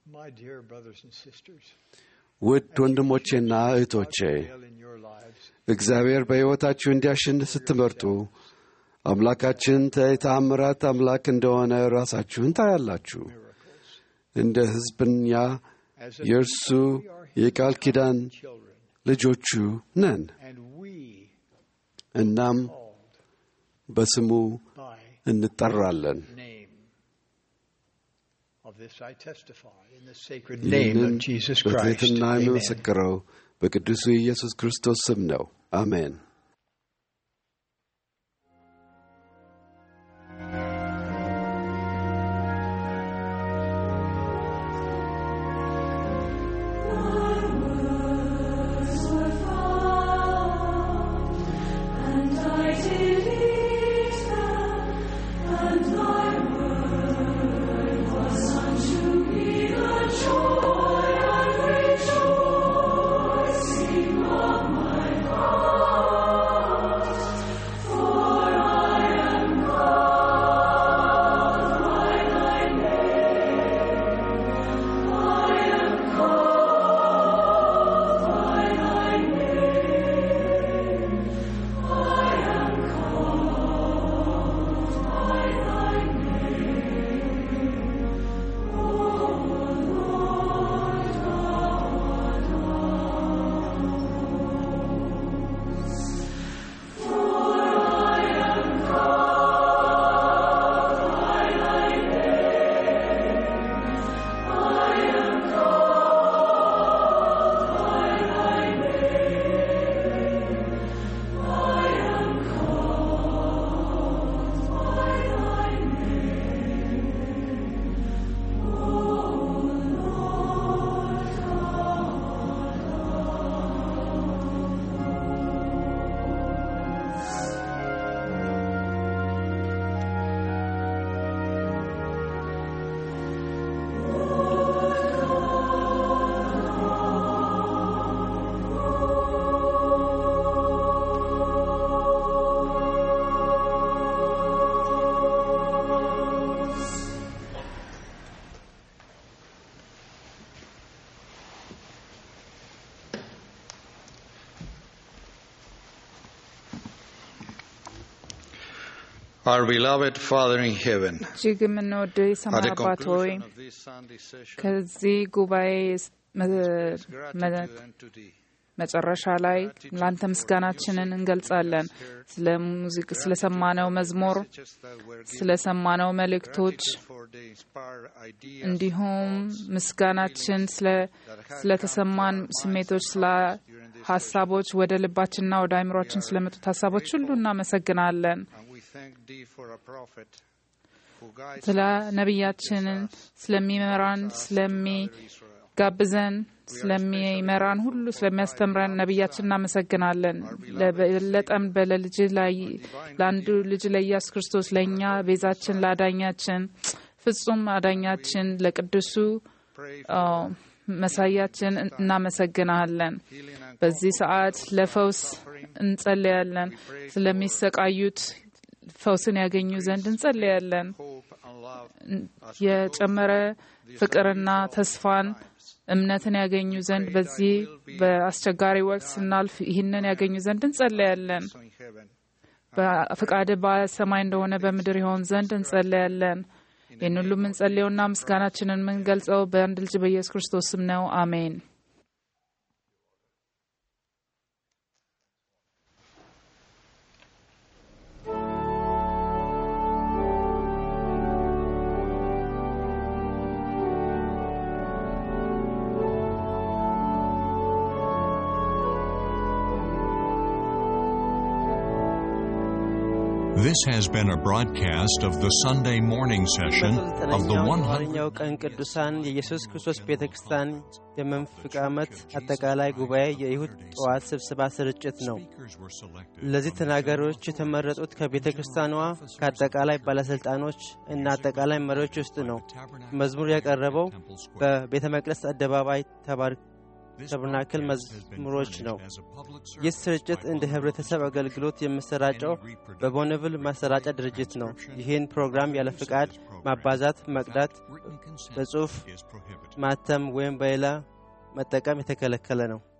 ውድ ወንድሞቼና እህቶቼ እግዚአብሔር በሕይወታችሁ እንዲያሸንፍ ስትመርጡ አምላካችን የተአምራት አምላክ እንደሆነ ራሳችሁን ታያላችሁ። እንደ ሕዝብኛ የእርሱ የቃል ኪዳን ልጆቹ ነን። እናም በስሙ እንጠራለን። ይህንን በትሕትና የሚመሰክረው በቅዱሱ የኢየሱስ ክርስቶስ ስም ነው። አሜን። Our beloved Father in heaven, እጅግ የምንወደው at የሰማይ the አባት ሆይ conclusion of this Sunday session, ከዚህ ጉባኤ መ- gratitude መ- unto thee. መጨረሻ ላይ ለአንተ ምስጋናችንን እንገልጻለን። ስለ ሙዚቅ ስለሰማነው መዝሙር፣ ስለሰማነው መልእክቶች እንዲሁም ምስጋናችን ስለ- ስለተሰማን ስሜቶች፣ ስለ ሀሳቦች ወደ ልባችንና ወደ አይምሯችን ስለመጡት ሀሳቦች ሁሉ እናመሰግናለን። And we thank thee for a prophet who guides ስለ us ነቢያችንን ስለሚመራን ስለሚጋብዘን ስለሚመራን ሁሉ ስለሚያስተምረን ነቢያችን እናመሰግናለን። ለበለጠም በለልጅ ላይ ለአንዱ ልጅ ለኢየሱስ ክርስቶስ ለእኛ ቤዛችን ለአዳኛችን ፍጹም አዳኛችን ለቅዱሱ አ፣ መሳያችን እናመሰግናለን። በዚህ ሰዓት ለፈውስ እንጸልያለን። ስለሚሰቃዩት ፈውስን ያገኙ ዘንድ እንጸልያለን። የጨመረ ፍቅርና ተስፋን እምነትን ያገኙ ዘንድ በዚህ በአስቸጋሪ ወቅት ስናልፍ ይህንን ያገኙ ዘንድ እንጸለያለን። በፍቃድ በሰማይ እንደሆነ በምድር ይሆን ዘንድ እንጸለያለን። ይህን ሁሉ የምንጸልየውና ምስጋናችንን የምንገልጸው በአንድ ልጅ በኢየሱስ ክርስቶስ ስም ነው። አሜን። This has been a broadcast of the Sunday morning session of the በዘጠነኛው 100. የኋለኛው ቀን ቅዱሳን የኢየሱስ ክርስቶስ ቤተ ክርስቲያን የመንፈቅ ዓመት አጠቃላይ ጉባኤ የይሁድ ጠዋት ስብሰባ ስርጭት ነው። ለዚህ ተናጋሪዎች የተመረጡት ከቤተ ክርስቲያኗ ከአጠቃላይ ባለሥልጣኖች እና አጠቃላይ መሪዎች ውስጥ ነው። መዝሙር ያቀረበው በቤተ መቅደስ አደባባይ ተባር ተብናክል መዝሙሮች ነው። ይህ ስርጭት እንደ ህብረተሰብ አገልግሎት የሚሰራጨው በቦነቭል ማሰራጫ ድርጅት ነው። ይህን ፕሮግራም ያለ ፍቃድ ማባዛት፣ መቅዳት፣ በጽሑፍ ማተም ወይም በሌላ መጠቀም የተከለከለ ነው።